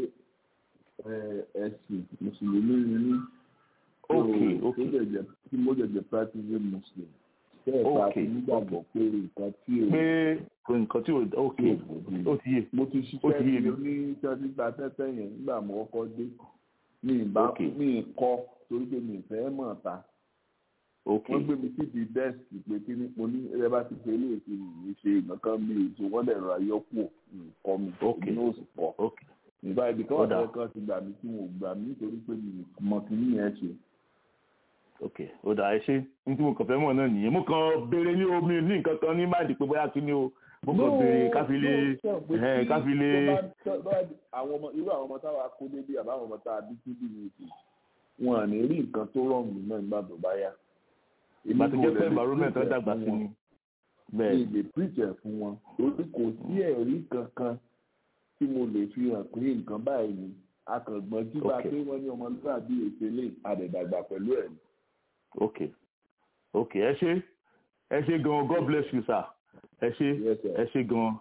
ẹ̀sìn mùsùlùmí ni ní. ok ok tí mo jẹjẹ practicing muslim bẹ́ẹ̀ bá ti nígbàgbọ́ pé nǹkan tí o. pé nǹkan tí o ok ó ti yé mo ti ṣiṣẹ́ ní ní tẹ́tí gba tẹ́tẹ́ yẹn nígbà mo kọ́kọ́ dé mi ìbá mi kọ́ torí pé mi ìfẹ́ mọ̀ ta wọ́n gbé mi síbi dẹ́sì pé kí ni mo ní ẹ bá ti ṣe ilé ìṣe mi ṣe nǹkan mi èso wọ́n dẹ̀ ra yọkù nǹkan mi èmi náà sì pọ̀ nígbà ibi kan wà lọ́wọ́ kan ti gbà mí tí wọn ò gbà mí torí pé mi mọ̀ kí ní yẹn ṣe. ok ó dà ẹ ṣe ní tí mo kàn fẹ́ mọ̀ náà nìyẹn mo kàn béèrè ní omi ní nǹkan kan ní máàdì pé bóyá kí ni o mo kàn béèrè káfílé káfílé. àwọn ọmọ irú àwọn ọmọ táwa kó débi àbáwọn ọmọ táwa bí síbí ní ìsìn wọn à ní rí nǹkan tó rọrùn náà nígbà tó bá yá ìgbà tó jẹ́ pé environment tó dàgbà sí ni. bẹ́ẹ̀ ni lè preacher fún wọn torí kò sí ẹ̀rí kankan tí mo lè fi hàn pé nǹkan báyìí ni akàngbọ́n tí bá pé wọ́n ní ọmọlúwàbí ètèlé àdẹ̀dàgbà pẹ̀lú ẹ̀ ni. ok ok ẹ ṣe ẹ ṣe gan god bless you sir ẹ ṣe ẹ ṣe gan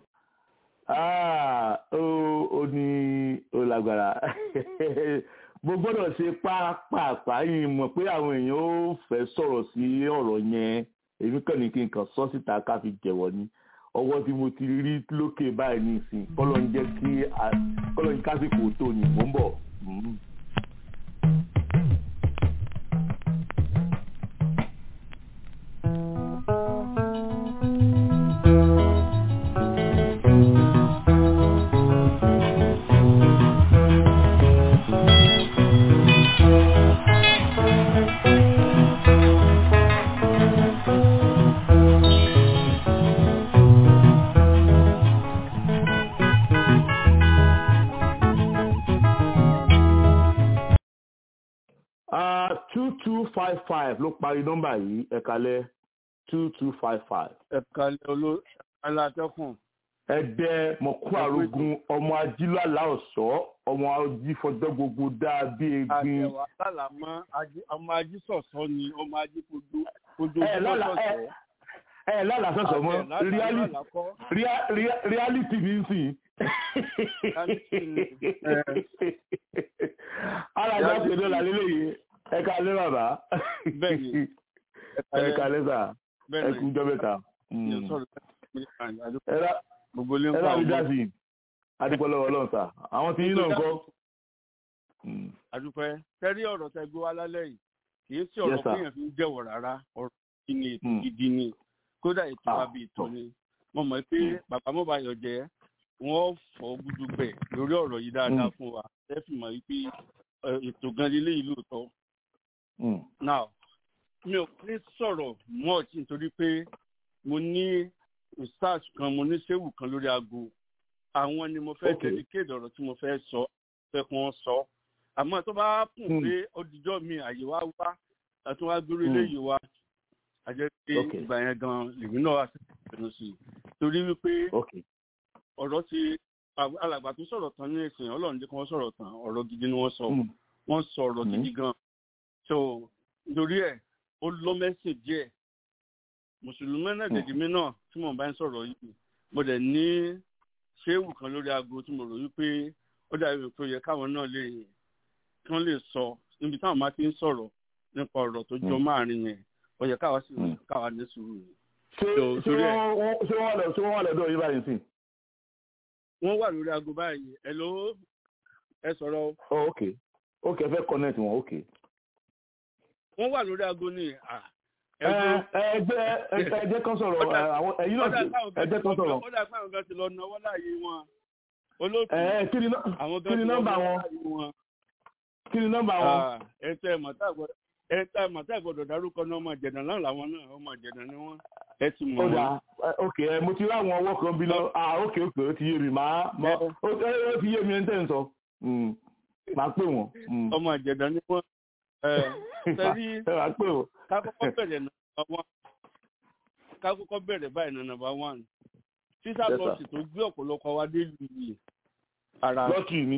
ah ó ní ó lágbára mo gbọ́dọ̀ ṣe pápápá yìí mọ̀ pé àwọn èèyàn ó fẹ́ sọ̀rọ̀ sí ọ̀rọ̀ yẹn èmi kàn ní kí n kàn sọ síta ká fi jẹ̀wọ́ ni ọwọ́ tí mo ti rí lókè báyìí ní ìsìn kọ́lọ́ ń jẹ́ kí kọ́lọ́ ń kásìkò tó ní mò ń bọ̀. two two five five ló parí nọ́mbà yìí ẹ̀kalẹ̀ two two five five. ẹ̀kalẹ̀ olú alátẹ́kùn. ẹ̀dẹ́ mọ̀kú àrògùn ọmọ ajílọ́lá ọ̀ṣọ́ ọmọ ajífọjọ́ gbogbo dáa bí egbin. àtẹ̀wá lálàmọ́ ọmọ ajísọ̀sọ́ ni ọmọ ajífojú fojú ẹ lálà ẹ ẹ lálà sọ̀sọ̀ mọ́ reality ní sìn. ara ìjà pè ní ọ̀là lélẹ́yìí ẹ ká lé bàbá ẹ ká lé sà ẹ kú jọ mẹ́ta. ẹ rà mí dásì adúpọ̀lọ́wọ́ ọlọ́run sà àwọn tí yín náà ń kọ́. àdúpẹ́ tẹ́rí ọ̀rọ̀ tẹ gbé wá lálẹ́ yìí kì í sí ọ̀rọ̀ kéèyàn fi ń jẹ́wọ̀ rárá ọ̀rọ̀ kí ni ètò gidi ni kódà ètò àbí ètò ni mo mọ̀ pé bàbá mọ́bàyọ̀ jẹ́ wọ́n fọ́ gúdúgbẹ̀ lórí ọ̀rọ̀ yìí dáadáa fún wa ẹ fi mọ̀ wípé ètò gan lélẹ́yìí lóòótọ́ now mi ò ní sọ̀rọ̀ much nítorí pé mo ní research kan mo ní séwù kan lórí aago àwọn ni mo fẹ́ dedicate ọ̀rọ̀ tí mo fẹ́ sọ fẹ́ kí wọ́n sọ àmọ́ tó bá kùn pé ọdíjọ́ mi àyè wá wá àti wá gbórí léyìí wá àjẹ́ pé ìgbà yẹn gan lèmi náà wá sí ìpinnu sí i torí wípé ọ̀rọ̀ ti alàgbà tó sọ̀rọ̀ tán ní ìsìn ọlọ́run jẹ́ kí wọ́n sọ̀rọ̀ tán ọ̀rọ̀ gidi ni wọ́n sọ wọ́n sọ ọ̀rọ̀ gidi gan so nítorí ẹ̀ ó lọ mẹ́sìn díẹ̀ mùsùlùmí náà dèjì mí náà tí mò ń bá ń sọ̀rọ̀ yìí mo dẹ̀ ní ṣéwù kan lórí aago tí mo rò wípé ó dàbí pé ó yẹ káwọn náà lè kí wọ́n lè sọ níbi táwọn máa ti ń sọ̀rọ̀ nípa ọ̀rọ̀ tó jọ máàrin yẹn ó yẹ káwa sì káwa ní sùúrù ni. ṣé ṣé wọ́n ṣé wọ́n lọ ṣé wọ́n wà lọ́dọ̀ yín báyìí sí. wọ́n wà lórí aago báyìí ẹ ló ẹ sọ̀rọ̀. ọ ok ok ẹ fẹ́ connect wọn ok. wọ́n wà lórí aago ní à ẹ ẹ jẹ ẹ jẹ kan sọ̀rọ̀ àwọn ẹ̀yin náà ẹ jẹ kan sọ̀rọ̀. ó dà pé àwọn kan ti lọ náwó láàyè wọn olóòtú ẹ kí ni kí ni nọ́mbà wọn kí ni nọ́mbà wọn. ẹ tẹ ẹ mọ̀tà gbọ́dọ̀ ẹ tẹ ẹ mọ̀tà gbọ́dọ̀ dárúkọ náà ọmọ ìjẹ̀dá náà làwọn náà ọmọ ìjẹ̀dá ni wọ́n ẹ ti mọ̀ ó dà ok ẹ mo ti rí àwọn ọwọ́ kan bí lọ ah ok ok ó ti yé mi màá ó ti yé mi ẹ ń tẹ̀ ń sọ màá pè wọ́n. ọmọ ìjẹ̀dá ni wọ́n tẹ́lí màá pè wọ́n. ká kọ́kọ́ bẹ̀rẹ̀ nàbà wán ká kọ́kọ́ bẹ̀rẹ̀ báyìí nàbà wán sísá bọ́ọ̀sì tó gbé ọ̀pọ̀lọpọ̀ wa dé lù yìí ara lọ́kì mi.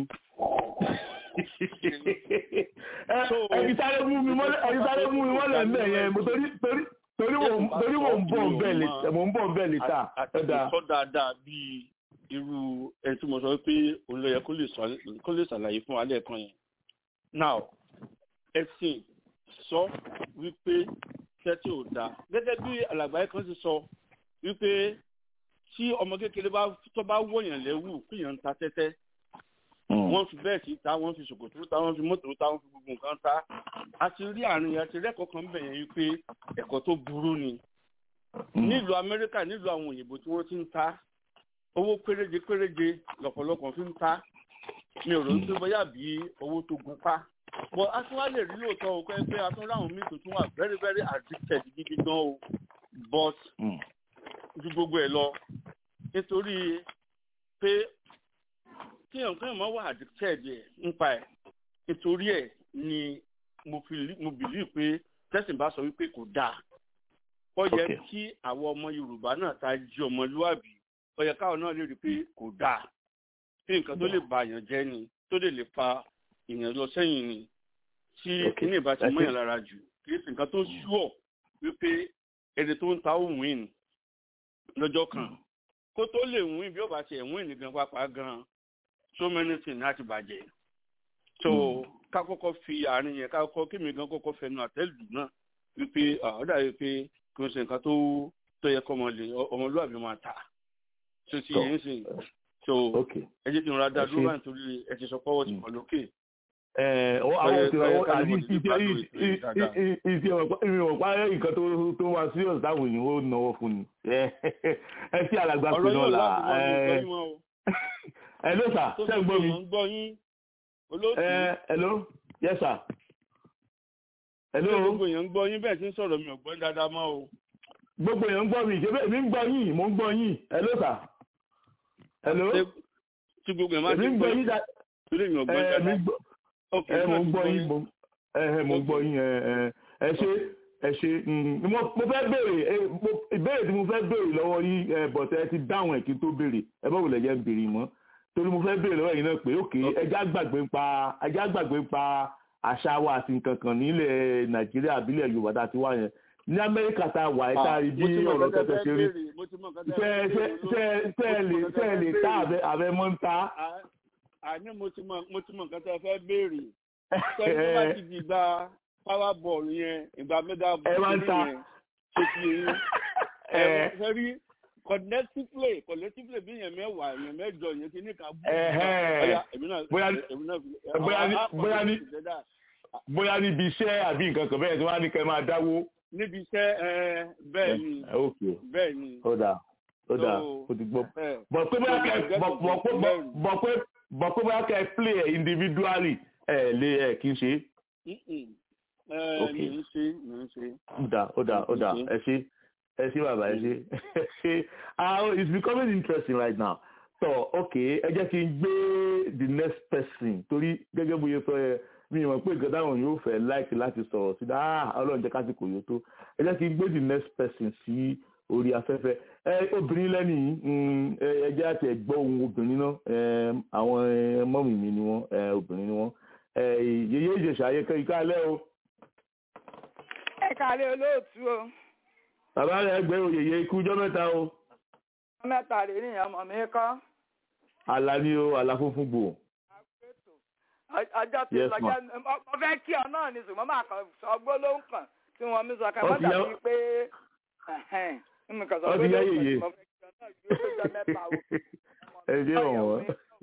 ẹni sáré mú mi mọ́lẹ̀ ẹni sáré mú mi mọ́lẹ̀ ń bẹ̀ yẹn mo torí torí torí mo torí mo ń bọ̀ ń bẹ̀ lè mo ń bọ̀ ń bẹ̀ lè ta. àti sọ dáadáa bíi irú ẹni tí mo sọ pé òun ló yẹ kó lè ṣàlàyé fún alẹ́ kan yẹn. now ẹ̀sìn sọ wípé tẹ́tí ò dáa gẹ́gẹ́ bí alàgbáyé kan ti sọ wípé tí ọmọ kékeré bá tó bá wọ̀yàn lẹ́wù kéèyàn ń ta tẹ́tẹ́ wọ́n fi bẹ́ẹ̀ sí ta wọ́n fi ṣòkòtò ta wọ́n fi mọ́tò ta wọ́n fi gbogbo nǹkan ta a ti rí àárín yẹn a ti rẹ́kọ̀ọ́ kan bẹ̀ yẹn wípé ẹ̀kọ́ tó burú ni nílùú amẹ́ríkà nílùú àwọn òyìnbó tí wọ́n ti ń ta owó péréje péréje lọ́pọ̀lọpọ̀ fi ń ta mi ò rò ó pé bóyá bí owó tó gun pa but a tún wá lè rí lóòótọ́ o pé pé a tún ráhùn míì tó tún wà very very addicted gidi gan o but ju gbogbo ẹ̀ lọ nítorí pé kí nǹkan máa wà addicted ẹ̀ nípa ẹ̀ nítorí ẹ̀ ni mo fi mo believe pé tẹ́sán bá sọ wípé kò dáa ó yẹ kí àwọn ọmọ yorùbá náà ta jí ọmọlúwàbí ó yẹ káwọn náà lè rí i pé kò dáa pé nǹkan tó lè ba èèyàn jẹ́ ni tó lè lè fa èèyàn lọ sẹ́yìn ni tí kíní ìbá ti mọ́yàn lára jù kì í sì nǹkan tó ṣúọ̀ wípé ẹni tó ń ta òun wìn lọ́jọ́ kan kó tó lè wìn bí ó bá ti ẹ̀wìn nìkan pápá gan so many things láti bàjẹ́ so ká kọ́kọ́ fi àárín yẹn ká kọ́kọ́ kí mi gan kọ́kọ́ fẹnu àtẹ́lù náà wípé ọ̀dà yìí pé kí wọ́n ṣe nǹkan tó tó yẹ kọ́ ọmọlúwàbí máa tà so ti yẹn sìn so ẹ jẹ́ kí n ra dá dúró báyìí nítorí ẹ ti sọ pọ́wọ́ ti pọ̀ lókè àwọn òṣèré àbí ìṣe ìṣe ìwọ̀npá nǹkan tó wá serious táwọn èèyàn ó náwó fún ni ẹ sí alàgbà pé náà là ẹ ló sà ṣe ń gbọ́ mi. ẹ ló yes sir. ẹ ló. gbogbo èèyàn ń gbọ́ yín bẹ́ẹ̀ tí ń sọ̀rọ̀ mi ò gbọ́ dáadáa mọ́ o. gbogbo èèyàn ń gbọ́ mi ìṣe mi ń gbọ́ yín mo ń gbọ́ yín ẹ ló sà. ẹ ló. tí gbogbo èèyàn máa ti ń gbọ́ yín dáadáa. torí mi ò gbọ́ dáadáa ẹ mo gbọ́ yín mo ẹ mo gbọ́ yín ẹ ẹ ṣe ẹ ṣe mo fẹ́ béèrè ìbéèrè tí mo fẹ́ béèrè lọ́wọ́ yín bọ̀tẹ́ ẹ ti dáhùn ẹ̀ kí n tó béèrè ẹ bá wùlẹ̀ jẹ́ ń béèrè mọ́ torí mo fẹ́ béèrè lọ́wọ́ yín náà pé òkè ẹja gbàgbé ń pa ẹja gbàgbé ń pa àṣà wa àti nǹkan kan nílẹ̀ nàìjíríà àbílẹ̀ yorùbá tá a ti wá yẹn ní amẹ́ríkà tá a wà ẹ̀ tá a rí bí ọ̀rọ̀ tẹ́tẹ́ ṣe rí ṣe ẹ lè tá àbẹ mọ́ ń ta àní mo ti mọ mo ti mọ nǹkan tí a fẹ́ béèrè sẹ́yìn tó bá ti di ìgbà power ball yẹn ìgbà mega ball yẹn ṣe fi yẹn ẹ fẹ́ rí collectively collectively bí yẹn mẹ́wàá yẹn mẹ́jọ yẹn ti ní ká bú bóyá ní bóyá níbi iṣẹ́ àbí nǹkan kan bẹ́ẹ̀ tí wọ́n á ní kẹ́ máa dáwó. níbi iṣẹ́ bẹ́ẹ̀ ni bẹ́ẹ̀ ni. ó dà ó dà ó ti gbọ́ bọ̀ pé bóyá kẹ́ bọ̀ pé bọ̀ pé bóyá kẹ́ ẹ play ẹ̀ individually ẹ̀ lé ẹ̀ kí n ṣe. ok ó dà ó dà ó dà ẹ ṣe ẹ ṣe bàbá ẹ ṣe ṣe ah it's becoming interesting right now so ok ẹ jẹ́ kí n gbé the next person torí gẹ́gẹ́ bóyá sọ ẹ mi ò mọ̀ pé nǹkan táwọn yóò fẹ́ láìkí láti sọ̀rọ̀ sí dáa ọlọ́run jẹ́ kásìkò yóò tó ẹ jẹ́ kí n gbé the next person sí orí afẹ́fẹ́ ẹ obìnrin lẹ́nu yìí ẹ jẹ́ àti ẹ̀gbọ́ ohun obìnrin náà àwọn mọ́mì mi ni wọ́n obìnrin ni wọ́n yèyé ìjẹ̀ṣà ayẹkẹ́ ìka alẹ́ o. ẹ kàlẹ́ olóòtú o. bàbá rẹ̀ gbé oyèyè ikú ọjọ́ mẹ́ta o. mẹ́ta rèé nìyẹn ọmọ mi kọ́ àlà ni o àlà funfun gbò ọjọ́ tí Yes, ma. lọ́jọ́ mo fẹ́ kí ọ náà ní ṣùgbọ́n máa kàn sọ gbólóhùn kan tí wọ́n mi sọ ká Ó má ti yá- dàbí pé ẹ̀hẹ́n, mi kàn sọ Ó ti yá gbólóhùn kan yèyé. tí mo fẹ́ kí ọ náà yóò tó jọ mẹ́ta o. ẹ jẹ́ ọ̀wọ́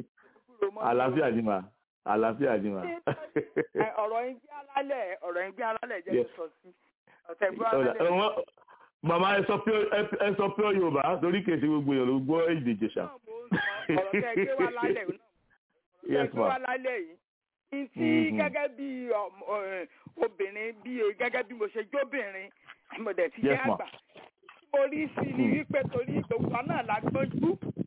àlàáfíà ni mà àlàáfíà ni mà. Ẹ, ọ̀rọ̀ yín gbé alálẹ̀ ọ̀rọ̀ yín gbé alálẹ̀ jẹ́ Yes. kí n sọ sí ọ̀tẹ̀ gbé Ọ̀dà, alálẹ̀. ẹ wọ́n- màmá ẹ sọ pure ẹ- ẹ sọ pure yorùbá torí kèsì gbogbo èèyàn ló gbọ́ èdè ìjẹ̀ṣà. ọ̀rọ̀ tẹ́ ẹ gbé wá lálẹ́ yìí náà ọ̀rọ̀ tẹ́ ẹ Yes, gbé wá ma. lálẹ́ yìí ní tí Mhm. gẹ́gẹ́ bí ọmọ- ẹ, obìnrin bí gẹ́gẹ́ bí mo ṣe jóbìnrin mo dẹ̀ ti jẹ́ Yes, ma. àgbà tí mo rí sí ni Mhm. wípé torí gbogbo náà la gbọ́njú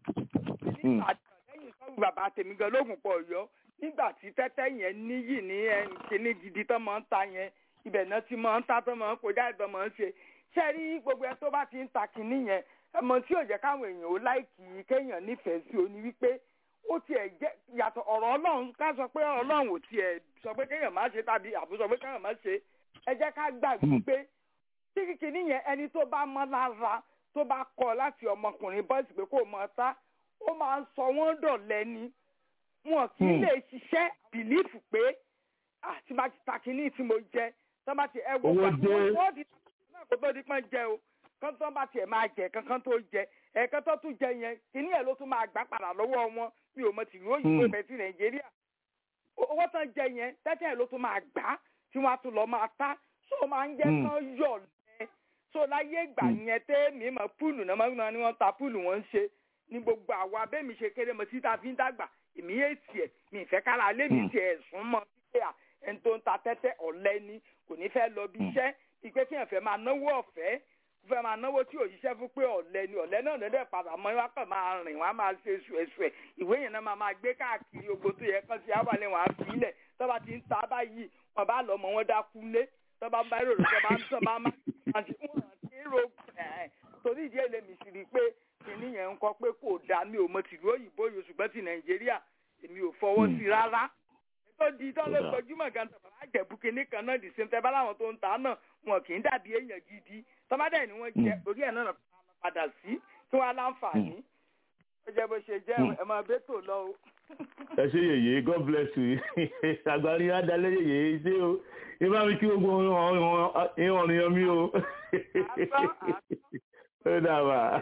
Mm. àjọ lẹ́yìn sọ́ọ̀bù bàbá tèmi gan lóògùn pọ̀ ọ̀yọ́ nígbà tí tẹ́tẹ́ yẹn níyì ní ẹ, kíní gidi tán máa ń ta yẹn ibẹ̀ náà ti máa ń ta tán máa ń kọjá ìbọn máa ń ṣe ṣé rí gbogbo ẹ tó bá ti ń ta kíní yẹn ẹmọ tí ò jẹ́ káwọn èèyàn ó láìkì kéèyàn nífẹ̀ẹ́ sí o ní wípé ó tiẹ̀ jẹ́ yàtọ̀ ọ̀rọ̀ ọlọ́run ká sọ pé ọlọ́run ò tiẹ̀ sọ pé kéèyàn má ṣe tàbí àbú sọ pé kéèyàn má ṣe ẹ jẹ́ ká gbàgbé pé tí kíkiní yẹn ẹni tó bá mọ́ lára tó bá kọ láti ọmọkùnrin bọ́ọ̀sì pé kó mọ ta ó máa ń sọ wọ́n dọ̀lẹ́ ni wọn kì í Hmm. lè ṣiṣẹ́ bìlífù pé àti bá ti ta kínní tí mo jẹ tó bá ti ẹ wo Owó gbà tí dé. wọ́n wọ́n di náà kó tó di pọ́n jẹ o kán tó bá tiẹ̀ máa jẹ kankan tó jẹ ẹ̀ẹ̀kan tó tún jẹ yẹn kínní ẹ̀ ló tún máa gbà padà lọ́wọ́ wọn mi ò mọ tìlú òyìnbó Hmm. ìfẹ́ sí nàìjíríà O- owó tán jẹ yẹn tẹ́tẹ́ ẹ̀ ló tún máa gbà tí wọ́n á tún lọ máa ta so máa ń jẹ́ Hmm. kán yọ̀ lẹ́ so láyé ìgbà yẹn tẹ́ mi mọ̀ púùlù náà máa ń náà ni wọ́n ta púùlù wọ́n ń ṣe ní gbogbo àwa bẹ́ẹ̀ mi ṣe kéré mọ títa fi ń dàgbà èmi yé tiẹ̀ mi ìfẹ́ kára lé mi Hmm. tiẹ̀ sún mọ́ pípé à ẹni tó ń ta tẹ́tẹ́ ọ̀lẹ ni kò ní fẹ́ lọ bí Hmm. iṣẹ́ ìpè tí yẹn fẹ́ máa náwó ọ̀fẹ́ fẹ́ máa náwó tí ò ṣiṣẹ́ fún pé ọ̀lẹ ni ọ̀lẹ náà lọ́dẹ̀ padà mọ́ wá kàn máa rìn wọ́n á máa ṣe ṣùẹ̀ṣùẹ̀ ìwé yẹn náà máa máa gbé káàkiri ogbó tó yẹ kán sí àwàlẹ̀ wọn á fi ilẹ̀ tó bá ti ń ta báyìí wọn bá lọ mọ wọn dákú lé tó bá ń bá èrò tó bá ń tọ́ bá máa ṣe wọn àti èrò ẹ̀ torí ìdí èlé mi sì rí i pé kìnìún yẹn ń kọ pé kò dáa mi ò mọ tìlú òyìnbó yìí ṣùgbọ́n ti nàìjíríà èmi ò fọwọ́ Hmm. sí rárá tó di tó ló Ó dáa. gbajúmọ̀ gan tàbí àjẹ̀bù kìnní kan náà dì sí tẹ́ bá láwọn tó ń ta náà wọn kì í dàbí èèyàn gidi tọ́mádẹ́ ni wọ́n jẹ Hmm. orí ẹ̀ náà padà sí kí wọ́n á láǹfààní ó jẹ́ bó ṣe jẹ́ Hmm. ẹ̀ máa bẹ́ tò lọ o. ẹ ṣe yèyé god bless you àgbárí adalẹ yèyé ṣé o ìbá mi kí gbogbo ìwọ̀n ìyàn mi o ó dàbà.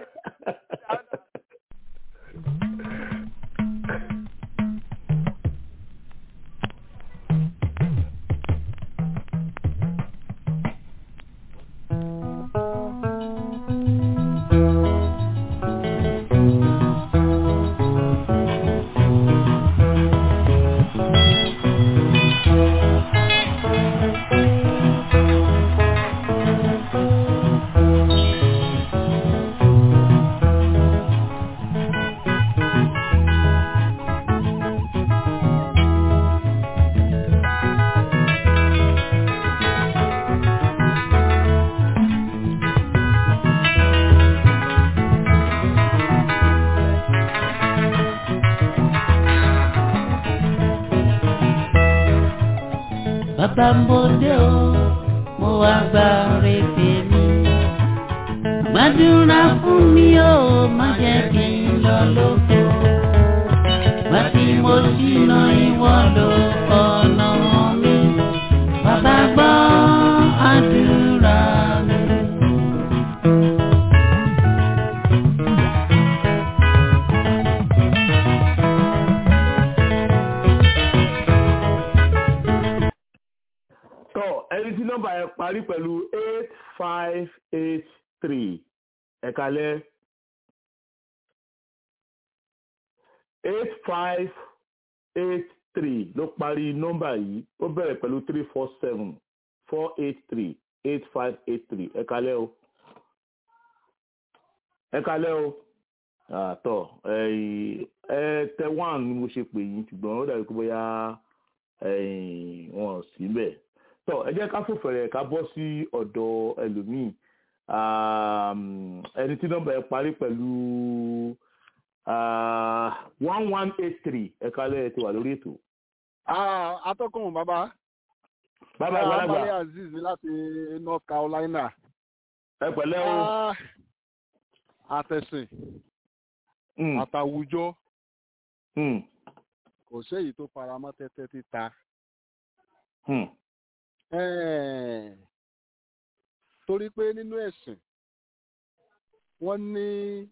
bàbá ń bòde o mo wá gba rèébè mi. gbàdúrà fún mi o má jẹ́ kí n lọ lóko. gbà tí mo ṣìnà ìwọ ló ọ̀nà mi. bàbá gbọ́ àdúrà mi. tọ ẹni tí nọ́mbà yẹn parí pẹ̀lú eight five eight three ẹ̀kalẹ̀ eight five eight three ló parí nọ́mbà yìí ó bẹ̀rẹ̀ pẹ̀lú three four seven four eight three eight five eight three ẹ̀kalẹ̀ o ẹ̀kalẹ̀ o àtọ̀ ẹ tẹ one ni mo ṣe pè yín ṣùgbọ́n ó dàbí pé bóyá ẹ̀yìn wọn ò sí bẹ́ẹ̀ tọ ẹ jẹ́ ká fòfẹ̀rẹ̀ ká bọ́ sí ọ̀dọ̀ ẹlòmíì Um, ẹni tí nọ́mbà ẹ parí pẹ̀lú one one eight three ẹ̀ka lẹ́yìn tí wà lórí ètò. atọ́kùn bàbá bàbá àgbàlagbà Ambali Azeez ni láti North Carolina. ẹ pẹ̀lẹ́ o Ah, àtẹ̀sìn àtàwùjọ kò séyìí tó faramọ́ tẹ́tẹ́ títa. torí pé nínú ẹ̀sìn wọ́n ní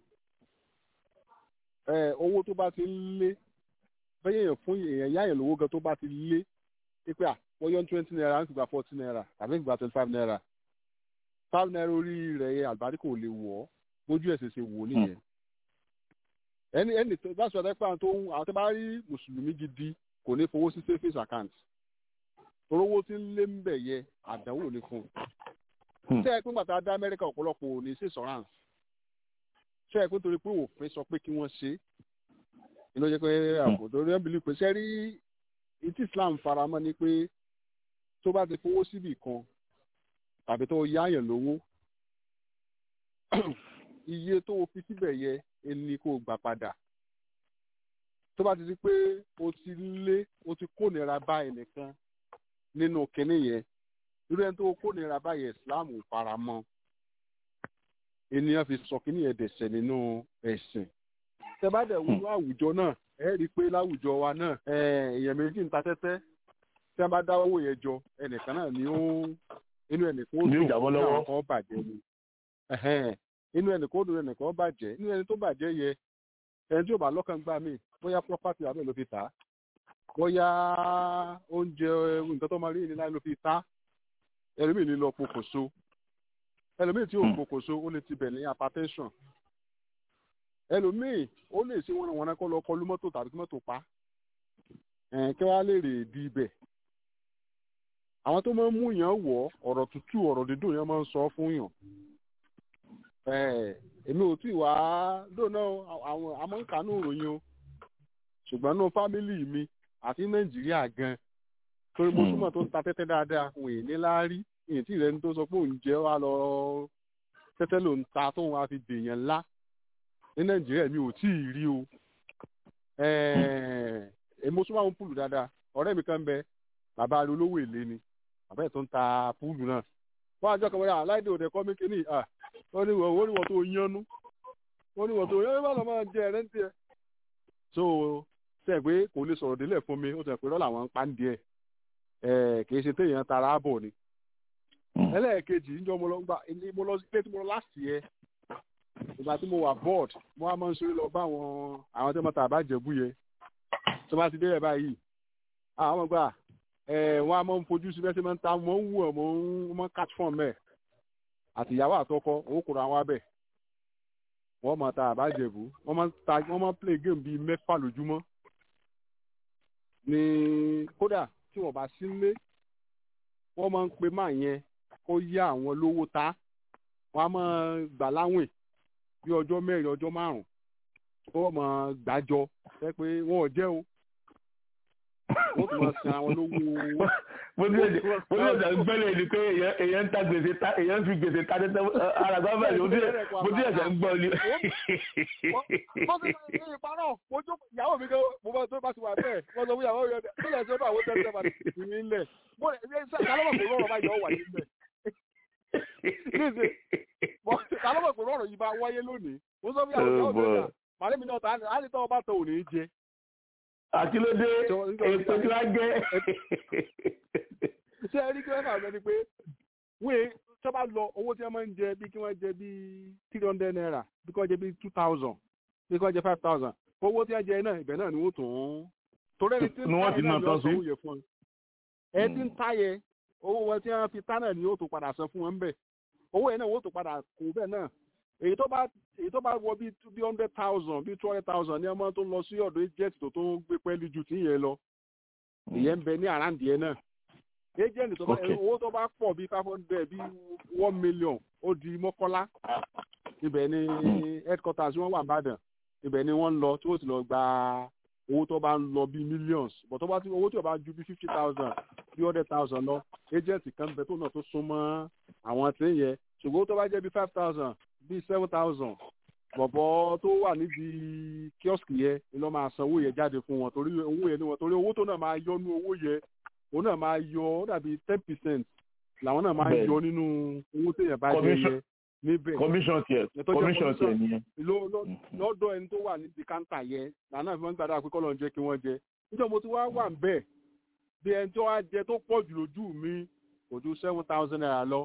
owó tó bá ti ń lé bẹ́ẹ̀ yẹn fún èèyàn yáyàn lówó gan tó bá ti lé pípẹ́ à wọ́n yọ twenty naira ń gba forty naira tàbí ń gba twenty five naira five naira orí rẹ̀ yẹn àlùbáríkà ò lè wọ̀ ọ́ bójú ẹ̀sìn ṣe wò nìyẹn ẹni ẹni tó bá sọ̀rọ̀ pé àwọn tó ń àwọn tó bá rí mùsùlùmí gidi kò ní fowó sí savings account torówó tí ń lé ń bẹ̀ yẹ àdánwò ní fún un ṣé ẹ pé gbàtà dá amẹ́ríkà ọ̀pọ̀lọpọ̀ ò ní sí insurance ṣé ẹ pé torí pé òfin sọ pé kí wọ́n ṣe inú jẹ́ pé àpò torí ẹ̀ bìlí pé ṣé rí ìtí islam faramọ́ ni pé tó bá ti fowó síbì kan tàbí tó yáyàn lówó iye tó o fi síbẹ̀ yẹ ẹni kó o gbà padà tó bá ti di pé o ti lé o ti kó nira bá ẹnìkan nínú kinní yẹn irú ẹni tó kó nira bá yẹ islam ò fara mọ́ ènìyàn fi sọ kinní yẹn dẹ̀sẹ̀ nínú ẹ̀sìn tẹ bá dẹ̀ wúlò àwùjọ náà ẹ rí i pé láwùjọ wa náà èèyàn méjì ń ta tẹ́tẹ́ tí wọ́n bá dá owó yẹn jọ ẹnìkan náà ni ó inú ẹnìkan ó dùn ní àwọn kan bàjẹ́ ni inú ẹnìkan ó dùn ẹnìkan ó bàjẹ́ inú ẹni tó bàjẹ́ yẹ ẹni tí ò bá lọ́kàn gbà mí bóyá property abẹ́ ló fi tà á bóyá oúnjẹ nǹkan tó máa rí ní láì ló fi tà á ẹlòmíì ní lọ pokòso ẹlòmíì tí ò pokòso ó lè ti bẹ̀ ní hypertension ẹlòmíì ó lè ṣe wọn wọn kọ́ lọ kọlu mọ́tò tàbí kí mọ́tò pa kí wọ́n á lè rè di ibẹ̀ àwọn tó máa ń mú yàn wọ̀ ọ̀rọ̀ tútù ọ̀rọ̀ dídùn yẹn máa ń sọ fún yàn èmi ò tí ì wá dóná àwọn amọ̀nkánú ìròyìn o ṣùgbọ́n nínú fámìlì mi àti nàìjíríà gan torí mo túmọ̀ tó ń ta tẹ́tẹ́ dáadáa òun èyí láárí èyí tí ìrẹni tó sọ pé òun jẹ́ wá lọ tẹ́tẹ́ ló ń ta tóun wá fi dèèyàn ńlá ní nàìjíríà mi ò tí ì rí o èmi mo súnmọ́ àwọn púùlù dáadáa ọ̀rẹ́ mi kan bẹ bàbá rẹ olówó èlé ni bàbá ẹ̀ tó ń ta púùlù náà wọ́n àjọ kan wọ́n yà aláìdè òde kọ́ mi kínní à wọ́n ní wọ́n ní wọ́n tó yánú wọ́n ní wọ́n tó yánú bá lọ́ máa jẹ ẹ̀rẹ́ ń tiẹ̀. so sẹ́ pé kò lè sọ̀rọ̀ délẹ̀ fún mi ó sọ pé rọ́ọ̀lù àwọn ń pa ń díẹ̀ ẹ̀ kì í ṣe téèyàn tara bọ̀ ni. ẹlẹ́ẹ̀kejì ń jọ mo lọ gbà mo lọ ilé tí mo lọ láti yẹ ìgbà tí mo wà board mo wá máa ń ṣeré lọ bá àwọn àwọn tí wọ́n ta àbájẹ̀bú yẹ tó bá ti dé ẹ̀ báyìí àwọn gbà wọn a máa ń fojú sí bẹ́sẹ̀ máa ń ta wọ́n ń wù ọ́ wọ́n máa ń catch form ẹ̀ àti ìyàwó àtọkọ owó kura wọn abẹ wọ́n máa ta àbájẹ̀bù wọ́n máa ń ta wọ́n máa ń play game bíi mẹ́fà lójúmọ́ ní kódà tí wọ́n bá sí lé wọ́n máa ń pe máa yẹn kó yá àwọn lówó ta wọ́n á máa gbà láwìn bí ọjọ́ mẹ́rin ọjọ́ márùn-ún wọ́n máa gbàjọ ẹ pé wọ́n ò jẹ́ o wọ́n tún máa san àwọn lówó. mo ní èdè mo ní èdè gbẹ́lẹ̀ ni pé èèyàn ń ta gbèsè ta èèyàn ń fi gbèsè ta tẹ́tẹ́ ara gbọ́dọ̀ bẹ́ẹ̀ ni mo ní èdè ń gbọ́ ni. wọ́n ti ní ìparọ́ ojú ìyàwó mi gan mo bá tó bá ti wà bẹ́ẹ̀ wọ́n sọ fún ìyàwó mi ọ̀dẹ̀ nílẹ̀ tí ó bá àwọn tẹ́tẹ́ bá ti ní ilẹ̀ mo lè ṣe kálọ́mọ̀ kò rọrùn báyìí ọ̀ wà nílẹ̀ kálọ́mọ̀ kò rọrùn yìí bá wáyé lónìí mo sọ fún ìyàwó mi ọ̀dẹ̀ màálé náà ta á ní tọ́ ọba tó ò ní jẹ àti ló dé ètò tí wàá gẹ. ṣé ẹ rí kí wọ́n fà mẹ́ni pé wíì tí wọ́n bá lọ owó tí wọ́n máa ń jẹ bí kí wọ́n jẹ bí three hundred naira bí kí wọ́n jẹ bí two thousand bí kí wọ́n jẹ five thousand owó tí wọ́n jẹ náà ibẹ̀ náà ni wọ́n tún ń torí ẹni tí ń ta yẹn náà ni wọ́n san owó yẹ fún ẹ. ẹ ti ń ta yẹ owó wọn tí wọ́n fi ta náà ni yóò tún padà san fún wọn bẹ́ẹ̀ owó yẹn náà wọ́n tún padà kó bẹ́ẹ̀ náà èyí tó bá èyí tó bá wọ bíi bí hundred thousand bíi two hundred thousand ní ọmọ tó lọ sí ọ̀dọ̀ agent tó tó ń gbé pẹ́ẹ́lí ju tí yẹn lọ ìyẹn ń bẹ ní àràǹdì yẹn náà agent tó bá owó tó bá pọ̀ bíi five hundred bíi one million ó di mọ́kànlá ibẹ̀ ni headquarters wọn wà nìbàdàn ibẹ̀ ni wọ́n ń lọ tí wọ́n ti lọ gba owó tó bá ń lọ bíi millions but tó bá ti owó tí ó bá ju bíi fifty thousand bíi hundred thousand lọ agent kan bẹ tó náà tó súnmọ́ àwọn tí ń yẹ ṣùgbọ́n tó bá jẹ́ bíi five thousand bíi seven thousand bọ̀bọ̀ tó wà níbi kíọ́sìkì yẹn ni lọ́ máa san owó yẹn jáde fún wọn torí owó yẹn ni wọn torí owó tó náà máa yọ nínú owó yẹn òun náà máa yọ ó dàbí ten percent làwọn náà máa yọ nínú owó téèyàn bá jẹ yẹn níbẹ̀ commission tiẹ̀ Ẹ tó jẹ́ commission tiẹ̀ commission. nìyẹn. ló- ló- lọ́dọ̀ ẹni tó wà níbi káńtà yẹn nàánà fi máa ń gbàdá pé kọ́lọ́ ń jẹ́ kí wọ́n jẹ níjọ́ mo ti wá wà ń bẹ̀ bí ẹni tó wá jẹ tó pọ̀ jù lójú mi kò ju seven thousand naira lọ.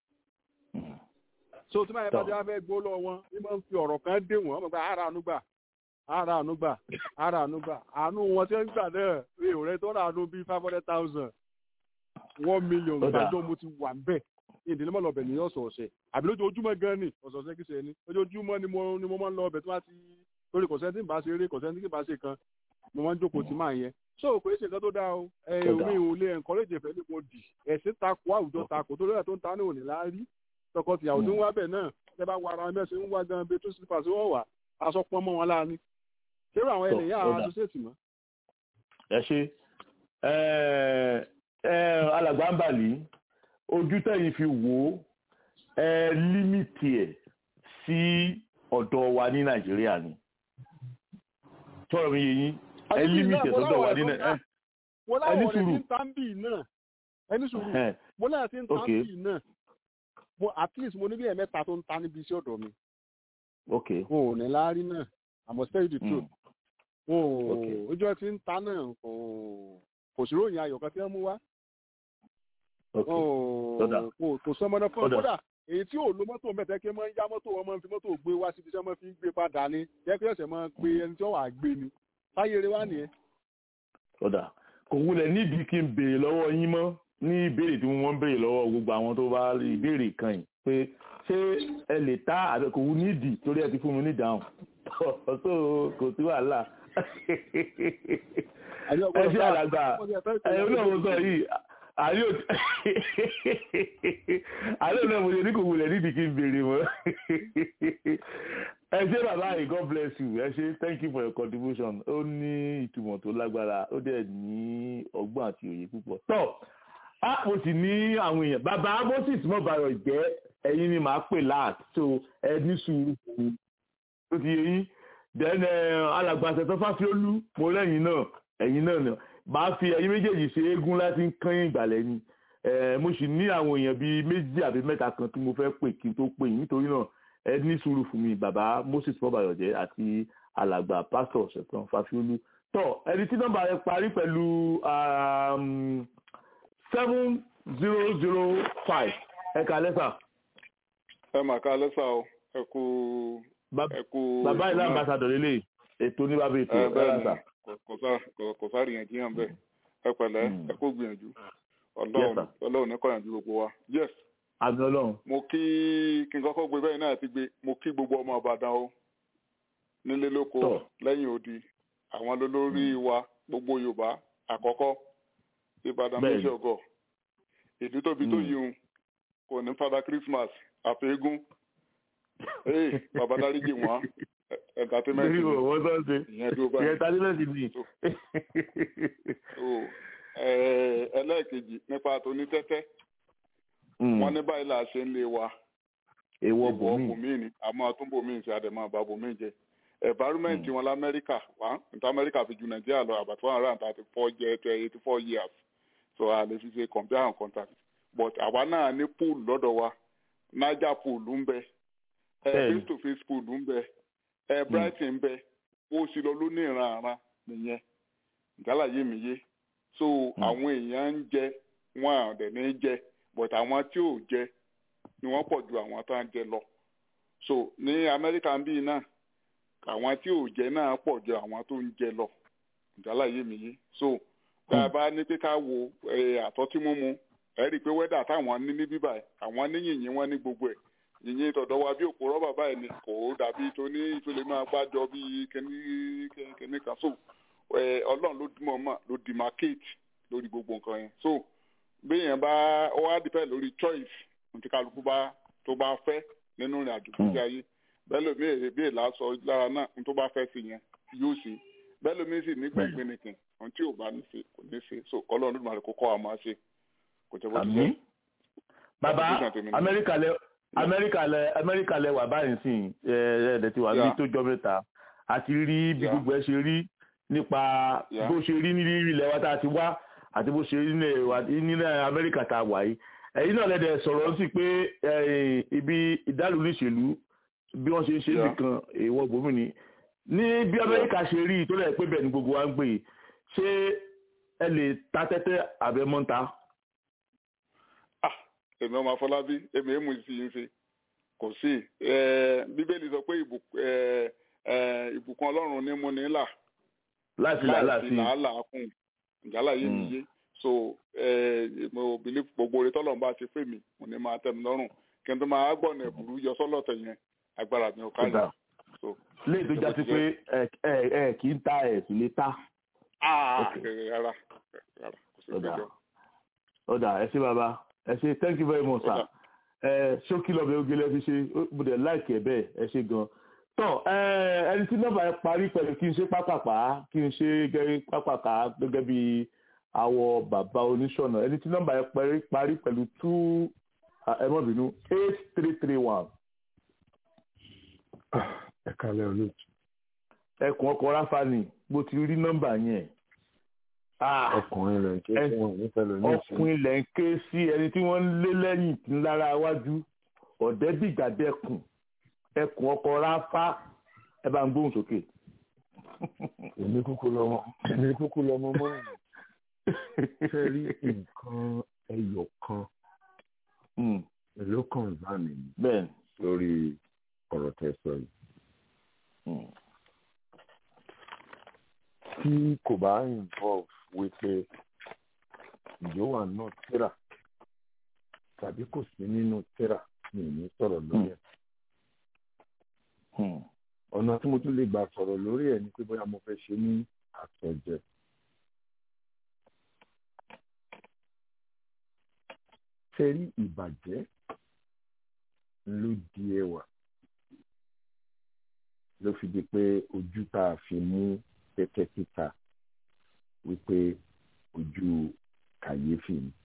so tí máa yẹ bá Tọ́. ti wá fẹ́ gbó lọ wọn ní máa ń fi ọ̀rọ̀ kan dé wọ́n wọ́n gba ara àánú gbà ara àánú gbà ara àánú gbà àánú wọn tí wọ́n ń gbà náà rí òrẹ́ tó rà àánú bíi five hundred thousand one million Ó dáa. gbàjọ́ mo ti wà ń bẹ̀ ìdílé mọ́ lọ́bẹ̀ ní ọ̀sọ̀ọ̀sẹ̀ àbí lójoojúmọ́ gan ni ọ̀sọ̀ọ̀sẹ̀ kìí ṣe ni lójoojúmọ́ ni mo ni mo máa ń lọ ọbẹ̀ tí wọ́n ti lórí kọ̀sẹ́ntì bá ṣe eré kọ̀sẹ́ntì kì bá ṣe kan mo máa ń jókòó tí máa yẹn so kò ṣe nǹkan tó dáa o ẹ Tó dáa. omi ò lè encourage ìfẹ́ nípo dì ẹ̀sìn takò àwùjọ takò tó lórí ẹ̀ tó ń ta ní òní láárí tọkọtìyàwó tó ń wá bẹ̀ náà ẹ bá wara ẹ mẹ́sìn ń wá gan bẹ tó sípà sí wọ́n wà aṣọ pọ́n mọ́ wọn láàánú ṣérò àwọn Tó, ẹlẹ́yà ó dáa. associate mọ́ ẹ ṣe ẹ ẹ alàgbà ń bàlí ojú tẹ̀yìn fi wò ó ẹ límìtì ẹ̀ sí ọ̀dọ̀ wa ní nàìjíríà ni tọ́rọ̀ mi yé yín ẹ Àti bí límìtì ẹ̀ náà, mo sọ́dọ̀ wa láwọn ní ẹ̀ tó ń nàìjíríà. mo ẹni láwọn ọ̀rẹ́ tí sùúrù. ń tán bì náà ẹni sùúrù mo láwọn tí ń tán Okay. bì náà mo at least mo ní bí ẹ̀mẹ́ta tó ń ta níbi iṣẹ́ ọ̀dọ̀ mi ok wọn ò ní láárí náà I must tell you the truth wọn ò Okay. ojú ẹ ti ń ta náà kò kò sí ròyìn ayọ̀ kan tí wọ́n mú wá ok wọn Ó dáa. ò kò kò sọ ọmọdé fún Ó ọ dáa. kódà èyí tí ò lo mọ́tò mẹ́tẹ́ kí wọ́n ń yá mọ́tò wọn máa ń fi mọ́tò gbé wá síbi tí wọ́n máa fi ń gbé padà ní jẹ́ kí ẹ̀sẹ̀ máa pe ẹni tí wọ́n wà gbé ni táyé eré wá nìyẹn. ọ̀dà kò wulẹ̀ nídìí kí n béèrè lọ́wọ́ yín mọ́ ní ìbéèrè tí wọ́n ń béèrè lọ́wọ́ gbogbo àwọn tó bá rí ìbéèrè kan yìí pé ṣé ẹ lè ta àbẹ kò wú nídìí torí ẹ ti fún mi ní ìdáhùn tó kò sí wàhálà ẹ ṣe àlàgbà ẹ náà mo sọ yìí àlẹ́ òtí àlẹ́ náà mo ṣe ní kò wulẹ̀ nídìí kí n béèrè mọ́ ẹ ṣe bàbá yìí god bless you ẹ ṣe thank you for your contribution ó ní ìtumọ̀ tó lágbára ó dẹ̀ ní ọgbọ́n àti òye púpọ̀ tọ́ a mo sì ní àwọn èèyàn bàbá moses mọ̀bàrọ̀ jẹ́ ẹ̀yin ni màá pè láàt so ẹ ní sùúrù fún mi ó ti yẹ yín then alàgbàṣẹ tó fásiolú mo lẹ́yìn náà ẹ̀yin náà náà màá fi ẹ̀yin méjèèjì ṣe eégún láti ń kán ìgbàlẹ̀ ni Eh, mo sì ní àwọn èèyàn bíi méjì àbí mẹ́ta kan tí mo fẹ́ pè kí n tó pè yín nítorí náà ẹ ní sùúrù fún mi bàbá moses mọ̀bàyọ̀jẹ́ àti alàgbà pásítọ̀ ṣẹ̀tàn fásiolú tọ́ ẹni tí nọ́mbà rẹ parí pẹ̀lú seven zero zero five ẹ̀ka lẹ́sà. ẹ mà ká lẹ́sà o ẹ kú ẹ kú. bàbá ìlú ambassadọ̀ lélẹ̀ ètò ní bàbá ètò ẹ ẹ̀ bẹ́ẹ̀ lásà. ni kò sá kò sá rìyànjiyàn bẹ́ẹ̀ ẹ pẹ̀lẹ́ ẹ kó gbìyànjú Yes, ọlọ́run sir. ọlọ́run ní kọ́yànjú gbogbo wa yes àmì ọlọ́run. mo kí kí n kọ́kọ́ gbé bẹ́ẹ̀ náà ti gbé mo kí gbogbo ọmọ ìbàdàn o nílé lóko Tọ́. lẹ́yìn odi àwọn lólórí wa gbogbo yorùbá àkọ́kọ́ ìbàdàn Bẹ́ẹ̀ni. méjì ọgọ́ ìlú tóbi tó Mm. yìí ń kò ní fada christmas àfẹ́gùn ee bàbá dáríjì wọn entertainment lórí ni. òwò tó ń ṣe ìyẹn dúró báyìí. ìyẹn tálímẹ̀tì ni. o ẹ ẹlẹ́ẹ̀kejì nípa tóní tẹ́tẹ́ wọ́n ní báyìí là á ṣe ń lé wa èèwọ̀ ìwọ bùnmí. bòmíì ni àmọ́ àtúnbòmíì ṣe àdèmọ́ àbá bòmíì jẹ environment wọn lamẹ́ríkà wá níta amẹ́ríkà fi ju nàìjíríà lọ about one hundred and thirty four jẹ to eighty four years so a lè fi ṣe compare and contrast but àwa náà ní pool lọ́dọ̀ wa niger pool ń bẹ ẹ Bẹ́ẹ̀ni. face to face pool ń bẹ ẹ brighton ń bẹ ó sì lọ ló ní ìran nìyẹn ìdálàyé mi yé so àwọn èèyàn ń jẹ wọn àdẹ̀ ní jẹ but àwọn tí ò jẹ ni wọ́n pọ̀ ju àwọn tó ń jẹ lọ so ní amẹ́ríkà ń bí náà àwọn tí ò jẹ náà pọ̀ ju àwọn tó ń jẹ lọ ìdálàyé mi yé so tá a bá ní pé ká wo eh, àtọ́tí mímu ẹ rí i pé wẹ́dà táwọn ní ní bíbà ẹ̀ àwọn ní yìnyín wọn ní gbogbo ẹ̀ yìnyín tọ̀dọ̀ wa bí òpó rọ́bà báyìí ni kò dàbí tó ní ìtòlè máa gbájọ bí kíní kíní kan so eh, ọlọ́run ló mọ̀ mọ̀ ló demarcate lórí gbogbo nǹkan yẹn so béèyàn bá ó wá dìpẹ́ lórí choice tí kálukú bá tó bá fẹ́ nínú ìrìn àjò tó ayé bẹ́ẹ̀ lómi èrè bí èlà sọ lára náà ní tó bá fẹ́ sí yẹn yóò ṣe bẹ́ẹ̀ lómi sì ní gbẹ̀ngbẹ̀ nìkan ohun tí ò bá ní ṣe kò ní ṣe so ọlọ́run ló máa kó kọ́ àmọ́ ṣe kò jẹ́ bó ti jẹ́. àmì. bàbá Contribution tèmi ni. amẹ́ríkà lẹ amẹ́ríkà lẹ amẹ́ríkà lẹ wà báyìí sí ẹ ẹ ẹ̀ ti wà ní Yeah. tó jọ mẹ́ta àti rí bí Yeah. gbogbo ẹ ṣe rí nípa Yeah. bó ṣe rí ní ilẹ̀ wa tá a ti wá àti bó ṣe rí nílẹ̀ wa- nílẹ̀ amẹ́ríkà tá a wà yìí ẹ̀yin náà lẹ́dẹ̀ sọ̀rọ̀ sí pé ibi ìdálù níṣèlú bí wọ́n ṣe ń ṣe nìkan èèwọ̀ gbòmìnì ní bí amẹ́ríkà ṣe rí tó lẹ̀ pé bẹ́ẹ̀ ni gbogbo wa ń gbé ṣé ẹ lè ta tẹ́tẹ́ àbẹ́mọ́ta. èmi ọmọ afọlábí èmi èmù sí i ń ṣe kò sí bíbélì sọ pé ìbùkún ọlọ́run ní mú ní là láti làálàá sí làálàá kùn ìjálá yé mi yé so mo believe gbogbo orí tọ́lọ̀ bá ti fẹ́ mi mo ní máa tẹ́ mi lọ́rùn kí n tó máa gbọ̀nà ẹ̀bùrú yọ sọ́lọ̀tẹ̀ yẹn agbára mi ò ká yẹn. lè tó já sí pé ẹ ẹ kì í ta ẹ sì lè ta. rárá rárá kò sí ìgbẹ́jọ́. ọ̀dà ẹ ṣé bàbá ẹ ṣé thank you very much sir ẹ ṣókí lọ́bẹ̀ ogele fi ṣe mo dẹ̀ láìkẹ́ bẹ́ẹ̀ ẹ ṣé gan-an tọ ẹni tí nọ́mbà yẹn parí pẹ̀lú kí n ṣe pápápá kí n ṣe gẹ́gẹ́ pápápá gẹ́gẹ́ bí àwọ bàbá oníṣọ̀nà ẹni tí nọ́mbà yẹn parí pẹ̀lú two ẹmọ́bìnú eight three three one. ẹ kálẹ̀ olóòtú. ẹkùn ọkọ̀ ráfánì bó ti rí nọ́mbà yẹn. ọkùnrin rẹ̀ ń ké sí wọn nífẹ̀ẹ́ lónìí sí. ọkùnrin rẹ̀ ń ké sí ẹni tí wọ́n ń lé lẹ́yìn ńlára iwájú ọ̀dẹ́bìgbàdẹ́kùn ẹkùn ọkọ ráfá ẹ bá ń gbóhùn sókè. èmi kúkú lọmọ èmi kúkú lọmọ mọ ṣe rí nǹkan ẹyọ kan ló kàn bá mi lórí ọ̀rọ̀ tẹ̀sán yìí. tí kò bá involve wípé ìjọwà náà tíra tàbí kò sí nínú tíra mi ò ní sọ̀rọ̀ lórí ẹ̀ ọ̀nà tí mo tún lè gbà sọ̀rọ̀ lórí ẹ̀ ni pé bóyá mo fẹ́ ṣe ní àtọ̀jẹ. ṣe rí ìbàjẹ́ ló di ẹwà ló fi di pé ojú tá a fi mú tẹ́tẹ́ títa wípé ojú kàyéfì ni.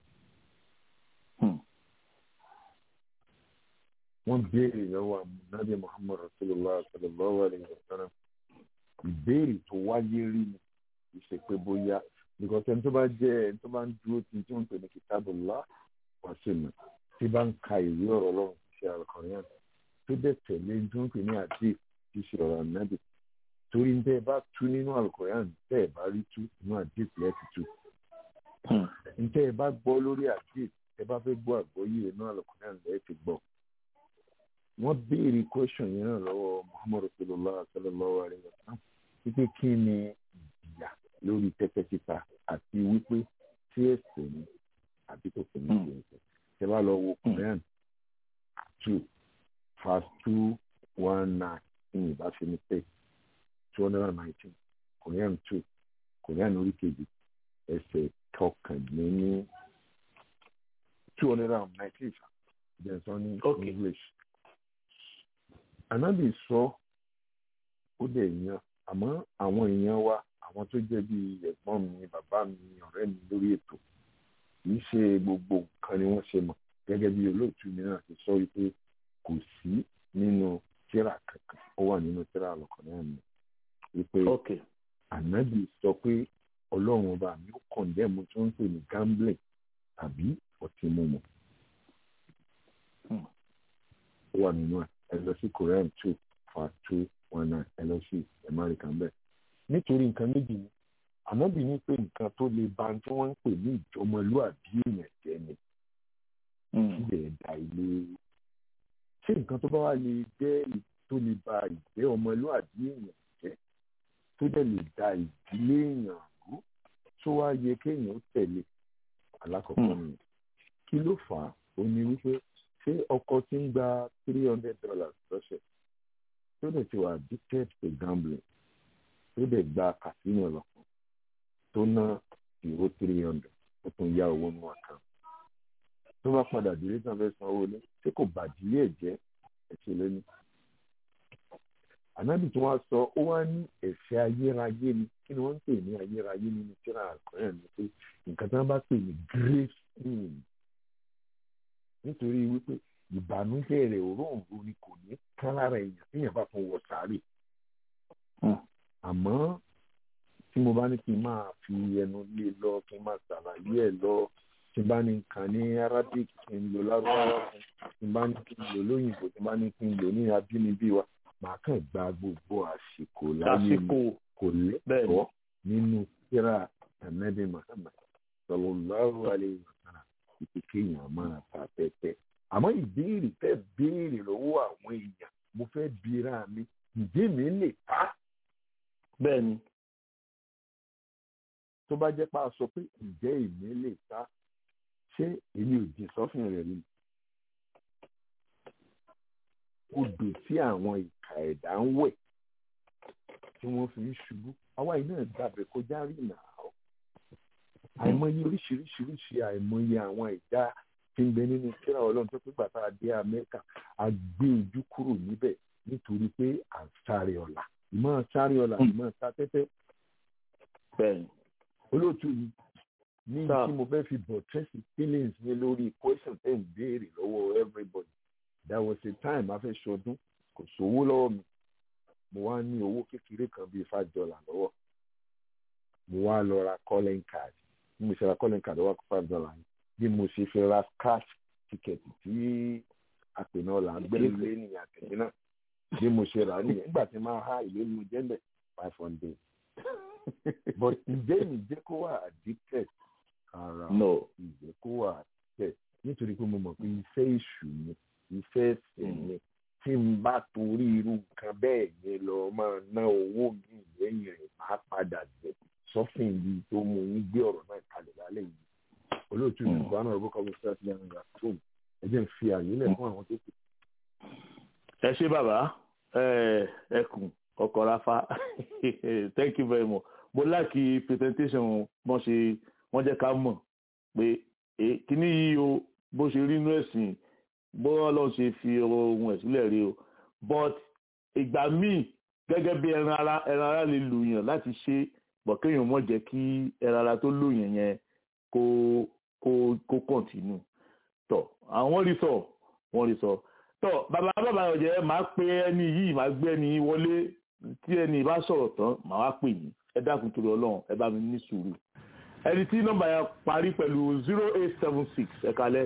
wọ́n béèrè lọ́wọ́ àmúnábì muhammad rasulillah sallallahu alayhi wa sallam ìbéèrè tó wáyé rí ni kì í ṣe pé bóyá because ẹni tó bá jẹ́ ẹni tó bá ń dúró tí tí wọ́n ń pè ní kitabullah wa sunnah tí bá ń ka ìwé ọ̀rọ̀ ọlọ́run ti ṣe al-Qur'an tó dẹ̀ tẹ̀lé tí wọ́n ń pè ní àdé ti ṣe ọ̀rọ̀ ànábì torí ń tẹ́ ẹ bá tú nínú al-Qur'an tẹ́ ẹ bá rí tú inú àdé tilẹ̀ ti tú ń tẹ́ ẹ bá gbọ́ lórí àdé ẹ bá fẹ́ gbọ́ àgbọ́yé inú al-Qur'an lẹ́ẹ̀ ti gbọ́ wọ́n béèrè question yẹn náà lọ́wọ́ muhammad rasulillah sallallahu alayhi wa sallam wípé kí ni ìyà lórí tẹ́tẹ́ títa àti wípé tí ẹ̀ṣẹ̀ ni àbí tó kò ní ṣe ẹ̀ṣẹ̀ ṣe bá lọ wo Quran two verse two one nine ní ìbáṣe ní pé two hundred and nineteen Quran two Quran orí kejì ẹsẹ̀ kọkànléní two hundred and nineteen jẹ̀sán ní English ànábì sọ ó dẹ̀ yan àmọ́ àwọn èèyàn wa àwọn tó jẹ́ bíi ẹ̀gbọ́n mi bàbá mi ọ̀rẹ́ mi lórí ètò kì í ṣe gbogbo nǹkan ni wọ́n ṣe mọ̀ gẹ́gẹ́ bí olóòtú mi náà ti sọ wípé kò sí nínú tíra kankan ó wà nínú tíra àlọ́kọ̀ náà mi wípé ànábì sọ pé ọlọ́run ọba mi ó kọ̀ǹdẹ́mù tó ń pè ní gambling tàbí ọtí mímu ó wà nínú ẹ̀ ẹ lọ sí Quran two fa two one nine ẹ lọ sí America bẹ́ẹ̀ nítorí nǹkan méjì ni ànábì ní pé nǹkan tó lè ba tí wọ́n ń pè ní ìjọmọlúàbí èèyàn jẹ́ ni síbẹ̀ da ilé ṣé nǹkan tó bá wà lè jẹ́ tó lè ba ìjẹ́ ọmọlúàbí èèyàn jẹ́ tó dẹ̀ lè da ìdílé èèyàn rú tó wá yẹ kéèyàn tẹ̀lé alákọ̀ọ́kọ́ nìyẹn kí ló fà á ó ní wípé ṣé ọkọ tí ń gba three hundred dollars lọ́sẹ̀ tó dẹ̀ ti wà addicted to gambling tó dẹ̀ gba casino lọ́kàn tó ná ìró three hundred ó tún yá owó nínú àkáǹtì tó bá padà délé tán fẹ́ san owó ní ṣé kò bàdílé ẹ̀ jẹ́ ẹ̀ṣẹ̀ lẹ́nu. ànábì tí wọ́n sọ ó wá ní ẹ̀ṣẹ̀ ayérayé ni kí ni wọ́n ń pè ní ayérayé nínú tíra àkọ́yà ni pé nǹkan tí wọ́n bá pè ní grave sin nítorí wípé ìbànújẹ́ rẹ̀ òróǹro ni kò ní kán lára èèyàn téèyàn bá tún wọ sáré. àmọ́ tí mo bá ní kí n máa fi ẹnu lé lọ kí n máa ṣàlàyé ẹ̀ lọ tí n bá ní kàn ní arabic kí n lò lárúbáwá fún tí n bá ní kí n lò lóyìnbó tí n bá ní kí n lò ní abínibí wa màá kàn gba gbogbo àsìkò láyé mi kò lẹ́tọ̀ọ́ nínú síra ẹ̀mẹ́bí muhammad sallallahu alayhi wa sallam ìpè kéèyàn máa ta tẹ́tẹ́ àmọ́ ìbéèrè fẹ́ béèrè lọ́wọ́ àwọn èèyàn mo fẹ́ bira mi ǹjẹ́ mi lè ta. bẹ́ẹ̀ ni. tó bá jẹ́ pá a sọ pé ǹjẹ́ èmi lè ta ṣé èmi ò jìn sọ́fìn rẹ̀ ni. odò tí àwọn ìka ẹ̀dá ń wẹ̀ tí wọ́n fi ń ṣubú àwa yìí náà gbàgbé kọjá rí nà á. àìmọye oríṣiríṣiríṣi àìmọye àwọn ẹ̀dá tí ń bẹ nínú kíra ọlọ́run tó pé gbàtà dé amẹ́ríkà a gbé ojú kúrò níbẹ̀ nítorí pé à ń sáré ọ̀la ìmọ̀ sáré ọ̀la ìmọ̀ sá tẹ́tẹ́. bẹ́ẹ̀ni. olóòtú mi ní tí mo fẹ́ fi bọ̀ tracy feelings mi lórí question ten ń béèrè lọ́wọ́ everybody there was a time a fẹ́ ṣọdún kò sówó lọ́wọ́ mi mo wá ní owó kékeré kan bíi five dollar lọ́wọ́ mo wá lọ ra calling card bí mo ṣe ra calling card wá kó five dollar yìí bí mo ṣe fi ra cash ticket tí àpè náà là ń gbé lé ní àtẹ̀yìn náà bí mo ṣe rà nìyẹn nígbà tí máa há ìlú mi jẹ́lẹ̀ five hundred but ǹjẹ́ mi jẹ́ kó wà addicted ara ìjẹ́ kó wà addicted nítorí pé mo mọ̀ pé iṣẹ́ èṣù ni iṣẹ́ ẹ̀sìn ni tí n bá torí irú nǹkan bẹ́ẹ̀ yẹn lọ máa ná owó mi lẹ́yìn rẹ̀ máa padà jẹ sọ́fìn yìí tó mú yín gbé ọ̀rọ̀ náà kalẹ̀ lálẹ́ yìí olóòtú ìgbà náà rọ́bọ̀ kọ́mọ síláṣí lẹ́nu ìgbà tó ẹ jẹ́ ń fi àyè lẹ̀ fún àwọn tó kù. ẹ ṣé bàbá ẹkùn ọkọ rafa thank you very much mo láàkì presentation wọn ṣe wọn jẹ́ ká mọ̀ pé kíní yìí o bó ṣe rí inú ẹ̀sìn bó Ọlọ́run ṣe fi ohun ẹ̀ sílẹ̀ rí o but ìgbà míì gẹ́gẹ́ bí ẹran ara ẹran ara lè lù yàn láti ṣe bọ̀ kéèyàn mọ̀ jẹ́ kí ẹran ara tó lù yàn yẹn kó kó kó kọ̀ǹtínú tọ̀ àwọn rí sọ wọ́n rí sọ tọ̀ bàbá bàbá ọ̀jẹ̀ máa pe ẹni yìí máa gbé ẹni wọlé tí ẹni bá sọ̀rọ̀ tán màá wá pè yín ẹ dákun torí ọlọ́run ẹ bá mi ní sùúrù ẹni tí nọ́mbà yẹn parí pẹ̀lú zero eight seven six ẹ kalẹ́.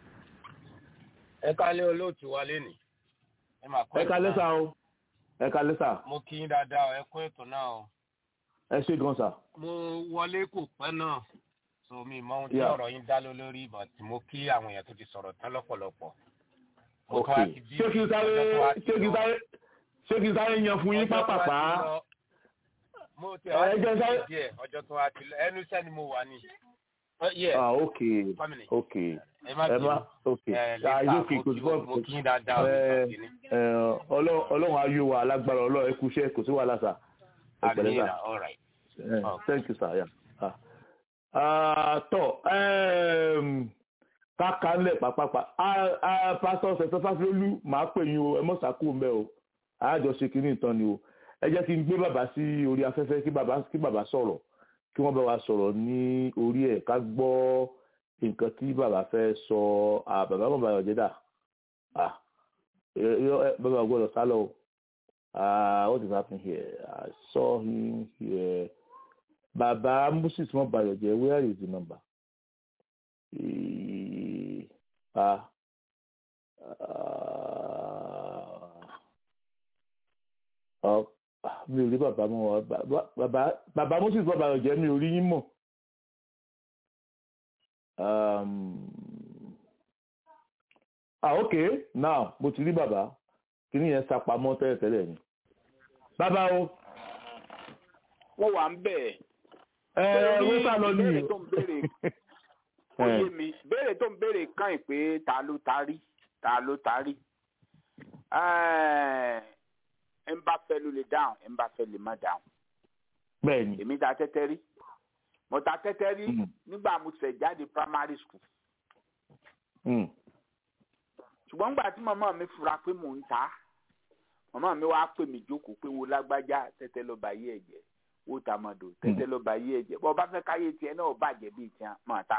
ẹ kalẹ́ olóòtú wa lẹ́nìí. ẹ kalẹ́ sá o ẹ kalẹ́ sá. mo kí yín dáadáa ẹ kó ètò náà o. ẹ ṣé gan sá. mo wọlé kò pẹ́ náà so mi mọ ohun tí ọ̀rọ̀ yín dá lé lórí but mo kí àwọn èèyàn tó ti sọ̀rọ̀ tán lọ́pọ̀lọpọ̀. ok ṣé kí n sáré ṣé kí n sáré ṣé kí n sáré yan fún yín pápápá. mo tẹ wá sí díẹ̀ ọjọ́ tó wá ti lọ ẹnu iṣẹ́ ni mo wà ní. ah ok ok ẹ má ok ayé òkè kò sí bọ́ọ̀lù mo kí yín dáadáa ọlọ́run ayé wa alágbára ọlọ́run ẹ kú iṣẹ́ kò sí wàhálà sà. àmì all right. thank you sir. Yeah. Ah tọ káka ńlẹ̀ pàpàpà pásítọ̀ ṣẹ̀ṣẹ̀ fásiolú màá pè yín o ẹ mọ̀ sàkó mbẹ́ o àjọṣe kìíní ìtàn ni o ẹ jẹ́ kí n gbé bàbá sí orí afẹ́fẹ́ kí bàbá kí bàbá sọ̀rọ̀ kí wọ́n bá wa sọ̀rọ̀ ní orí ẹ̀ ká gbọ́ nǹkan tí bàbá fẹ́ sọ bàbá bàbá ọ̀jẹ̀ dà bàbá gbọ́dọ̀ sálọ o what is happening here I saw him here. Bàbá Moses wọn bayọ̀ jẹ́ where is the number? Ah, uh, mi ò rí bàbá mọ́ wa bàbá bàbá Moses wọn bayọ̀ jẹ́ mi ò rí yín mọ̀. ah okay now mo ti rí bàbá kí ni yẹn sapamọ́ tẹ́lẹ̀tẹ́lẹ̀ ni. bàbá o. wọ́n wà ń bẹ̀ ẹ wípé lọ ní béèrè tó ń béèrè ó yé mi béèrè tó ń béèrè kàn yín pé ta ló tarí ta ló tarí ẹ ń bá fẹ́ ló lè dáhùn ẹ ń bá fẹ́ lè má dáhùn. bẹ́ẹ̀ni. èmi ta tẹ́tẹ́ rí mo ta tẹ́tẹ́ rí nígbà mo ṣẹ̀ jáde primary school. ṣùgbọ́n nígbà tí màmá mi fura pé mò ń ta màmá mi wá pè mí jókòó pé wo lágbájá tẹ́tẹ́ ló bá yé ẹ̀jẹ̀ wó tamado tẹ́tẹ́ ló bá yé ẹ̀jẹ̀ bọ́ bá fẹ́ káyé tiẹ̀ náà bàjẹ́ bíi tiẹ̀ máa ta.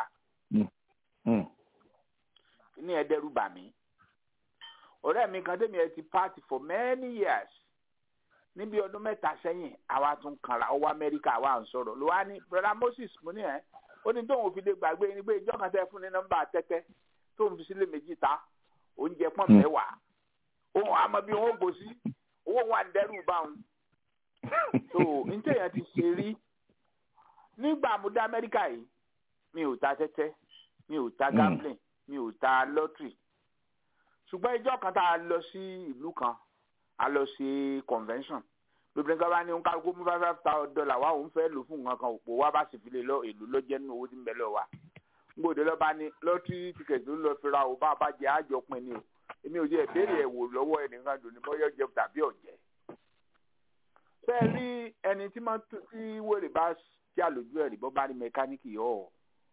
ní ẹ dẹ́rù bà mí ọ̀rẹ́ mi kan tẹ́mi ẹ ti party for many years níbi ọdún mẹ́ta sẹ́yìn àwa tún kanra ọwọ́ amẹ́ríkà àwa ń sọ̀rọ̀ ló wá ní brother moses mo ní ẹ̀ ó ó ní tóun fi lè gbàgbé ni pé ìjọ kan tẹ fún ní nọ́mbà tẹ́tẹ́ tóun fi sílé méjì ta oúnjẹ pọ́n mẹ́wàá òun àmọ́ bí wọ́n gbò sí owó wà ń dẹ́rù bá wọn. so níta èèyàn ti ṣe rí nígbà mo dé amẹ́ríkà yìí mi ò ta tẹ́tẹ́ mi ò ta gambling mi ò ta lottery ṣùgbọ́n ìjọ kan tá a lọ sí ìlú kan a lọ sí convention lóbi nǹkan bá ní ń kálukú mú five five thousand dollar wá òun fẹ́ lò fún nǹkan kan òpó wá bá sì fi lè lọ èlò lọ́jẹ́ nínú owó tí ń bẹ lọ wa gbòdè lọ́ba ní lọ́tírì tíkẹ̀tì ló lọ fi ra ò bá bá jẹ́ àjọpin ni o èmi ò jẹ́ ìbéèrè ẹ̀ wò lọ́wọ́ ẹnìkan dùn ní bọ́yọ̀ jẹ tàbí ọ̀jẹ́. fẹ́ rí ẹni tí máa tí wèrè bá tí àlòjù ẹ̀rí bọ́ bá ní mẹkáníìkì yọ̀ ọ́.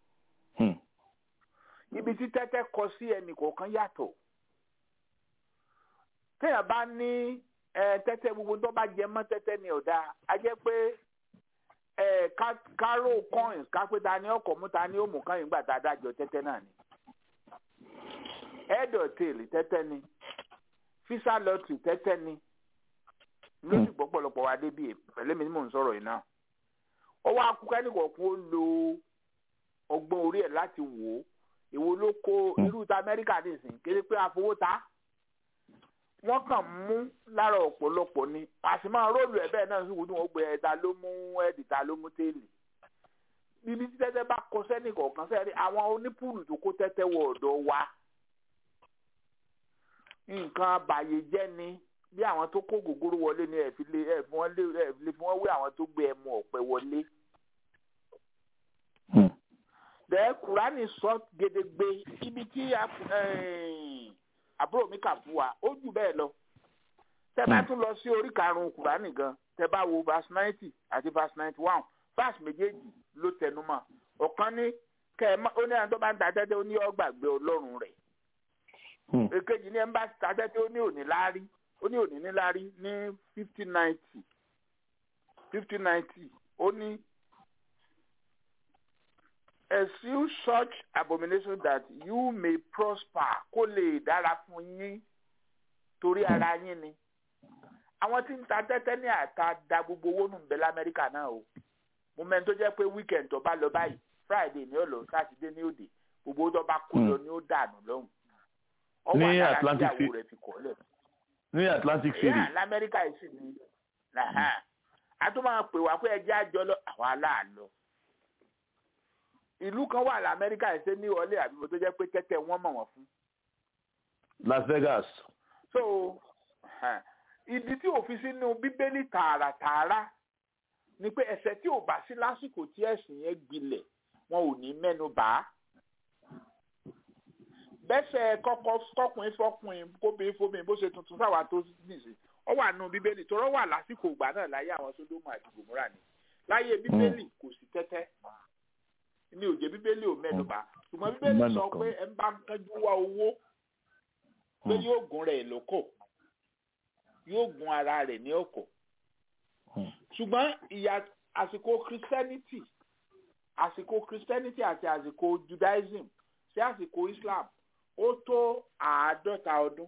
ibi tí tẹ́tẹ́ kọ sí ẹnì kọ̀ọ̀kan yàtọ̀ téèyàn bá ní tẹ́tẹ́ gbogbo tó bá jẹ mọ́ tẹ́tẹ́ ni ọ̀dà á jẹ́ pé káró coins kápẹ́ ta ni ọkọ̀ mú ta ni ó mú kan yìí gbà tá a dájọ́ tẹ́tẹ́ náà ni ẹ̀dọ̀ tèèlì tẹ́tẹ́ ni fisa lọ́tì tẹ́tẹ́ ni lóṣù pọ̀pọ̀lọpọ̀ wa débi pẹ̀lẹ́ mi ni mò ń sọ̀rọ̀ yìí náà ó wá kú kẹ́nìkọ̀ọ̀kan ó lo ọgbọ́n orí ẹ̀ láti wò ó èwo ló kó irú ta Amẹ́ríkà nìsín kéré pé àfowó ta wọ́n kàn mú lára ọ̀pọ̀lọpọ̀ ni àti máa róòlù ẹ̀ bẹ́ẹ̀ náà sì wù ní wọ́n gbé ẹ̀ta ló mú ẹ̀dì ta ló mú téèlì bíbí tí tẹ́tẹ́ bá kọ sẹ́nì kọ̀ọ̀kan sẹ́ni àwọn onípùlù tó kó tẹ́tẹ́ wọ ọ̀dọ̀ wa nǹkan àbàyè jẹ́ ni bí àwọn tó kó gògóró wọlé ni ẹ̀ fi lè ẹ̀ fi wọ́n lé ẹ̀ fi lè fi wọ́n wé àwọn tó gbé ẹmu ọ̀pẹ wọlé. bẹ́ẹ̀ kùránì sọ gedegbe ibi tí àbúrò mi kà fún wa ó jù bẹ́ẹ̀ lọ tẹ́ bá tún lọ sí orí karùn-ún kùránì gan tẹ́ bá wo verse ninety àti verse ninety one verse méjèèjì ló tẹnu mọ́ ọ̀kan ní kẹ́ ẹ ó ní àwọn tó bá ń ta tẹ́tẹ́ ó ní ó gbàgbé ọlọ́run rẹ̀ èkejì ní ẹ̀ ń bá ta tẹ́tẹ́ ó ní òní láárí ó ní òní ní láárí ní fifty ninety fifty ninety ó ní eschew such abomination that you may prosper kó lè dára fún yín torí ara yín ni àwọn tí ń ta tẹ́tẹ́ ní àta da gbogbo owó nù bẹ́ẹ̀ lamẹ́ríkà náà o mo mẹ́ni tó jẹ́ pé weekend tó bá lọ báyìí friday ní ó lọ saturday ní òde gbogbo tó bá kó lọ ní ó dànù lọ́hùn ní atlantic city ní atlantic city ní lamẹ́ríkà yìí sì ni a tún máa pè wá pé ẹjẹ́ àjọ lọ àwọn aláàlọ́ ìlú kan wà lamẹ́ríkà yìí ṣe ní ọlẹ́ àbíbo tó jẹ́ pé tẹ́tẹ́ wọ́n mọ̀ wọ́n fún. las vegas. so ìdí tí òfin sínú bíbélì tààràtààrà ni pé ẹ̀ṣẹ̀ tí ò bá sí lásìkò tí ẹ̀sìn yẹn gbilẹ̀ wọn ò ní mẹ́nu bà á bẹ́sẹ̀ kọ́kọ́ kọ́kùnrin fọ́kùnrin kóbìnrin fóbìnrin bó ṣe tuntun sáwà tó nìsí ọ wà nù bíbélì tọrọ wà lásìkò ìgbà náà láyé àwọn sódómù àti gòmúrà ni láyé bíbélì kò sí tẹ́tẹ́ ní òjé bíbélì ò mẹ́nu bà ṣùgbọ́n bíbélì sọ pé ẹ ń bá ń kánjú wá owó pé yóò gún rẹ̀ lóko yóò gún ara rẹ̀ ní ọkọ̀ ṣùgbọ́n ìyà àsìkò christianity àsìkò christianity àti àsìkò judaism sí àsìkò islam ó tó àádọ́ta ọdún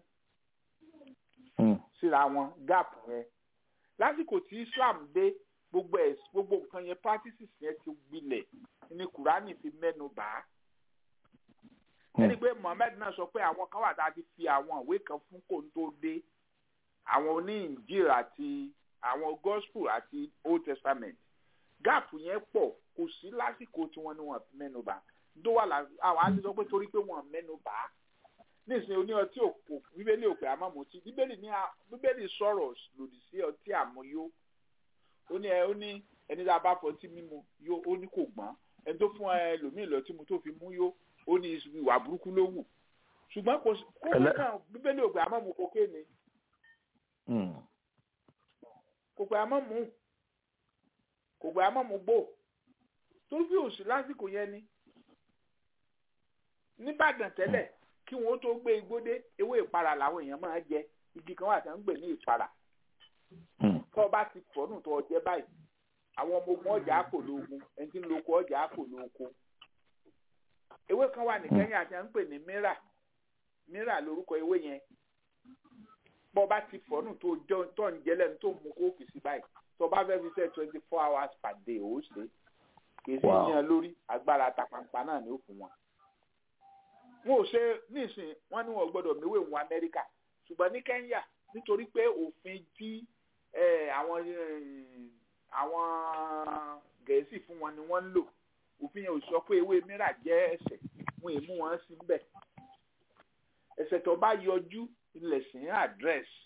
síra wọn gap yẹn lásìkò tí islam dé gbogbo ẹ̀ gbogbo nǹkan yẹn practices yẹn ti gbilẹ̀ ní kùránì fi mẹ́nu bà á ẹni pé mohammed náà sọ pé àwọn kan wà tá a ti fi àwọn ìwé kan fún kò ń tó dé àwọn oníìnjìl àti àwọn gospel àti old testament gap yẹn pọ̀ kò sí lásìkò tí wọ́n ní wọ́n mẹ́nu bà tó wà lá àwọn á ti sọ pé torí pé wọ́n mẹ́nu bà á nísìnyí oní ọtí òkò bíbélì òpè àmọ́mọ́tì bíbélì ní bíbélì sọ̀rọ̀ lòdì sí ọtí àmúyó ó ní ẹ ó ní ẹni tá a bá fọtí mímu yó ó ní kò gbọ́n ẹni tó fún ẹ lòmíì lọ tí mo tó fi mú yó ó ní ìwà burúkú ló wù ṣùgbọ́n kò kókó náà bíbélì òpè àmọ́mọ́ kókè ni kò pé àmọ́ mú kò pé àmọ́ mú gbò torí bí òsì lásìkò yẹn ni nìbàdàn tẹ́lẹ̀ kí wọ́n tó gbé igbó dé ewé ìpara làwọn èèyàn máa jẹ igi kan wà tí wọ́n ń gbè ní ìpara tó o bá ti fọ́nù tó o jẹ báyìí àwọn ọmọ ogun ọjà àpò lóògùn ẹni tí ń lo oko ọjà àpò lóòkó ewé kan wà ní kẹ́yìn àti à ń pè ní mírà mírà lórúkọ ewé yẹn bọ́ bá ti fọ́nù tó tó ń jẹ́ lẹ́nu tó mú kóòkì sí báyìí tó bá fẹ́ fi ṣe twenty four hours per day ó ṣe kìí sí yan lórí agbára tapampa náà ni ó fún wọn. wọn ò ṣe nísìn wọn ní wọn gbọ́dọ̀ méwèé wọn amẹ́ríkà ṣùgbọ́n ní kẹ́ńyà nítorí pé òfin tí àwọn àwọn gẹ̀ẹ́sì fún wọn ni wọ́n ń lò òfin yẹn ò sọ pé ewé mìíràn jẹ́ ẹ̀ṣẹ̀ wọn èmú wọn sí bẹ́ẹ̀ ẹ̀ṣẹ̀ tó bá yọjú ilẹ̀ sìn àdírẹ́sì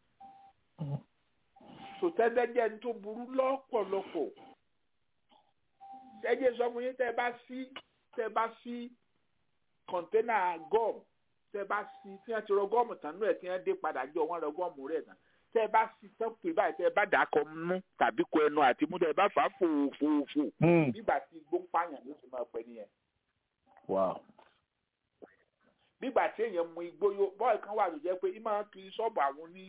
sòtẹ́tẹ́ jẹ́ ní tó burú lọ́pọ̀lọpọ̀ ẹjẹ sọ fún yín tẹ́ bá sí tẹ́ bá sí kọ̀ńténà gọ́ọ̀mù tẹ́ bá sí tí wọ́n ti rọ gọ́ọ̀mù tán nú ẹ̀ tí wọ́n dé padà jọ wọ́n rọ gọ́ọ̀mù rẹ̀ tán tẹ́ bá sí tọ́pù báyìí tẹ́ bá dà kọ mú tàbí kọ ẹnu àti mú tẹ́ bá fà á fòfòfò nígbà tí igbó ń pààyàn ló ti máa pẹ́ nìyẹn. nígbà tí èèyàn mu igbó yó bọ́ọ̀lù kan wà tó jẹ́ pé ìmọ̀ kiri ṣọ́ọ̀bù àwọn ní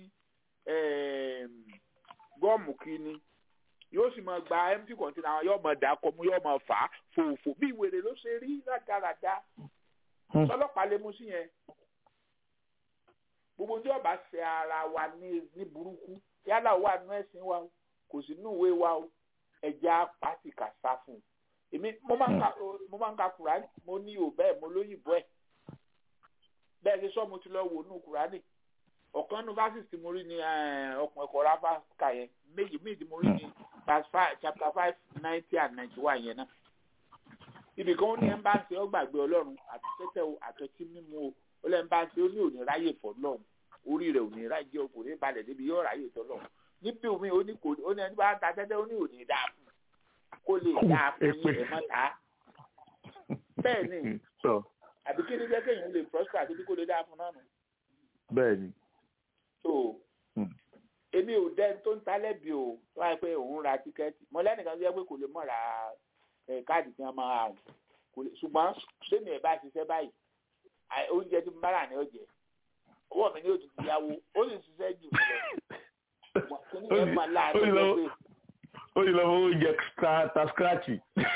gọ́ọ̀mù kí ni yóò sì máa gba empty container àwọn yóò máa dà kọ mú yóò máa fà á fòfò bí ìwèrè ló ṣe rí rádaràda sọlọ́pàá lè mú sí yẹn gbogbo tí ọba ṣe ara wa ní ní burúkú yálà wà nú ẹ̀sìn wa kò sí nú ìwé wa ẹja pàtì kà sá fún un èmi mo máa ń ka mo máa ń ka kùránì mo ní ò bẹ́ẹ̀ mo lóyìnbó ẹ̀ bẹ́ẹ̀ ṣe sọ mo ti lọ wò nú kùránì ọ̀kan nu verses tí mo rí ní ọkùnrin ẹ̀kọ́ ráfà kà yẹn méjì méjì mo rí ní verse five chapter five ninety and ninety one yẹn náà ibì kan ó ní ẹ̀ńbáṣe ó gbàgbé ọlọ́run àti tẹ́tẹ́ o àtọ́tí mímu o ó lẹ́ ẹ̀ńbáṣe ó ní òní ráyè fọ́ lọ́run orí rẹ̀ òní ráyè o kò ní balẹ̀ débi yóò ráyè tọ́ lọ́run níbi omi ó ní kò ó ní ẹni bá ta tẹ́tẹ́ ó ní òní dáa fún kó lè dáa fún yín ẹ̀ mọ́ ta bẹ́ẹ̀ ni àbí kí ni jẹ́ kéèyàn lè prosper àti bí kò lè dáa fún náà nù. bẹ́ẹ̀ ni so èmi ò dẹ́n tó ń talẹ́bi o tó wáyé pé òun ra tíkẹ́ẹ̀tì mo lẹ́nìkan tó yẹ pé kò lè mọ̀ ra káàdì tí wọ́n máa rùn kò lè ṣùgbọ́n sẹ́mi ẹ̀ bá ṣiṣẹ́ báyìí oúnjẹ tí mo bá rà ní ọ̀jẹ̀ owó mi ní òtútù yáwó ó sì ṣiṣẹ́ jù mí lọ kíní ẹ̀ máa láàánú lọ pé. ó sì lọ fún oúnjẹ ta scratch.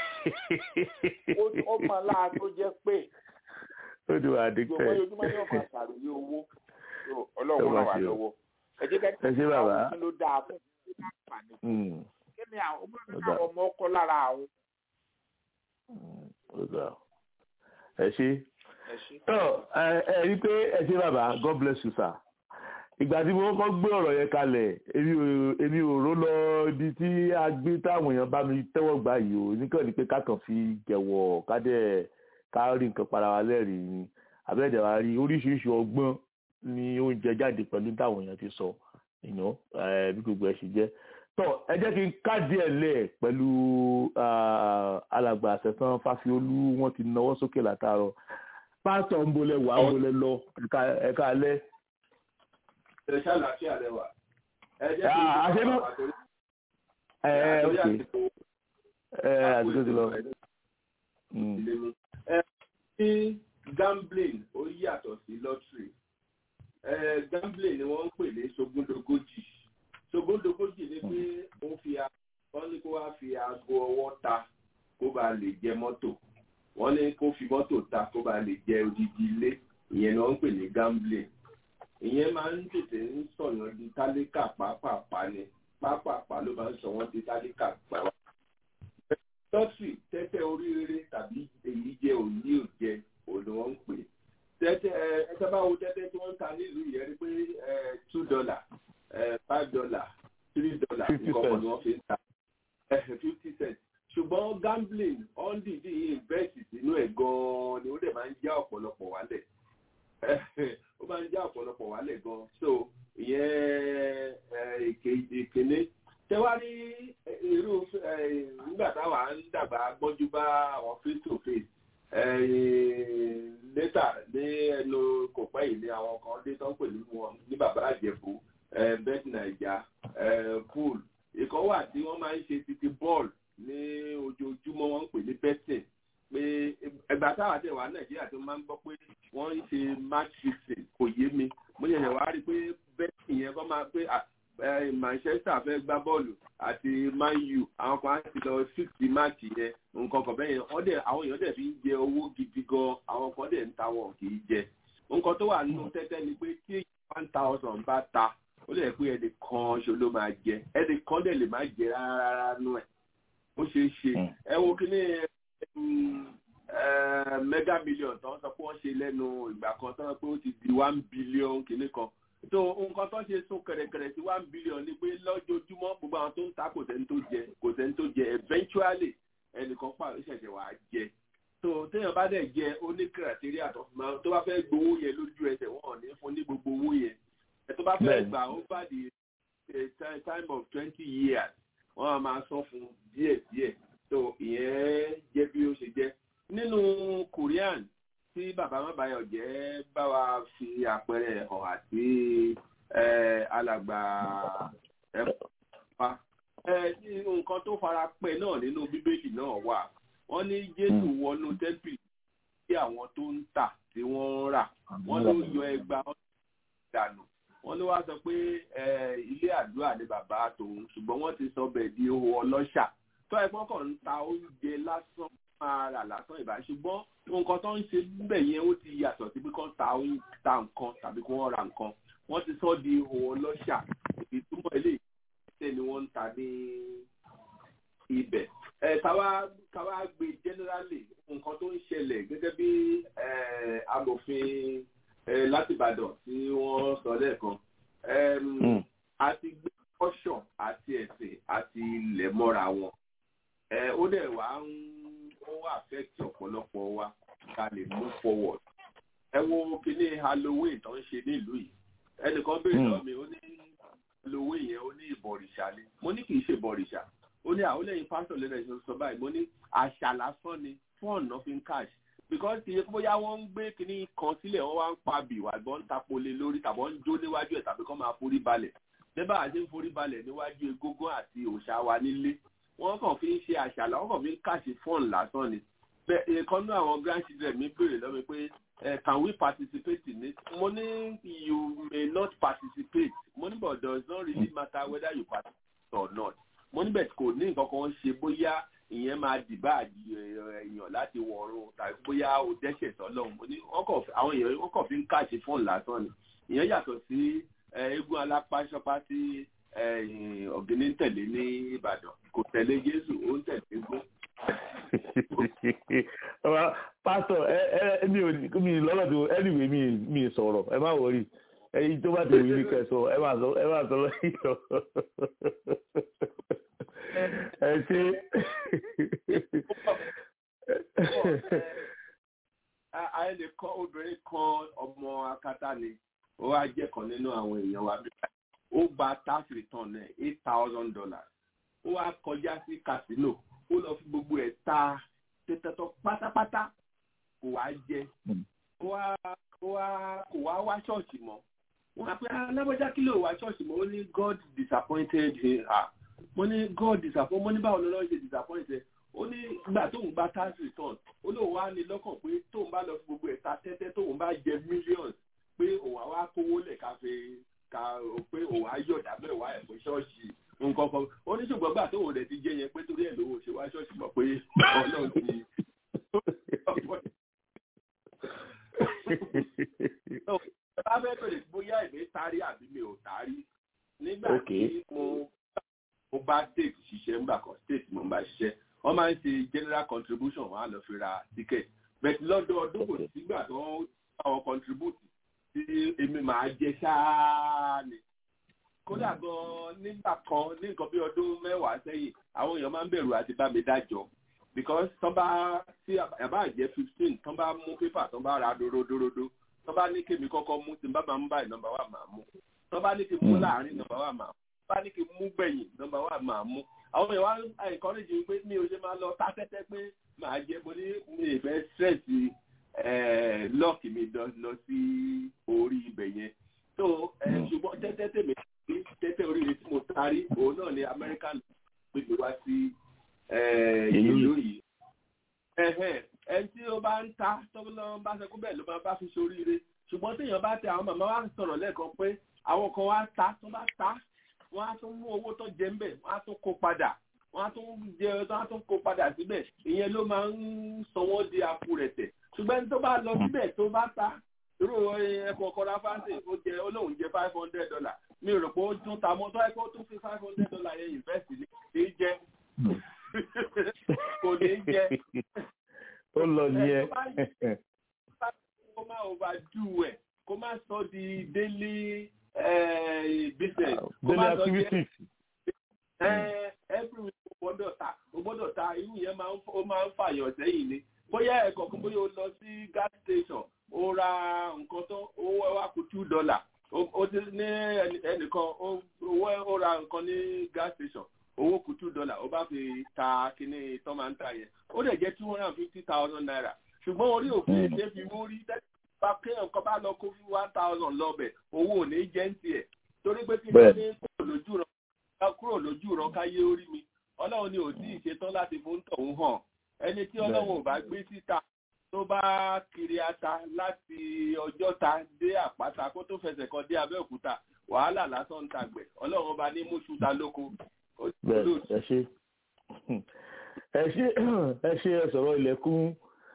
ó máa láàánú jẹ́ pé. ó ti wà addicted. gbogbo ojúmọ́ ní ọ̀pọ̀ àṣàròyé owó ọlọ́run ràn wá lọ́wọ́ ẹ jẹ́ kẹ́kẹ́ ẹ ṣé bàbá kí ló dáa fún ìfàní kí ni àwọn ọmọ mi káwọn ọmọ ọkọ lára àwọn. ẹ ṣé ẹ rí pé ẹ ṣé bàbá God bless you sir ìgbà tí mo kọ́ gbé ọ̀rọ̀ yẹn kalẹ̀ èmi ò ró lọ ibi tí a gbé táwọn èèyàn bá mi tẹ́wọ́ gbà yìí o níkàn ní pé ká kàn fi jẹ̀wọ̀ ká dẹ̀ ká rí nǹkan para wa lẹ́rìí ni àbẹ́ẹ̀dẹ̀ wa rí oríṣiríṣi ọgbọ́n ní oúnjẹ jáde pẹ̀lú táwọn èèyàn ti sọ ìná bí gbogbo ẹ̀ sì jẹ́ tọ́ ẹ jẹ́ kí n káàdì ẹ̀ lẹ̀ pẹ̀lú alàgbà àṣẹ̀tàn fáfiolú wọ́n ti náwó sókè látàárọ̀ pásítọ̀ ń bolẹ̀ wà ń bolẹ̀ lọ ẹ̀ka alẹ́. ẹ ṣàlàáfíà lẹwà ẹ jẹ́ kí n àṣẹ náà ẹ ẹ ok ẹ àdúgbò ti lọ. ẹ ní gambling ó yàtọ̀ sí lottery gambling ni wọ́n ń pè ní sogúndogójì sogúndogójì ni pé wọ́n fi wọ́n ní kó wá fi aago ọwọ́ ta kó bá lè jẹ mọ́tò wọ́n ní kó fi mọ́tò ta kó bá lè jẹ odidi ilé ìyẹn ni wọ́n ń pè ní gambling ìyẹn máa ń tètè ń sọ̀yàn di tálíkà pápápá ni pápápá ló máa ń sọ wọ́n di tálíkà pàápàá. lọ́sì tẹ́tẹ́ oríire tàbí èyí jẹ òní òjẹ òun ni wọ́n ń pè tẹ́tẹ́ ẹ ẹ sábà wo tẹ́tẹ́ tí wọ́n ń ta nílùú yẹn rí pé ẹ two dollar ẹ five dollar three dollar nǹkan kan ni wọ́n fi ń ta ẹ fifty cent ṣùgbọ́n gambling ọ́ndìdì invest sínú ẹ̀ gan-an ni ó dẹ̀ máa ń já ọ̀pọ̀lọpọ̀ wálẹ̀ ó máa ń já ọ̀pọ̀lọpọ̀ wálẹ̀ gan-an so ìyẹn ìkíní tẹwárí irú nígbà táwa ń dàgbà gbọ́njú bá àwọn face to face létà ní ẹnu kò pẹ́ yìí ní àwọn kan dé tó ń pè ní wọn ní bàbá àjẹbù bẹ́ẹ̀ nàìjà pool ìkan wà tí wọ́n máa ń ṣe títí bọ́ọ̀lù ní ojoojúmọ́ wọ́n ń pè ní betting pé ẹgbà táwa tẹ̀ wá nàìjíríà tó máa ń gbọ́ pé wọ́n ń ṣe match fixing kò yé mi mo yẹ̀yẹ̀ wá rí i pé betting yẹn kọ́ máa pé manchester fẹ́ gbá bọ́ọ̀lù àti man u àwọn kan á ti lọ fix match yẹn nǹkan kan bẹ́ẹ̀ yẹn wọ́n dẹ̀ àwọn èèyàn dẹ̀ fi ń jẹ owó gidi gan àwọn kan dẹ̀ ń ta wọn kì í jẹ nǹkan tó wà nínú tẹ́tẹ́ ni pé tí one thousand bá ta ó lè pé ẹnì kan ṣo ló máa jẹ ẹnì kan dẹ̀ lè má jẹ rárá nú ẹ̀ ó ṣeé ṣe ẹ wo kí ní mega million tó ń sọ pé wọ́n ṣe lẹ́nu ìgbà kan tó ń pé ó ti di one billion kìíní kan so nǹkan tó ṣe sún kẹ̀rẹ̀kẹ̀rẹ̀ sí one billion ni pé lọ́jọ́júmọ́ gbogbo àwọn tó ń ta kò sẹ́ni tó jẹ kò sẹ́ni tó jẹ eventually ẹnìkan pàrọ̀ ṣẹ̀ṣẹ̀ wà á jẹ so téèyàn bá dẹ̀ jẹ ó ní criteria tó fi máa tó bá fẹ́ gbowó yẹn lójú ẹsẹ̀ wọn ò ní fún ní gbogbo owó yẹn ẹ tó bá fẹ́ gbà over the time of twenty years wọ́n á máa sọ fún díẹ̀díẹ̀ so ìyẹn jẹ́ bí ó ṣe jẹ́ nínú korean tí bàbá mábàáyọ̀ jẹ́ bá wa fi àpẹẹrẹ hàn àti alàgbà ẹ̀fọ́ nǹkan tó fara pẹ́ náà nínú bíbélì náà wà wọ́n ní jésù wọnú tẹ́ḿpìlì tí àwọn tó ń tà tí wọ́n ń rà wọ́n ló yọ ẹgbà dànù wọ́n ló wá sọ pé ilé àdúrà ní bàbá tòun ṣùgbọ́n wọ́n ti sọ bẹ́ẹ̀ di owó ọlọ́ṣà tó ẹ̀gbọ́n kan ń ta oúnjẹ lásán máa rà lásán ìbá ṣùgbọ́n nǹkan tó ń ṣe níbẹ̀ yẹn ó ti yàtọ̀ sí pé kán ta ta nǹkan tàbí kí wọ́n ra nǹkan wọ́n ti sọ di owó ọlọ́ṣà ìtumọ̀ ilé ìṣẹ́ ni wọ́n ń ta ní ibẹ̀ ẹ káwá káwá gbé generally nǹkan tó ń ṣẹlẹ̀ gẹ́gẹ́ bí amòfin láti Ìbàdàn tí wọ́n sọ lẹ́ẹ̀kan àti gbé ọ̀ṣọ́ àti ẹ̀sìn àti ilẹ̀ mọ́ra wọn ó dẹ̀ wá ń ó affect ọ̀pọ̀lọpọ̀ wa ká lè move forward ẹ wo kíní Halloween tó ń ṣe nílùú yìí ẹnìkan béèrè lọ́wọ́ mi ó ní Halloween yẹn ó ní ìbọ̀rìṣà ni mo ní kì í ṣe ìbọ̀rìṣà ó ní àwọn lẹ́yìn pásítọ̀ lẹ́nu ẹ̀sìn sọ báyìí mo ní àṣà lásán ni fún ọ̀nà fi ń cash because kì í ṣe bóyá wọ́n ń gbé kinní kan sílẹ̀ wọ́n wá ń pa bìwà gbọ́n ń tapolé lórí tàbí wọ́n ń jó níwájú ẹ̀ tàbí kọ́ máa forí balẹ̀ nígbà àti ń forí balẹ̀ níwájú egúngún àti òòṣà wa nílé wọ́n kàn fi ń ṣe àṣà làwọn kàn fi ń cash fún lásán ni bẹ́ẹ̀ ìkan náà àwọn grandchildren mi béèrè lọ́mi pé can we participate in it mo ní you may not participate mo ní but does not really matter whether you participate or not mo níbẹ̀ kò ní nǹkan kan ṣe bóyá ìyẹn máa dìbà èèyàn láti wọ̀run tàbí bóyá ó dẹ́ṣẹ̀ sọ́lọ́run mo ní àwọn èèyàn wọ́n kàn fi ń káàṣì fóònù lásán ni ìyẹn yàtọ̀ sí eégún alápáṣọpá tí ọ̀gẹ́ni ń tẹ̀lé ní Ìbàdàn kò tẹ̀lé Jésù ó ń tẹ̀lé eégún. pásítọ̀ ẹ ẹ mi ò mi lọ́lọ́ tó anyway mi mi sọ̀rọ̀ ẹ má wọrí ẹyin tó bá ti wí ní kẹsọ ẹ máa sọ ẹ máa sọ lẹ́yìn lọ ẹ ṣe. ayé lè kọ́ obìnrin kan ọmọ akátá ni ó wá jẹ́ kan nínú àwọn èèyàn wa bíbá ó gba tax return ẹ̀ eight thousand dollars ó wá kọjá sí casino ó lọ fi gbogbo ẹ̀ ta tètètò pátápátá kò wá jẹ kò wá kò wá wá ṣọ́ọ̀ṣì mọ́ wọ́n á pé alábọ́já kí ló wá ṣọ́ọ̀ṣì mọ́ ó ní God disappointed her mo ní God disappointed mo ní báwo lọ́lọ́ ṣe disappointed ó ní ìgbà tóun bá tax return ó lóun wá ní lọ́kàn pé tóun bá lọ fi gbogbo ẹ̀ ta tẹ́tẹ́ tóun bá jẹ millions pé òun á wá kówó lẹ̀ ká fi ká pé òun á yọ̀dá mẹ́wàá ẹ̀ fún ṣọ́ọ̀ṣì nǹkan kan ó ní ṣùgbọ́n gbà tóun rẹ̀ ti jẹ yẹn pé torí ẹ̀ lówó ṣe wá ṣọ́ọ̀ṣì mọ̀ pé ọlọ́run ti bá fẹ́ bèrè bóyá èmi tarí àbí mi ò tarí nígbà tí mo mo bá state ṣiṣẹ́ ńgbà kan state mo bá ṣiṣẹ́ wọ́n máa ń ṣe general contribution wọ́n á lọ fi ra ticket but lọ́dọọdún kò sígbà tó àwọn contribute tí èmi máa jẹ ṣáá ni kódà gan nígbà kan ní nǹkan bí ọdún mẹ́wàá sẹ́yìn àwọn èèyàn máa ń bẹ̀rù àti bá mi dájọ́ because tán bá tí àbá jẹ́ fifteen tán bá mú pépà tán bá ra dorodorodo tán bá ní kémi kọ́kọ́ mú tí n bá máa ń báyìí nọ́mbà wà máa mú tán bá ní kí n mú láàrin nọ́mbà wà máa mú tán bá ní kí n mú gbẹ̀yìn nọ́mbà wà máa mú àwọn èèyàn wá encourage mi pé mi ò ṣe máa lọ tá tẹ́tẹ́ pé màá jẹ mo ní mi ì fẹ́ stress lọ́ọ̀kì mi lọ sí orí ibẹ̀ yẹn so ṣùgbọ́n tẹ́tẹ́ tèmi tẹ́tẹ́ oríire tí mo tarí òun náà ni American gbé mi wá sí ìlú yìí ẹni tí ó bá ń ta tọ́gbọ́n bá ṣe kó bẹ́ẹ̀ ló máa bá fi ṣoríire ṣùgbọ́n téèyàn bá tẹ àwọn màmá wa sọ̀rọ̀ lẹ́ẹ̀kan pé àwọn kan wá ta tó bá ta wọ́n á tún mú owó tó jẹ ńbẹ̀ wọ́n á tún kó padà wọ́n á tún jẹ wọ́n á tún kó padà síbẹ̀ ìyẹn ló máa ń sọ wọ́n di apò rẹ̀ tẹ̀ ṣùgbọ́n ẹni tó bá lọ síbẹ̀ tó bá ta irú ẹ̀kọ́ kọ́ra fáńsì ó jẹ olóhùn jẹ five hundred dollar mi ò rò pé ó tún ta mọ́ tó ẹ̀ kó tún fi five hundred dollar yẹn invest ní kì í jẹ́ jẹ. ó lọ nìyẹn. kó má overdo ẹ̀ kó má sọ di daily business. daily activities. every week o gbọ́dọ̀ ta o gbọ́dọ̀ ta irú yẹn máa ń fàyàn sẹ́yìn ni bóyá ẹ̀kọ́ kan bóyá o lọ sí gas station o ra nǹkan tó owó ẹ wá kù two dollar o ti ní ẹnìkan owó ó ra nǹkan ní gas station owó kù two dollar ó bá fi ta kíní tó máa ń ta yẹn ó dẹ̀ jẹ́ two hundred and fifty thousand naira ṣùgbọ́n orí òfin ṣe fi mú rí bá kéèyàn kan bá lọ kó fún one thousand lọ́bẹ̀ owó ò ní jẹ́ ń tiẹ̀ torí pé kí ló ní kúrò lójú rán kúrò lójú rán káyé orí mi ọlọ́run ni ò tí ì ṣetán láti fún tọ̀hún hàn ẹni tí ọlọ́run ò bá gbé síta tó bá kiri ata láti ọjọ́ta dé àpáta kó tó fẹsẹ̀ kan dé abẹ́òkúta wàhálà lásán ń tàgbẹ̀ ọlọ́run ọba ní mùsùlùmí lóko. bẹ́ẹ̀ ẹ ṣe ẹ ṣe ẹ ṣe ẹ sọ̀rọ̀ ilẹ̀kùn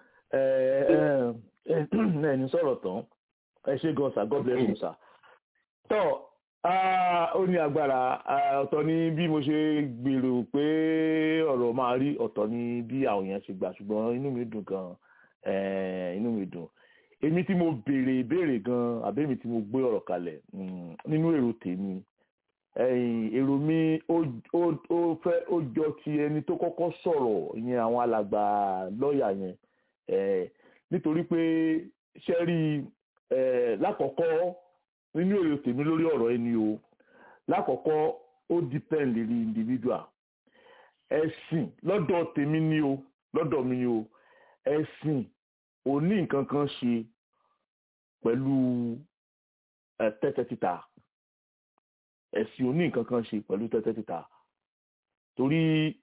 ẹni sọ̀rọ̀ tán ẹ ṣe gan sa god bless you sir. tọ́ ó ní agbára ọ̀tọ̀ ni bí mo ṣe gbèrò pé ọ̀rọ̀ máa rí ọ̀tọ̀ ni bí àwọn èèyàn ṣe gbà ṣùgbọ́n inú mi dùn gan-an inú mi dùn èmi tí mo béèrè ìbéèrè gan àbẹ́mi tí mo gbé ọ̀rọ̀ kalẹ̀ nínú èrò tèmi èrò mi ó fẹ́ ó jọ ti ẹni tó kọ́kọ́ sọ̀rọ̀ ìyẹn àwọn alàgbà lọ́ọ̀yà yẹn nítorí pé ṣẹ́rí lákọ̀ọ́kọ́ nínú èrò tèmi lórí ọ̀rọ̀ ẹni o lákọ̀ọ́kọ́ ó depend lórí individual ẹ̀sìn lọ́dọ̀ tèmi ni o lọ́dọ̀ mi ni o ẹ̀sìn ò ní nǹkan kan ṣe pẹ̀lú tẹ́tẹ́ títa ẹ̀sìn ò ní nǹkan kan ṣe pẹ̀lú tẹ́tẹ́ títa torí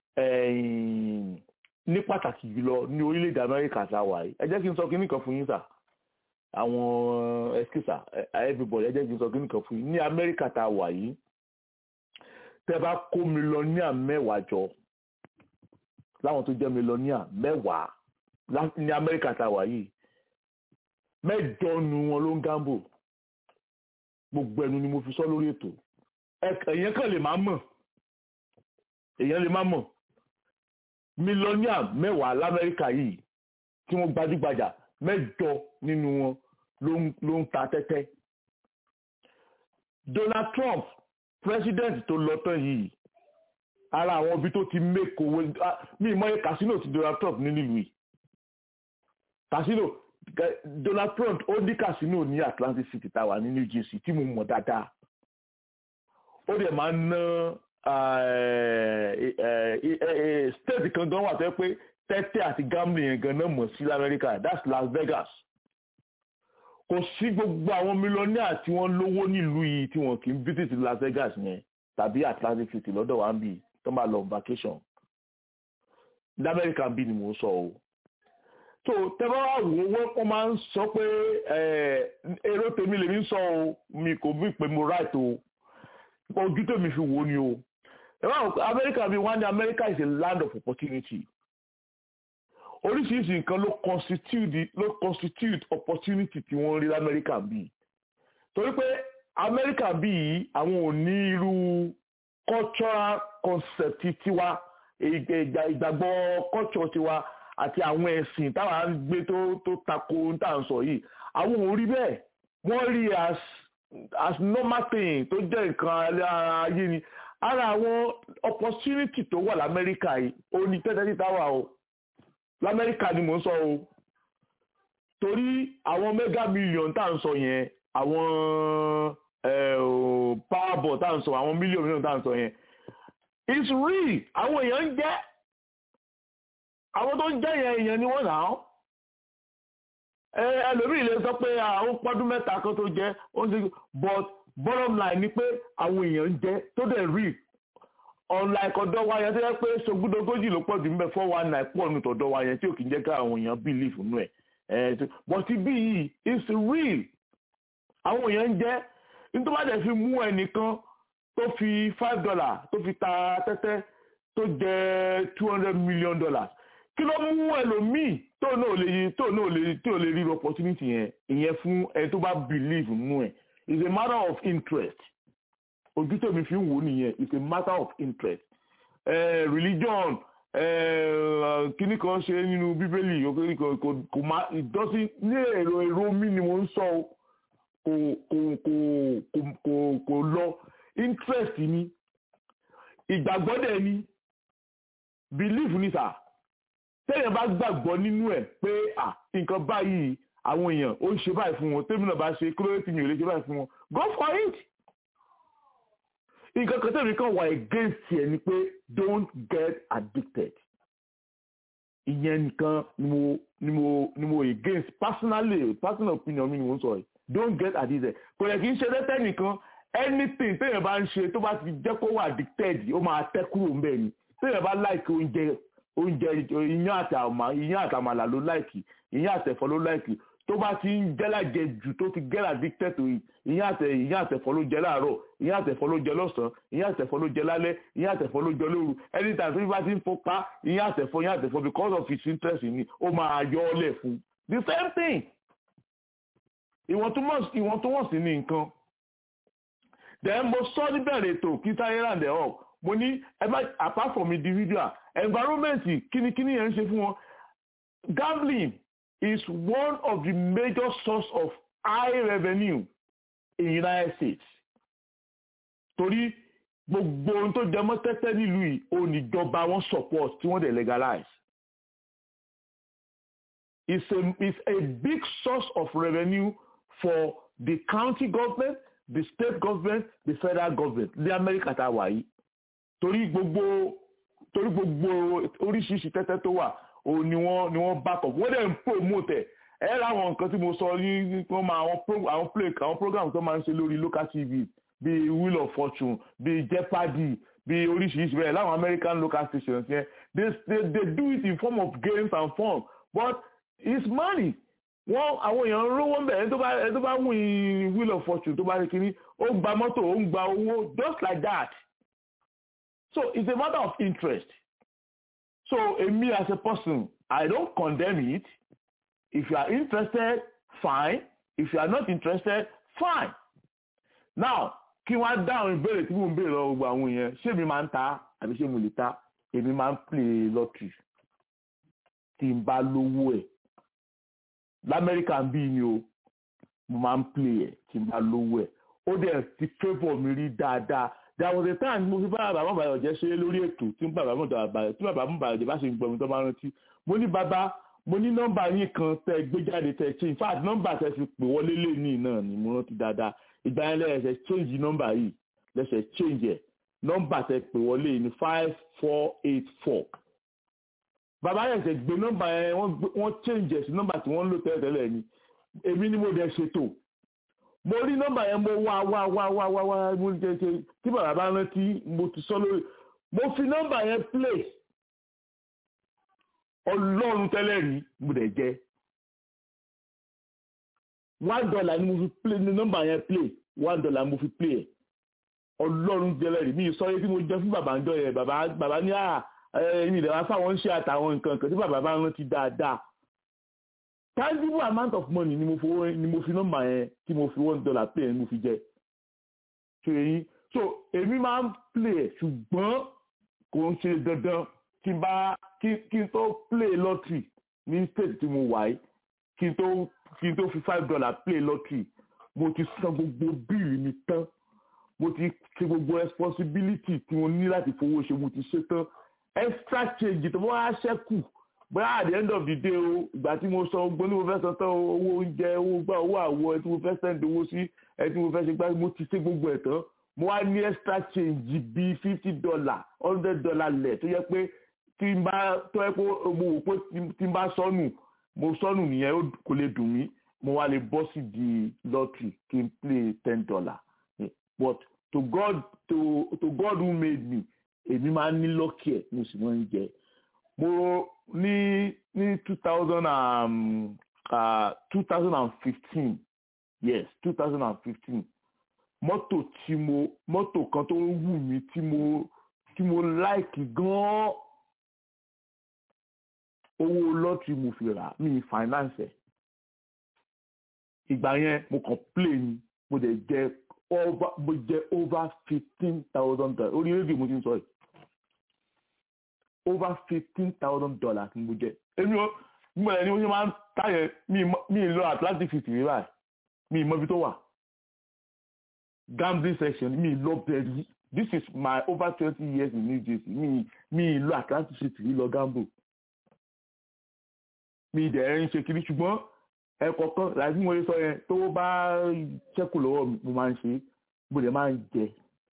ní pàtàkì jùlọ ní orílẹ̀-èdè amẹ́ríkà tá a wà yìí ẹ jẹ́ kí n sọ kínní kan fún yín sà àwọn ẹskísà everybody ẹ jẹ́ kí n sọ kínní kan fún yín ní amẹ́ríkà tá a wà yìí tẹ́ bá kó mílíọ̀nìà mẹ́wàá jọ láwọn tó jẹ́ mílíọ̀nìà mẹ́wàá ní amẹ́ríkà tá a wà yìí mẹ́jọ nu wọn ló ń gambo gbogbo ẹnu ni mo fi sọ lórí ètò èèyàn kan lè má mọ̀ èèyàn lè má mọ̀ mílíọ̀nìà mẹ́wàá lamẹ́ríkà yìí tí wọ́n gbajúgbajà mẹ́jọ nínú wọn ló ń ta tẹ́tẹ́ Donald Trump president tó lọ tán yìí ara àwọn ibi tó ti make owó mi ìmọ̀ye casino ti Donald Trump ní nílùú yìí casino Donald Trump ó ní casino ní Atlantic City táwa ní New Jersey tí mo mọ̀ dáadáa ó dẹ̀ máa ń ná state kan gan wà tó yẹ pé tẹ́tẹ́ àti gambling yẹn gan náà mọ̀ sí lamẹ́ríkà that's Las Vegas kò sí gbogbo àwọn mílíọ̀nìà tí wọ́n lówó nílùú yìí tí wọ́n kì í visit Las Vegas yẹn tàbí Atlantic City lọ́dọ̀ wa ń bì tó máa lọ vacation lamẹ́ríkà bí ni mò ń sọ o so tẹ́fọ́ wá wò ó wọ́n máa ń sọ pé èrò tèmi lèmi ń sọ o mi kò bí pé mo right o ojú tèmi fi wò ó ni o amẹ́ríkà bí wọ́n ní America is a land of opportunity oríṣiríṣi nǹkan ló constitute ló constitute opportunity tí wọ́n rí lamẹ́ríkà bí torí pé amẹ́ríkà bí àwọn ò ní irú cultural concept tiwa ìgbàgbọ́ culture tiwa àti àwọn ẹ̀sìn táwa ń gbé tó tó tako tá à ń sọ yìí àwọn ò rí bẹ́ẹ̀ wọ́n rí as as normal thing tó jẹ́ nǹkan ayé ni ara àwọn opportunity tó wà lamẹ́ríkà yìí ó ní tẹ́tẹ́ títa wà o lamẹ́ríkà ni mò ń sọ o torí àwọn mega million tá à ń sọ yẹn àwọn powerball tá à ń sọ àwọn million million tá à ń sọ yẹn it's real àwọn èèyàn ń jẹ́ àwọn tó ń jẹ́ yẹn èèyàn ni wọ́n nà án ẹlòmíì lè sọ pé àwọn pọ́dún mẹ́ta kan tó jẹ́ ó ń ṣe but bottom line ni pé àwọn èèyàn ń jẹ́ tó dẹ̀ real unlike ọ̀dọ̀ wa yẹn tó yẹ pé sogúndogójì ló pọ̀ jù ń bẹ four one nine pọ̀ nù tọ̀dọ̀ wa yẹn tí ò kì í jẹ́ ká àwọn èèyàn believe nù ẹ̀ but bí yìí it's real àwọn èèyàn ń jẹ́ nítorí wọ́n dẹ̀ fi mú ẹnìkan tó fi five dollar tó fi ta tẹ́tẹ́ tó jẹ́ two hundred million dollars kí ló mú ẹlòmíì tó náà lè tó náà lè tó lè rí opportunity yẹn ìyẹn fún ẹni tó bá believe nù ẹ̀ it's a matter of interest ojú tèmi fi ń wò nìyẹn it's a matter of interest uh, religion kíní kan ṣe nínú bíbélì kò má ìdọ́sí ní èrò èrò mi ni mo ń sọ kò kò kò kò kò lọ interest ni ìgbàgbọ́ dẹ̀ ni belief ni sà téèyàn bá gbàgbọ́ nínú ẹ̀ pé à nǹkan báyìí àwọn èèyàn ó ń ṣe báyìí fún wọn tèmi náà bá ṣe kí ló dé tí mi ò lè ṣe báyìí fún wọn go for it nǹkan kan tẹ̀mí kan wà against ẹ̀ ni pé don't get addicted ìyẹn nìkan ni mo ni mo ni mo against personally personal opinion mi ni mo ń sọ yìí don't get addicted kò yẹ kí n ṣe tẹ́tẹ́ nìkan anything téèyàn bá ń ṣe tó bá ti jẹ́ kó wà addicted ó máa tẹ́ kúrò ń bẹ̀ ni téèyàn bá like oúnjẹ oúnjẹ iyán àti àmà iyán àti àmàlà ló like iyán àtẹ̀fọ́ ló like tó bá ti ń jẹ́lájẹ jù tó ti get addicted to it ìyẹn àtẹ ìyẹn àtẹ̀fọ́ ló jẹ láàárọ̀ ìyẹn àtẹ̀fọ́ ló jẹ lọ́sàn-án ìyẹn àtẹ̀fọ́ ló jẹ lálẹ́ ìyẹn àtẹ̀fọ́ ló jẹ lóru anytime tó bá ti ń fọpá ìyẹn àtẹ̀fọ́ ìyẹn àtẹ̀fọ́ because of his interest in it ó máa yọ ọ́ lẹ̀ fún the same thing ìwọ̀ntúnwọ̀nsì ní nǹkan then mo sọ níbẹ̀rẹ̀ ètò kí táyé ràǹdẹ̀ up mo ní apart from individual environment kínníkínní yẹn ń ṣe fún wọn gambling is one of the major source of high revenue in United States. Torí gbogbo ohun tó jẹmọ́ tẹ́tẹ́ nílùú yìí ó níjọba wọn support tí wọ́n dẹ̀ legalize. It's a, it's a big source of revenue for the county government, the state government, the federal government ní Amẹ́ríkà tá a wà yìí. Torí gbogbo torí gbogbo oríṣiríṣi tẹ́tẹ́ tó wà òun ni wọ́n ni wọ́n back up wọ́n dẹ̀ ń promote ẹ̀ ẹ láwọn nǹkan tí mo sọ ní wọ́n máa àwọn àwọn play àwọn program tó máa ń ṣe lórí local tv bíi wheel of fortune bíi jeopardy bíi oríṣiríṣi bẹ́ẹ̀ láwọn american local stations yẹn they they they do it in form of games and fun but it's money wọ́n àwọn èèyàn rówó ń bẹ̀ ẹni tó bá ẹni tó bá win wheel of fortune tó bá rí kiri ó gba mọ́tò ó ń gba owó just like that so it's a matter of interest so èmi as a person i don't condemn it if you are interested fine if you are not interested fine now kí wọ́n á dáhùn ìbéèrè tí mò ń béèrè lọ́wọ́ gbogbo àwọn èèyàn ṣé mi máa ń ta àbí ṣé mo lè ta èmi máa ń play lottery tí n bá lówó ẹ̀ lamẹ́ríkà ń bí ni o mo máa ń play ẹ̀ tí n bá lówó ẹ̀ ó dẹ̀ ti favour mi rí dáadáa there was a time mo fi bá bàbá bàbá jẹ́ ṣe lórí ètò tí bàbá bàbá tí bàbá bàbá jẹ́ bá ṣe ń gbọ́ mi tó bá rántí mo ní bàbá mo ní nọ́mbà yín kan tẹ gbé jáde tẹ ṣe in fact nọ́mbà tẹ fi pè wọlé lé ní náà ni mo rántí dáadáa ìgbà yẹn lẹ́yìn change nọ́mbà yìí lẹ́sẹ̀ change ẹ̀ nọ́mbà tẹ pè wọlé ní five four eight four bàbá yẹn ṣe gbé nọ́mbà yẹn wọ́n change ẹ̀ sí nọ́mbà tí wọ́n ń lò tẹ́lẹ̀ ni èmi ni mo dẹ̀ ṣètò mo rí nọ́mbà yẹn mo wá wá wá wá wá wá mo jẹ ṣe tí bàbá bá rántí mo ti sọ lórí mo fi nọ́mbà yẹn play ọlọ́run tẹ́lẹ̀ rí mo dẹ̀ jẹ́ one dollar ni mo fi play ní nọ́mbà yẹn play one dollar mo fi play ẹ̀ ọlọ́run tẹ́lẹ̀ rí mi sọ yẹ kí mo jẹ́ fún bàbá ńjọ yẹn bàbá bàbá ní à ẹ̀yìn ìdẹ̀wà fáwọn ń ṣe àtàwọn nǹkan kan tí bàbá bá rántí dáadáa tangible amount of money ni mo fi ni mo fi nọ́mbà yẹn tí mo fi one dollar play ni mo fi jẹ ṣe yín so èmi máa ń play ẹ̀ ṣùgbọ́n kò ń ṣe dandan kí n bá kí kí n tó play lottery ní state tí mo wà yìí kí n tó kí n tó fi five dollar play lottery mo ti san gbogbo bíìlì mi tán mo ti ṣe gbogbo responsibility tí mo ní láti fowó ṣe mo ti ṣe tán extra change tó wá ṣẹ́kù bóyá at the end of the day o ìgbà tí mo san gbogbo ní mo fẹ́ san tán owó oúnjẹ owó gbà owó àwọ̀ ẹ tí mo fẹ́ send owó sí ẹ tí mo fẹ́ ṣe gbá mo ti ṣe gbogbo ẹ̀ tán mo wá ní extra change bíi fifty dollar hundred dollar lẹ̀ tó yẹ pé tí n bá tó yẹ pé mo wò pé tí n bá sọnù mo sọnù nìyẹn kò lè dùn mí mo wá lè bọ́ sí di lottery kí n play ten dollar but to God to to God who made me èmi máa ń ní lọ́kì ẹ̀ mo sì máa ń jẹ mo ní ní two thousand and two thousand and fifteen yes two thousand and fifteen mọ́tò tí mo mọ́tò kan tó wù mí tí mo tí mo láìkì gan-an owó lọ́tìrì mo fi rà mí finance ẹ̀ ìgbà yẹn mo kàn play ni mo dẹ̀ jẹ over mo jẹ over fifteen thousand dollars orí rédíò mo ti ń sọ yìí over fifteen thousand dollars ni mo jẹ èmi ò mo ẹ̀ ni mo ṣe máa ń táyẹ̀ mi ì lọ Atlantic City rí báyìí mi ì mọ ibi tó wà gambling section mi ì lọ bẹ̀rẹ̀ this is my over twenty years in New Jersey mi mi ì lọ Atlantic City rí lọ gamble mi ì dẹ̀ ń ṣe kiri ṣùgbọ́n ẹ̀kọ̀ọ̀kan láti mo sọ yẹn tó bá ṣẹ́kù lọ́wọ́ mi mo máa ń ṣe mo dẹ̀ máa ń jẹ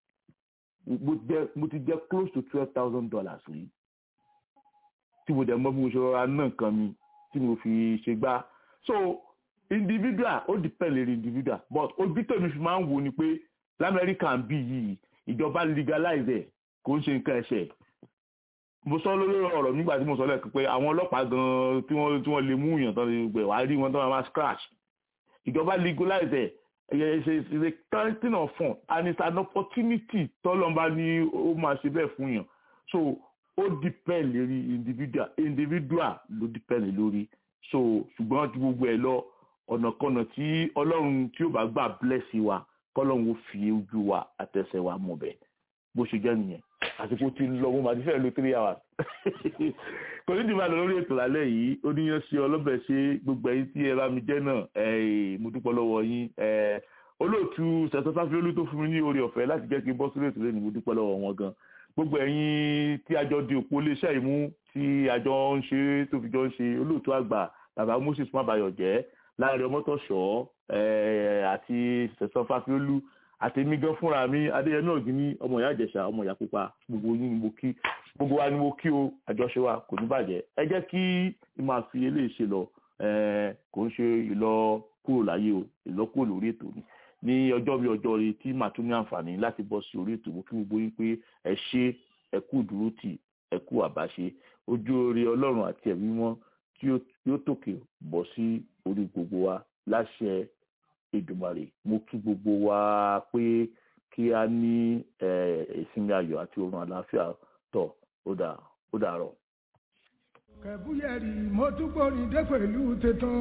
mo ti jẹ close to twelve thousand dollars rí tí mo dẹ̀ mọ̀ bí mo ṣe rọra ná nǹkan mi tí mo fi ṣe gbá so individual ó depend lórí individual but ojú tèmi fi máa ń wò ni pé lamẹ́ríkà ń bí yìí ìjọba legalize ẹ̀ kò ń ṣe nǹkan ẹ̀ṣẹ̀ mo sọ lórí ọ̀rọ̀ nígbà tí mo sọ lẹ́ẹ̀kan pé àwọn ọlọ́pàá gan-an tí wọ́n tí wọ́n lè mú yàn tán lè gbẹ̀ wá rí wọn tán máa scratch ìjọba legalize ẹ̀ it's a it's a collecting of fund and it's an opportunity tọ́lọ́mbà ní ó máa ṣe bẹ́ẹ̀ fún yàn so ó depend lórí individual individual ló depend lórí so ṣùgbọ́n ju gbogbo ẹ̀ lọ ọ̀nàkọ̀nà tí ọlọ́run tí ó bá gbà bless wa kọ́lọ́run ó fi ojú wa àtẹsẹ̀ wa mọ̀ bẹ́ẹ̀ bó ṣe jẹ́ nìyẹn àsìkò tí ń lọ mo máa ti fẹ́ lo three hours kò ní dìbò àlọ́ lórí ètò lálẹ́ yìí ó ní yẹn ṣe ọlọ́bẹ̀ ṣe gbogbo ẹ̀yin tí ẹ bá mi jẹ́ náà mo dúpọ̀ lọ́wọ́ yín olóòtú sẹ̀tọ́ sáfíólú tó fún mi ní oore ọ̀fẹ́ láti jẹ́ kí n bọ́ sílé ètò lẹ́nu mo dúpọ̀ lọ́wọ́ wọn gan gbogbo ẹ̀yin tí àjọ di òpó iléeṣẹ́ ìmú tí àjọ ń ṣe tó fi jọ ń ṣe olóòtú àgbà bàbá Moses mabayọ̀ jẹ́ láàrin ọmọtọ̀ṣọ́ àti sẹ̀tọ́ sáfíólú àtẹ̀mí gan fúnra mi adéyẹmí ògìní ọmọ ìyá ìjẹ̀ṣà ọmọ ìyá pupa gbogbo yín ni mo kí gbogbo wa ni mo kí o àjọṣe wa kò ní bàjẹ́ ẹ jẹ́ kí n máa fi eléyìí ṣe lọ kò ń ṣe ìlọ kúrò láyé o ìlọ kúrò lórí ètò ni ní ọjọ́ bí ọjọ́ rí tí màá tún ní àǹfààní láti bọ́ sí orí ètò mo kí gbogbo yín pé ẹ ṣe ẹ kú dúró tì ẹ kú àbáṣe ojú oore ọlọ́run àti ẹ̀mí wọn tí yóò tòkè bọ́ sí orí gbogbo wa láṣẹ Èdùmàrè mo kí gbogbo wa pé kí a ní ìsinmi ayọ̀ àti oorun àlàáfíà tọ̀ ó dà ó dàárọ̀. kẹ̀búyẹ̀rì mo tún gbórin dé pẹ̀lú tẹ̀tàn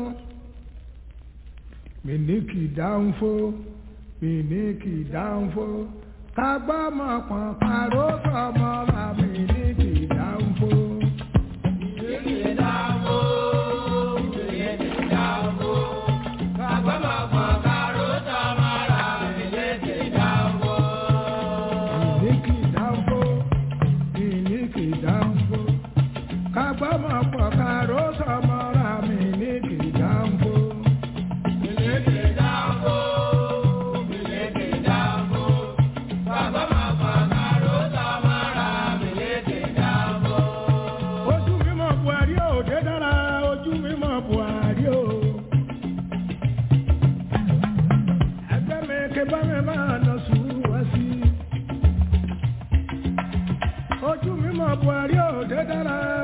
mi ní kì í dáhùn fó mi ní kì í dáhùn fó ká gbọ́ mọ̀ pọ̀n pàró sọmọ ra mi ní kì í dáhùn fó. mi ní kì í dáhùn fó mi ní kì í dáhùn fó ká gbọ́ mọ̀ pọ̀n pàró sọmọ ra mi ní kì í dáhùn fó. mi ní kì í dáhùn fó mi ní kì í dáhùn fó ká gbọ́ mọ̀ pọ̀n pàró sọmọ ra mi ní kì í dáhùn fó. ojú mímọ́ buhari ò dé dára ojú mímọ́ buhari ò. ẹgbẹ́ mi ké bá mi máa nà sùúrù wá sí. ojú mímọ́ buhari ò dé dára